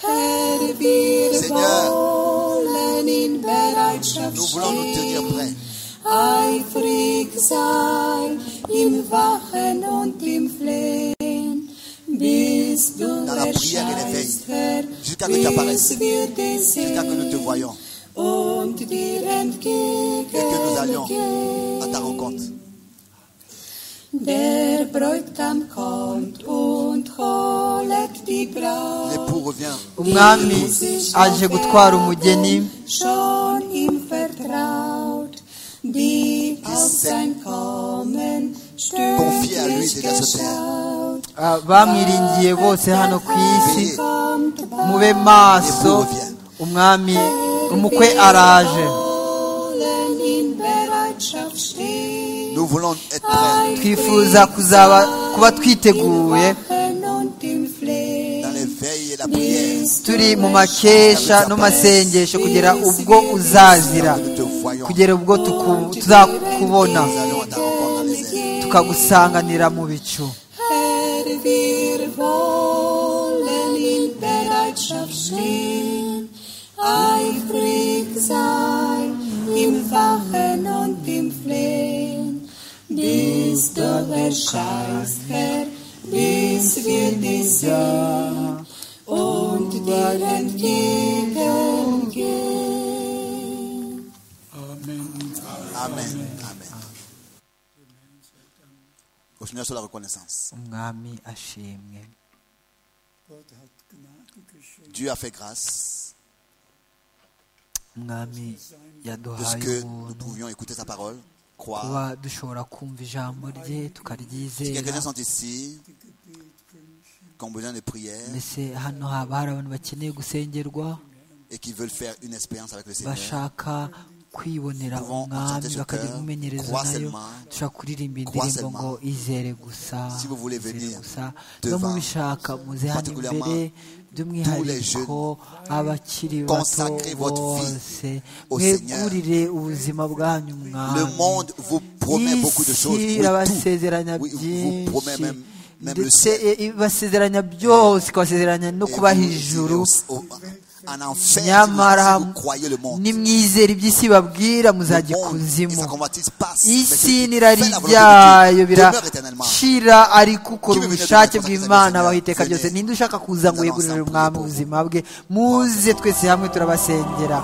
Herr, wir Seigneur, wollen in Nous Bereitschaft voulons nous tenir prêts, stehen, eifrig sein im Wachen und im Flehen, bis du Dans la prière et les erscheinst, Herr, jusqu'à que tu apparaisses, bis wir dich jusqu'à que nous te sehen voyons und dir entgegen et que nous allions à ta rencontre. Der Bräutigam kommt und holet die Braut. L'époux revient. umwami aje gutwara umugeni Schon ihm vertraut, die auf sein Kommen Confie à lui stündlich déjà ce geschaut. Ah, bamwiringiye bose hano ku isi Veillez, mube maso umwami umukwe araje Wollen in Bereitschaft stehen, nous voulons être prêts twifuza kuzaba kuba twiteguye Wachen und im dans Flehen, les veilles et la prière, turi mu makesha no masengesho kugera ubwo uzazira que nous te voyons, kugera ubwo tuku- tuzakubona nous allons à ta rencontre dans les airs. tukagusanganira mu bicu Herr, wir wollen in Bereitschaft stehen, eifrig sein im Wachen und im Flehen, bis bist du erscheinst, Herr, bis wir dich sehen und dir entgegengehen. Amen. Amen. Amen. Au Seigneur, soit la reconnaissance. umwami ashimwe Gott hat Gnade geschenkt. Dieu a fait grâce umwami de ce yaduhaye que nous ubuntu pouvions écouter sa parole, kuba croire. dushobora kumva ijambo rye Si tukaryizera quelques-uns sont ici, qui ont besoin de prière mbese hano haba hari abantu bakeneye gusengerwa et qui veulent faire une expérience avec le Seigneur, bashaka kwibonera Pouvons umwami enchanter ce bakagira cœur, umumenyerezo croire nayo seulement, dushobora kuririmba croire indirimbo ngo izere gusa Si vous voulez izere venir gusa niba devant, mubishaka muze hano particulièrement imbere tous les jeunes, by'umwihariko abakiri bato consacrez votre vie bose au Seigneur. mwegurire ubuzima bwanyu le mwami monde vous promet beaucoup de choses. isi oui, irabasezeranya tout. Oui, vous promet byinshi même, même le ndetse ciel. i- ibasezeranya byose ikabasezeranya no Et kubaha vous irez ijuru au- au- en enfer, si vous, nyamara si vous croyez le monde. nimwizera iby'isi babwira Le muzajya monde et sa ikuzimu convoitise passent. mais isi celui qui n'irari fait la volonté de ryayo Dieu demeure éternellement. birashira ariko ukora Tube ubushake bine tujye bw'imana kwa abaho Seigneur. iteka ryose Venez. ninde ushaka kuza ngo Nous yegurire allons umwami ensemble prier ubuzima bwe muze twese hamwe turabasengera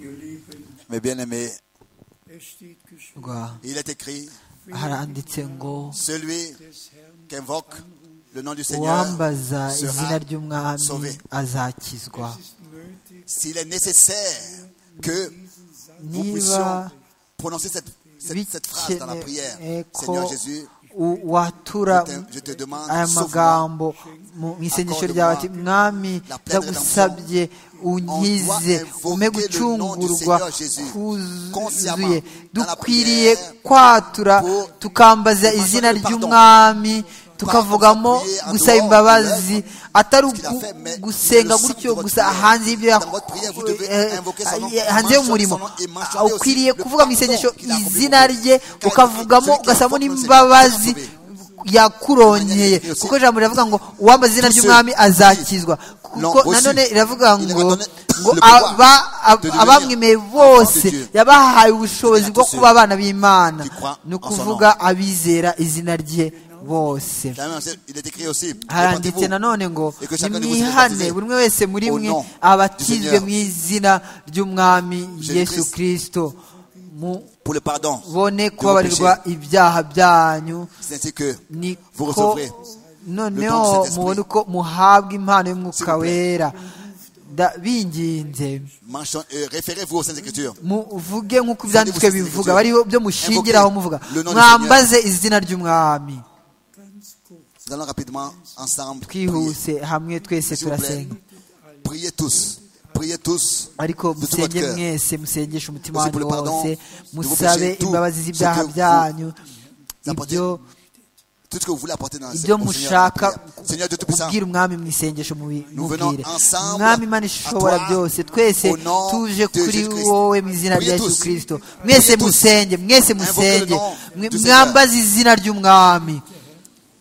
Ihr Lieben, Mes bien-aimés, es steht geschrieben, Rwa. il est écrit, haranditse ngo celui des Herrn qui invoque le nom du Seigneur uwambaza izina sera ry'umwami sauvé. azakizwa ist nötig, S'il est nécessaire que nous niba puissions prononcer cette, cette, cette phrase dans la prière, bikeneye Seigneur ko Jésus, u- watura je te- je te demande, aya sauve-moi. magambo mu mu isengesho ryawe ati Accorde-moi mwami la pleine ndagusabye unkize On doit ume invoquer le nom du gucungurwa Seigneur Jésus consciemment kuzuye dans la dukwiriye prière kwatura pour tukambaza demander izina pardon. ry'umwami tukavugamo prière en gusaba dehors de imbabazi atari ce qu'il a ugu- fait, mais gusenga le sang gutyo de votre gusa prière. hanze y'ibyo Dans votre prière, vous yako- devez eh, invoquer son nom, eh, hanze mentionner y'umurimo son nom et mentionner ukwiriye aussi le kuvuga mu pardon isengesho qu'il a accompli pour izina vous. rye Car ukavugamo celui qui ugasabamo invoque le Seigneur n'imbabazi sera yakuronkeye kuko ijambo riravuga ngo uwambaza izina ry'umwami azakizwa kuko L'ont nanone reçu. iravuga ngo Il leur a donné ngo le pouvoir aba- ab- de devenir abamwemeye enfants de bose Dieu. yabahaye ubushobozi C'est-à-dire bwo tous kuba ceux abana b'imana qui croient ni en son ukuvuga abizera izina rye bose La même chose, Il est écrit aussi, haranditse répandez-vous nanone ngo et que chacun de vous soit nimwihane baptisé buri umwe wese muri au mwe nom du abatizwe Seigneur mu izina ry'umwami Jésus yesu Christ. kirisito pour le pardon mubone de vos péchés. kubabarirwa ibyaha byanyu C'est ainsi que vous niko recevrez Le don noneho de cet mubone esprit. uko muhabwa impano y'umwuka S'il vous plaît. wera Da- binginze Mention- euh, référez-vous aux Saintes Écritures. muvuge nk'uko ibyanditswe Senderi gusiza bivuga igitero. bariho byo mushingiraho muvuga Le nom du mwambaze izina ry'umwami ganz kurz, Nous allons rapidement ensemble prier. twihuse hamwe twese S'il vous plaît. turasenga Priez tous. Priez tous. ariko de tout votre musenge cœur. mwese musengeshe umutima Aussi pour wanyu le pardon wose de vos musabe péchés, tout imbabazi ce z'ibyaha que vous byanyu apportez ibyo Tout ce que vous voulez apporter dans la ibyo au Seigneur, dans la mushaka prière. Seigneur Dieu Tout-Puissant, kubwira umwami mu isengesho mubi- Nous venons mubwire ensemble umwami imana ishobora à toi, byose twese au nom tuje de kuri Jésus-Christ. wowe mu izina rya Priez tous. yesu kirisito mwese Priez tous. musenge mwese Invoquez musenge le nom Mwe- du Seigneur. mwambaze izina ry'umwami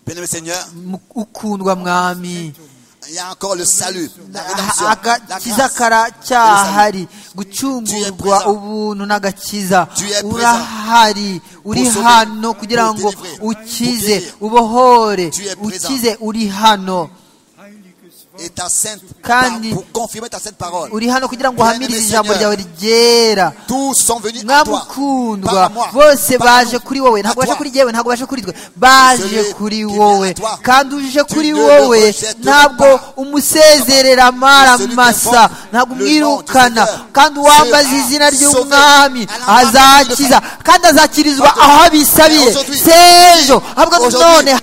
bien-aimé Seigneur, Mu- ukundwa mwami il y a encore le salut, la Ha- rédemption, la grâce, agakiza et le salut. karacyahari gucungurwa ubuntu n'agakiza urahari uri hano kugira ngo ukize ubohore ukize uri hano heiliges Wort Et ta sainte, Kandi- pour confirmer ta sainte parole. uri hano kugira ngo uhamirize ijambo ryawe ryera Tous sont venus à toi. mwamukundwa Par moi. bose Par baje nous. kuri wowe ntabwo À baje toi. kuri yewe ntabwo baje kuri twe baje kuri wowe kandi uje kuri wowe ntabwo umusezerera amara masa ntabwo umwirukana kandi uwambaza izina ry'umwami azakiza kandi azakirizwa aho abisabiye sejo avuga ngo none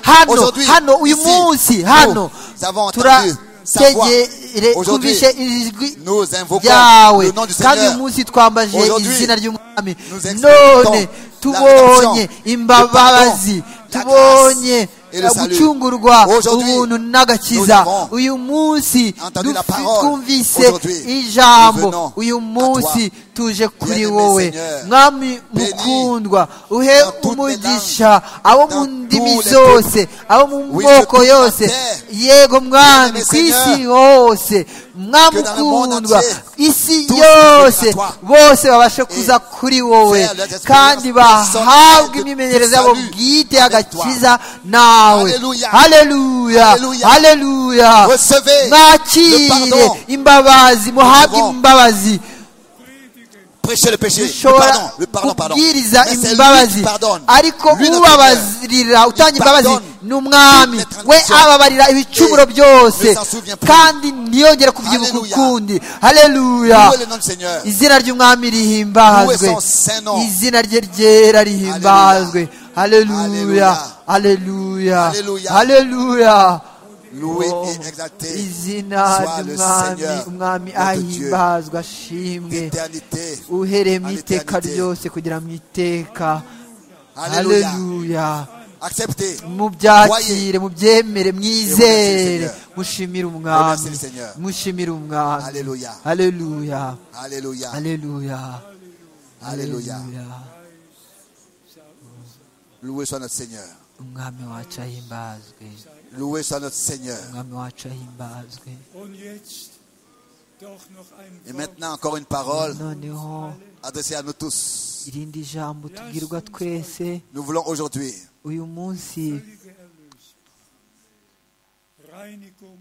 hano hano uyu munsi hano turategere twumvishe ijwi Nous invoquons ryawe le nom du kandi uyu Seigneur. munsi twambaje Aujourd'hui, izina ry'umwami nous exaltons none la tubonye rédemption, imbabazi le pardon, la tubonye grâce et le salut. gucungurwa Aujourd'hui, ubuntu n'agakiza nous avons uyu munsi entendu la dufi- parole. twumvise Aujourd'hui, nous ijambo venons uyu à munsi tuje kuri Bien-aimé wowe Seigneur, mwami bénis mukundwa uhe dans toutes les umugisha abo mu dans ndimi tous les zose abo mu Oui, moko surtout dans la yose terre. yego mwami Bien-aimé ku isi Seigneur, hose que dans le monde mwamukundwa entier, isi tous viennent à yose toi. bose babashe kuza Et kuri wowe faire leur expérience kandi bahabwe personnelle de imimenyerezo yabo salut bwite avec y'agakiza nawe Alléluia. haleluya Alléluia. haleluya Recevez le mwakire pardon. imbabazi muhabwe devons imbabazi Prêchez le péché. Le pardon. dushobora Le pardon, pardon. kubwiriza Mais c'est lui qui imbabazi pardonne. ariko Lui, notre Seigneur. ubabarira utanga imbabazi pardonne ni umwami toutes les we transgressions. ababarira ibicumuro Et ne byose s'en souvient plus. kandi ntiyongere kubyibuka Alléluia. ukundi haleluya Louez le nom du Seigneur. izina ry'umwami rihimbazwe Louez son saint nom. izina rye ryera rihimbazwe haleluya haleluya Alléluia. haleluya Loué Oh, et exalté izina soit le ry'umwami Seigneur, umwami notre Dieu, ahimbazwe ashimwe d'éternité. uhereye mu à iteka l'éternité. ryose kugira mu iteka Alléluia. haleluya Acceptez. mubyakire mubyemere mwizere Seigneur. mushimire Remerciez umwami le Seigneur. mushimire umwami Alléluia. haleluya Alléluia. haleluya Alléluia. Haleluya. Loué soit notre Seigneur. umwami wacu ahimbazwe Loué soit notre Seigneur. umwami wacu ahimbazwe und jetzt doch noch ein Et Wort. maintenant, encore une parole noneho adressée à nous tous. irindi jambo tubwirwa twese Nous voulons aujourd'hui uyu munsi Völlige Erlösung, Reinigung,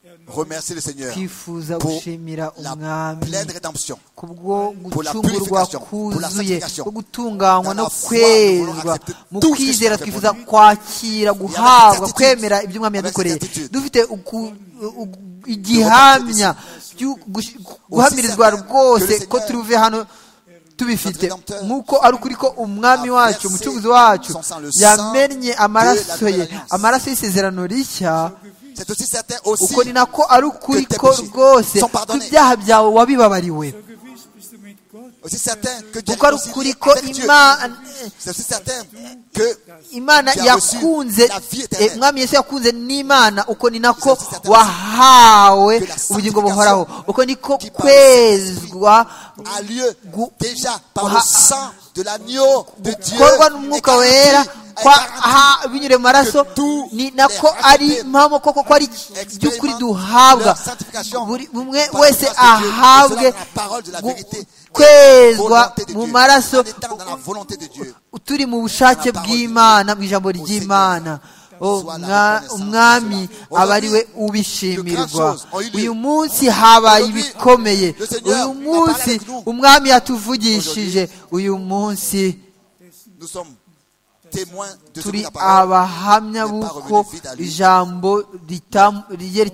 Erneuerung, remercier le Seigneur twifuza pour gushimira la umwami pleine rédemption. kubwo Pour la gucungurwa purification, pour la kuzuye sanctification. ko gutunganywa Dans la no foi, nous voulons kwezwa accepter mu tout ce kwizera que twifuza Jésus kwakira guhabwa certitude. kwemera ibyo umwami Avec yadukoreye certitude. dufite uku- u- u- igihamya cyo gush- guhamirizwa certain que le rwose Seigneur, ko turuve hano tubifite notre Rédempteur, nk'uko ari ukuri ko umwami a wacu versé umucunguzi wacu son sang, le sang yamennye de amaraso la ye nouvelle alliance. amaraso y'isezerano rishya C'est aussi certain aussi uko ni nako ari ukuri tes ko péchés rwose sont pardonnés. ibyaha byawe wabibabariwe so gewiss bist du mit Gott aussi certain que Dieu kuko ari réconcilie ukuri ko avec Dieu. Imana C'est aussi certain que imana Tu as reçu yakunze la vie éternelle. eh, umwami yesu yakunze n'imana uko ni nako C'est aussi certain wahawe que la ubugingo sanctification buhoraho uko niko qui par le Saint-Esprit kwezwa a lieu gu- déjà par ha- le sang de l'agneau de Dieu. gukorwa n'umwuka est wera garanti- est kwa garanti. aha binyure mu maraso que tous ni nako les ari rachetés impamo koko ko ari iby'ukuri expérimentent duhabwa leur sanctification buri umwe par la wese grâce de Dieu, et ahabwe cela dans la parole de la gu- vérité, kwezwa volonté de mu Dieu. maraso En étant dans la volonté de Dieu. turi mu bushake Dans la parole bw'imana mu ijambo Au ry'imana O Sois la mwa- reconnaissance umwami de cela. aba ari we Aujourd'hui, ubishimirwa de grandes choses ont eu lieu. uyu munsi habaye Aujourd'hui, ibikomeye le uyu Seigneur a parlé munsi avec nous. umwami yatuvugishije uyu munsi Nous sommes témoins de ce que turi la parole abahamya n'est pas b'uko revenue vide à lui. ijambo ritam- riye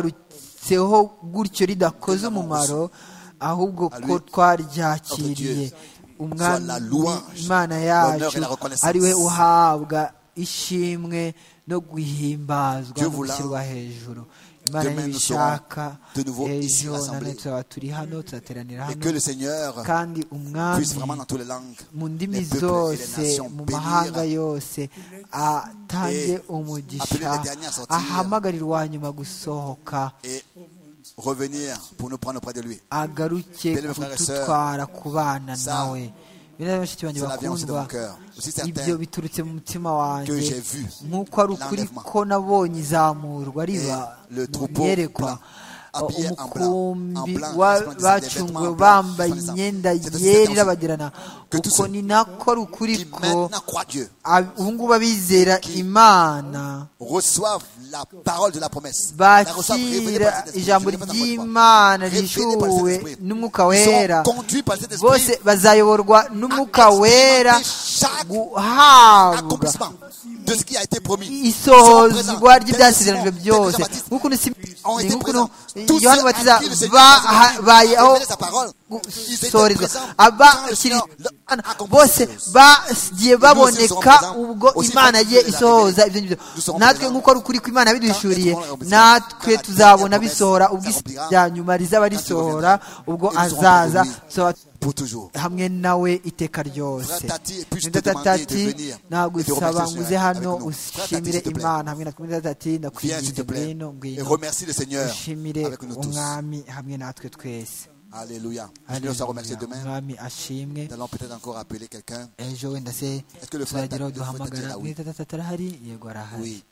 ritamugarutseho gutyo ridakoze umumaro ahubwo À ko lui, twaryakiriye umwami Soit la louange, imana l'honneur yacu et la reconnaissance. ari we uhabwa ishimwe no guhimbazwa Dieu no voulant, gushyirwa hejuru imana demain nous nibishaka serons de nouveau ici ejo nanone rassemblés. tuzaba turi hano tuzateranira et que hano le Seigneur kandi puisse vraiment umwami dans toutes les langues, mu ndimi les peuples et les zose nations mu mahanga bénir yose atange umugisha appeler les derniers à sortir. ahamagarire uwa nyuma gusohoka et revenir pour nous prendre auprès de lui. agaruke Bien-aimés frères et sœurs, kudutwara ku bana ça, nawe bene bashiki banjye Cela vient aussi de bakundwa mon cœur. Aussi ibyo certain biturutse mu mutima que j'ai wanjye vu nk'uko ari ukuri l'enlèvement. ko nabonye izamurwa riba le mu troupeau iyerekwa plein. habillés en blanc, en umukumbi blanc, wa- resplendissant des vêtements bacunguwe blancs, bambaye resplendissants. imyenda C'est aussi yera cette irabagirana que tous uko ceux ni nako ari ukuri qui ko maintenant croient Dieu ab- ubu ngubu abizera imana reçoivent la parole de la promesse. La reçoivent révélée bakira par cet esprit. Je ijambo ne l'ai pas encore dit. ry'imana Révélée par rishuwe cet esprit. n'umwuka Ils wera seront conduits par cet esprit. bose bazayoborwa n'umwuka wera chaque guhabwa accomplissement de ce qui a été promis. isohozwa ry'ibyasezeranyijwe byose nk'ukuntu ont Simoni- été nk'ukuntu présents. Tous ceux yohana à batiza qui le Seigneur a révélé babayeho sa parole, ils étaient gusorezwa présents quand le abakiri Seigneur leur accomplissait bose ces choses. bagiye baboneka présents ubwo aussi imana ye quand Dieu les a isohoza révélés. ibyo ngibyo Nous serons natwe présents nk'uko ari ukuri ko imana yabiduhishuriye quand elle trouvera la natwe promesse, tuzabona quand elle bisohora ubwo accomplira, isi rya nyuma rizaba risohora ubwo et nous serons azaza présents lui. tuzaba Pour toujours. hamwe nawe iteka ryose Frère Tati, puis-je te Nida demander tatati de venir et de nagusaba remercier ngo le uze Seigneur avec hano nous. Frère Tati, ushimire s'il te plaît, imana hamwe na kumwe na tati viens, s'il te ndakwinginze plaît, ngwino et ngwino remercie le Seigneur ushimire avec nous tous. umwami hamwe natwe twese Alléluia. Je nous a remercié Haleluya. demain. umwami ashimwe Nous allons peut-être encore appeler quelqu'un. ejo wenda se Est-ce que le frère tuzageraho Tati- le frère Tati est duhamagara là, oui. mwita tatati arahari yego arahari Oui.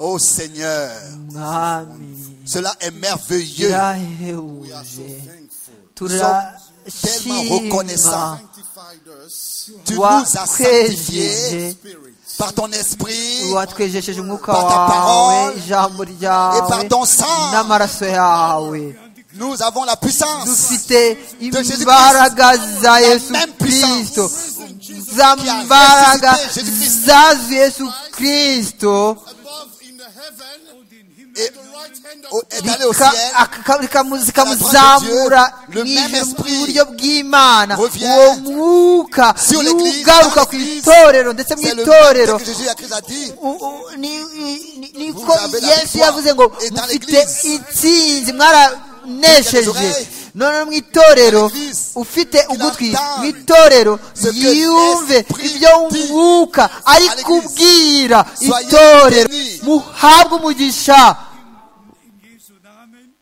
Oh Seigneur, mwami cela est merveilleux. birahebuje tellement turashima reconnaissants. Tu nous as sanctifiés watwejeje par ton esprit watwejesheje umwuka Par ta wawe parole ijambo et ryawe par ton sang. n'amaraso yawe Nous avons la puissance dufite Jésus-Christ. imbaraga za La yesu même kristo puissance za qui a mbaraga ressuscité Jésus-Christ. zazuye yesu kristo et au- est allé au Rika- ciel. aka- ka- rikamu- zikamuzamura Le mu même ijuru esprit iburyo bw'imana revient uwo mwuka sur niwo l'Église, ugaruka dans ku l'Église. itorero ndetse mu C'est le itorero même que Jésus a Christ a dit. U- u- ni- ni- ni- Vous niko avez la yesu victoire. yavuze ngo Et dans mufite l'Église. intsinzi mwaranesheje oreilles. none mu itorero Dans l'Église. ufite Qu'il ugutwi entende mu itorero ce que yumve l'Esprit ibyo dit mwuka ari à l'Église. kubwira Soyez itorero bénis. muhabwe umugisha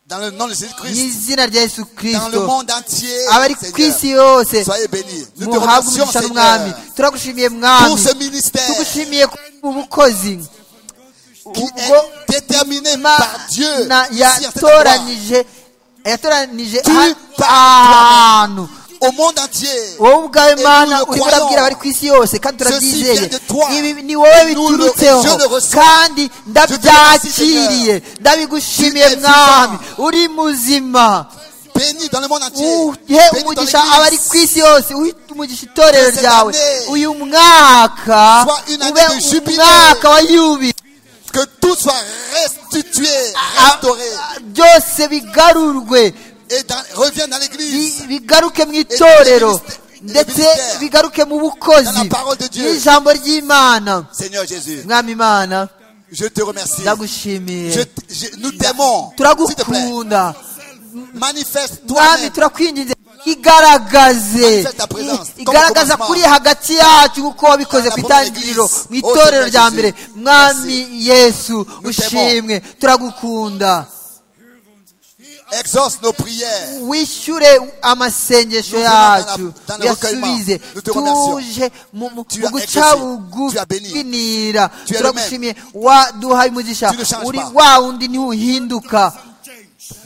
Dans le nom de Jésus-Christ, n'izina rya yesu dans le kirisito monde entier, abari ku Seigneur, isi yose soyez bénis. Nous te muhabwe remercions, umugisha n'umwami Seigneur, turagushimiye pour mwami ce ministère tugushimiye ku bukozi qui Ubwo- est déterminé par Dieu. Imana ici à cette endroit, yatoranije yatoranije Tu ha- par ahantu au monde entier. wowe ubwawe nous imana le urimo croyons. urabwira abari ku isi yose kandi Ceci turabyizeye vient de toi. ibi ni wowe Nous le- biturutseho je le reçois. kandi ndabyakiriye Seigneur. ndabigushimiye Tu es mwami vivant. uri muzima Béni dans le monde entier. uhe Béni dans umugisha l'Église. abari ku isi yose uhe umugisha itorero Que cette ryawe année uyu mwaka soit une année ube de jubilé. umwaka wa yubile Que tout soit restitué, restauré byose bigarurwe et dans- revienne dans l'église. bi- bigaruke mu itorero ndetse bigaruke mu bukozi Dans la parole de Dieu. n'ijambo ry'imana Seigneur Jésus, mwami imana je te remercie. Je ndagushimiye t- je- nous t'aimons. S'il te plaît, turagukunda manifeste mwami toi-même. turakwinginze igaragaze Manifeste ta présence. I- igaragaza Comme kuri hagati yacu kuko wabikoze Dans la ku première itangiriro église. mu Oh, itorero Seigneur rya Jésus. mbere mwami yesu t'aimons. ushimwe turagukunda Exauce nos prières. wishyure amasengesho Nous venons dans la- yacu dans le uyasubize recueillement. Nous te remercions. tuje mu mu- Tu mu as guca exaucé. Tu as béni. bugufinira Tu es le turagushimiye waduhaye umugisha Tu ne changes uri pas. wa wundi ntiwuhinduka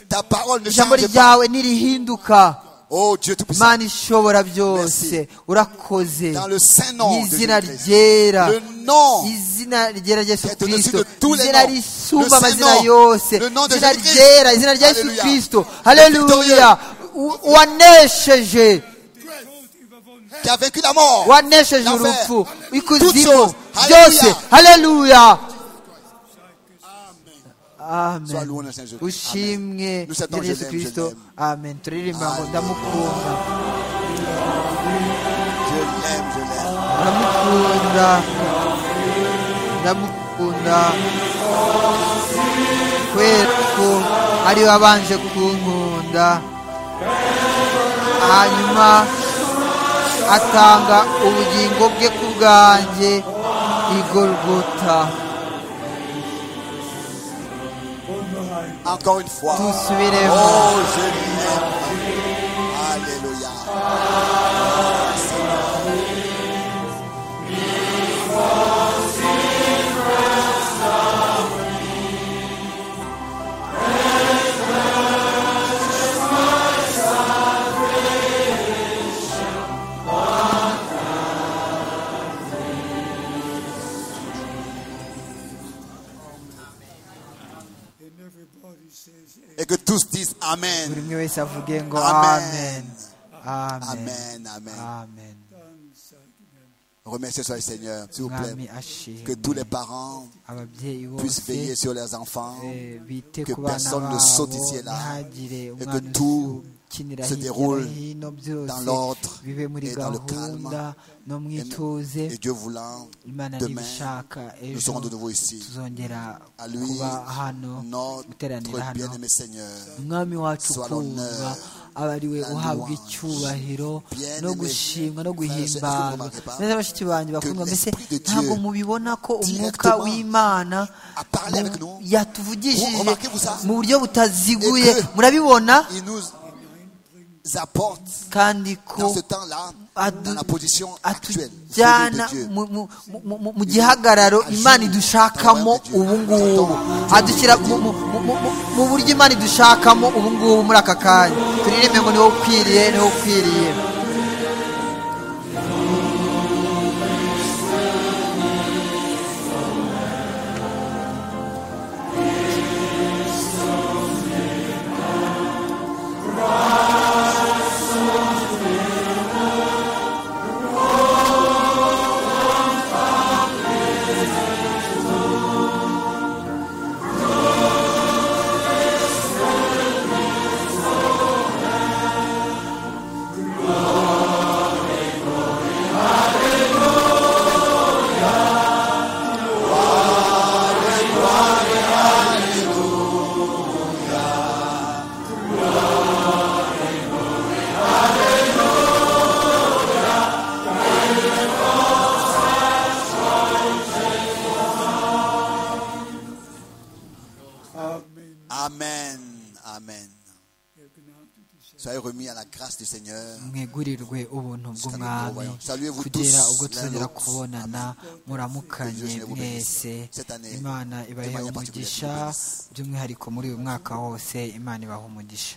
Ta parole ne ijambo change pas. ryawe ntirihinduka Oh Dieu Tout-Puissant. mana ishobora byose Merci. urakoze Dans le Saint-Nom de izina Jésus-Christ. ryera Le nom izina ryera rya yesu Qui est au-dessus kirisito de tous les izina noms. risumba Le Saint amazina Nom. yose Le nom de izina Jésus-Christ. ryera izina rya yesu Alléluia. kirisito victorieux. haleluya U- wanesheje qui a vaincu la mort. wanesheje L'enfer. urupfu Toutes ikuzimu choses. byose Alléluia. haleluya amen Sois loué, Seigneur Jésus. ushimwe Amen. Nous t'attendons, ryera yesu je l'aime, je kirisito l'aime. amen turirimba ngo Amen. ndamukunda Je l'aime, je l'aime. ndamukunda ndamukunda kubera ko ari we wabanje kunkunda hanyuma atanga ubugingo bwe ku bwanjye igorgota Encore une fois. dusubiremo Oh, je l'aime. Alléluia. Oh, Seigneur. tous disent buri Amen. umwe wese avuge ngo amen Amen. amen Amen, Amen. amen Remerciez soit le Seigneur, s'il vous mwami plaît. Que ashimwe tous les parents ababyeyi puissent bose veiller sur leurs enfants. eh, bite que ku bana personne ne babo saute ici et là, ntihagire que umwana tout ukinira se hirya no déroule hino byose dans l'ordre bibe muri et dans le gahunda no mu Et, ituze et Dieu voulant, imana demain, nibishaka nous ejo serons de nouveau ici. tuzongera À lui, kuba hano guteranira notre hano bien-aimé Seigneur. umwami wacu Soit kumva l'honneur, aba ari we la uhabwa louange. icyubahiro Bien no aimé. gushimwa no Frères et sœurs, est-ce que vous guhimbazwa remarquez pas neza bashiki banjye bakundwa mbese l'Esprit de Dieu ntabwo mubibona ko umwuka directement w'imana a parlé mu- avec nous? yatuvugishije Vous remarquez-vous ça? mu buryo butaziguye Et que- murabibona Il nous apporte kandi ko dans ce temps-là adu- dans la position actuelle. folie atujyana de Dieu. mu- mu- mu- mu- mu gihagararo imana idushakamo ubu ngubu adushyira mu- mu- mu- mu- mu- mu buryo imana idushakamo ubu ngubu muri aka kanya turirimbe ngo niho ukwiriye niho ukwiriye Amen. Amen. Soyez remis à la grâce du Seigneur. mwegurirwe ubuntu bw'umwami Saluez-vous kugera tous ubwo tuzongera l'un l'autre. kubonana Que muramukanye Dieu vous bénisse. mwese Cette année, imana de ibahe manière particulière, umugisha vous bénisse. by'umwihariko muri uyu mwaka wose imana ibahe umugisha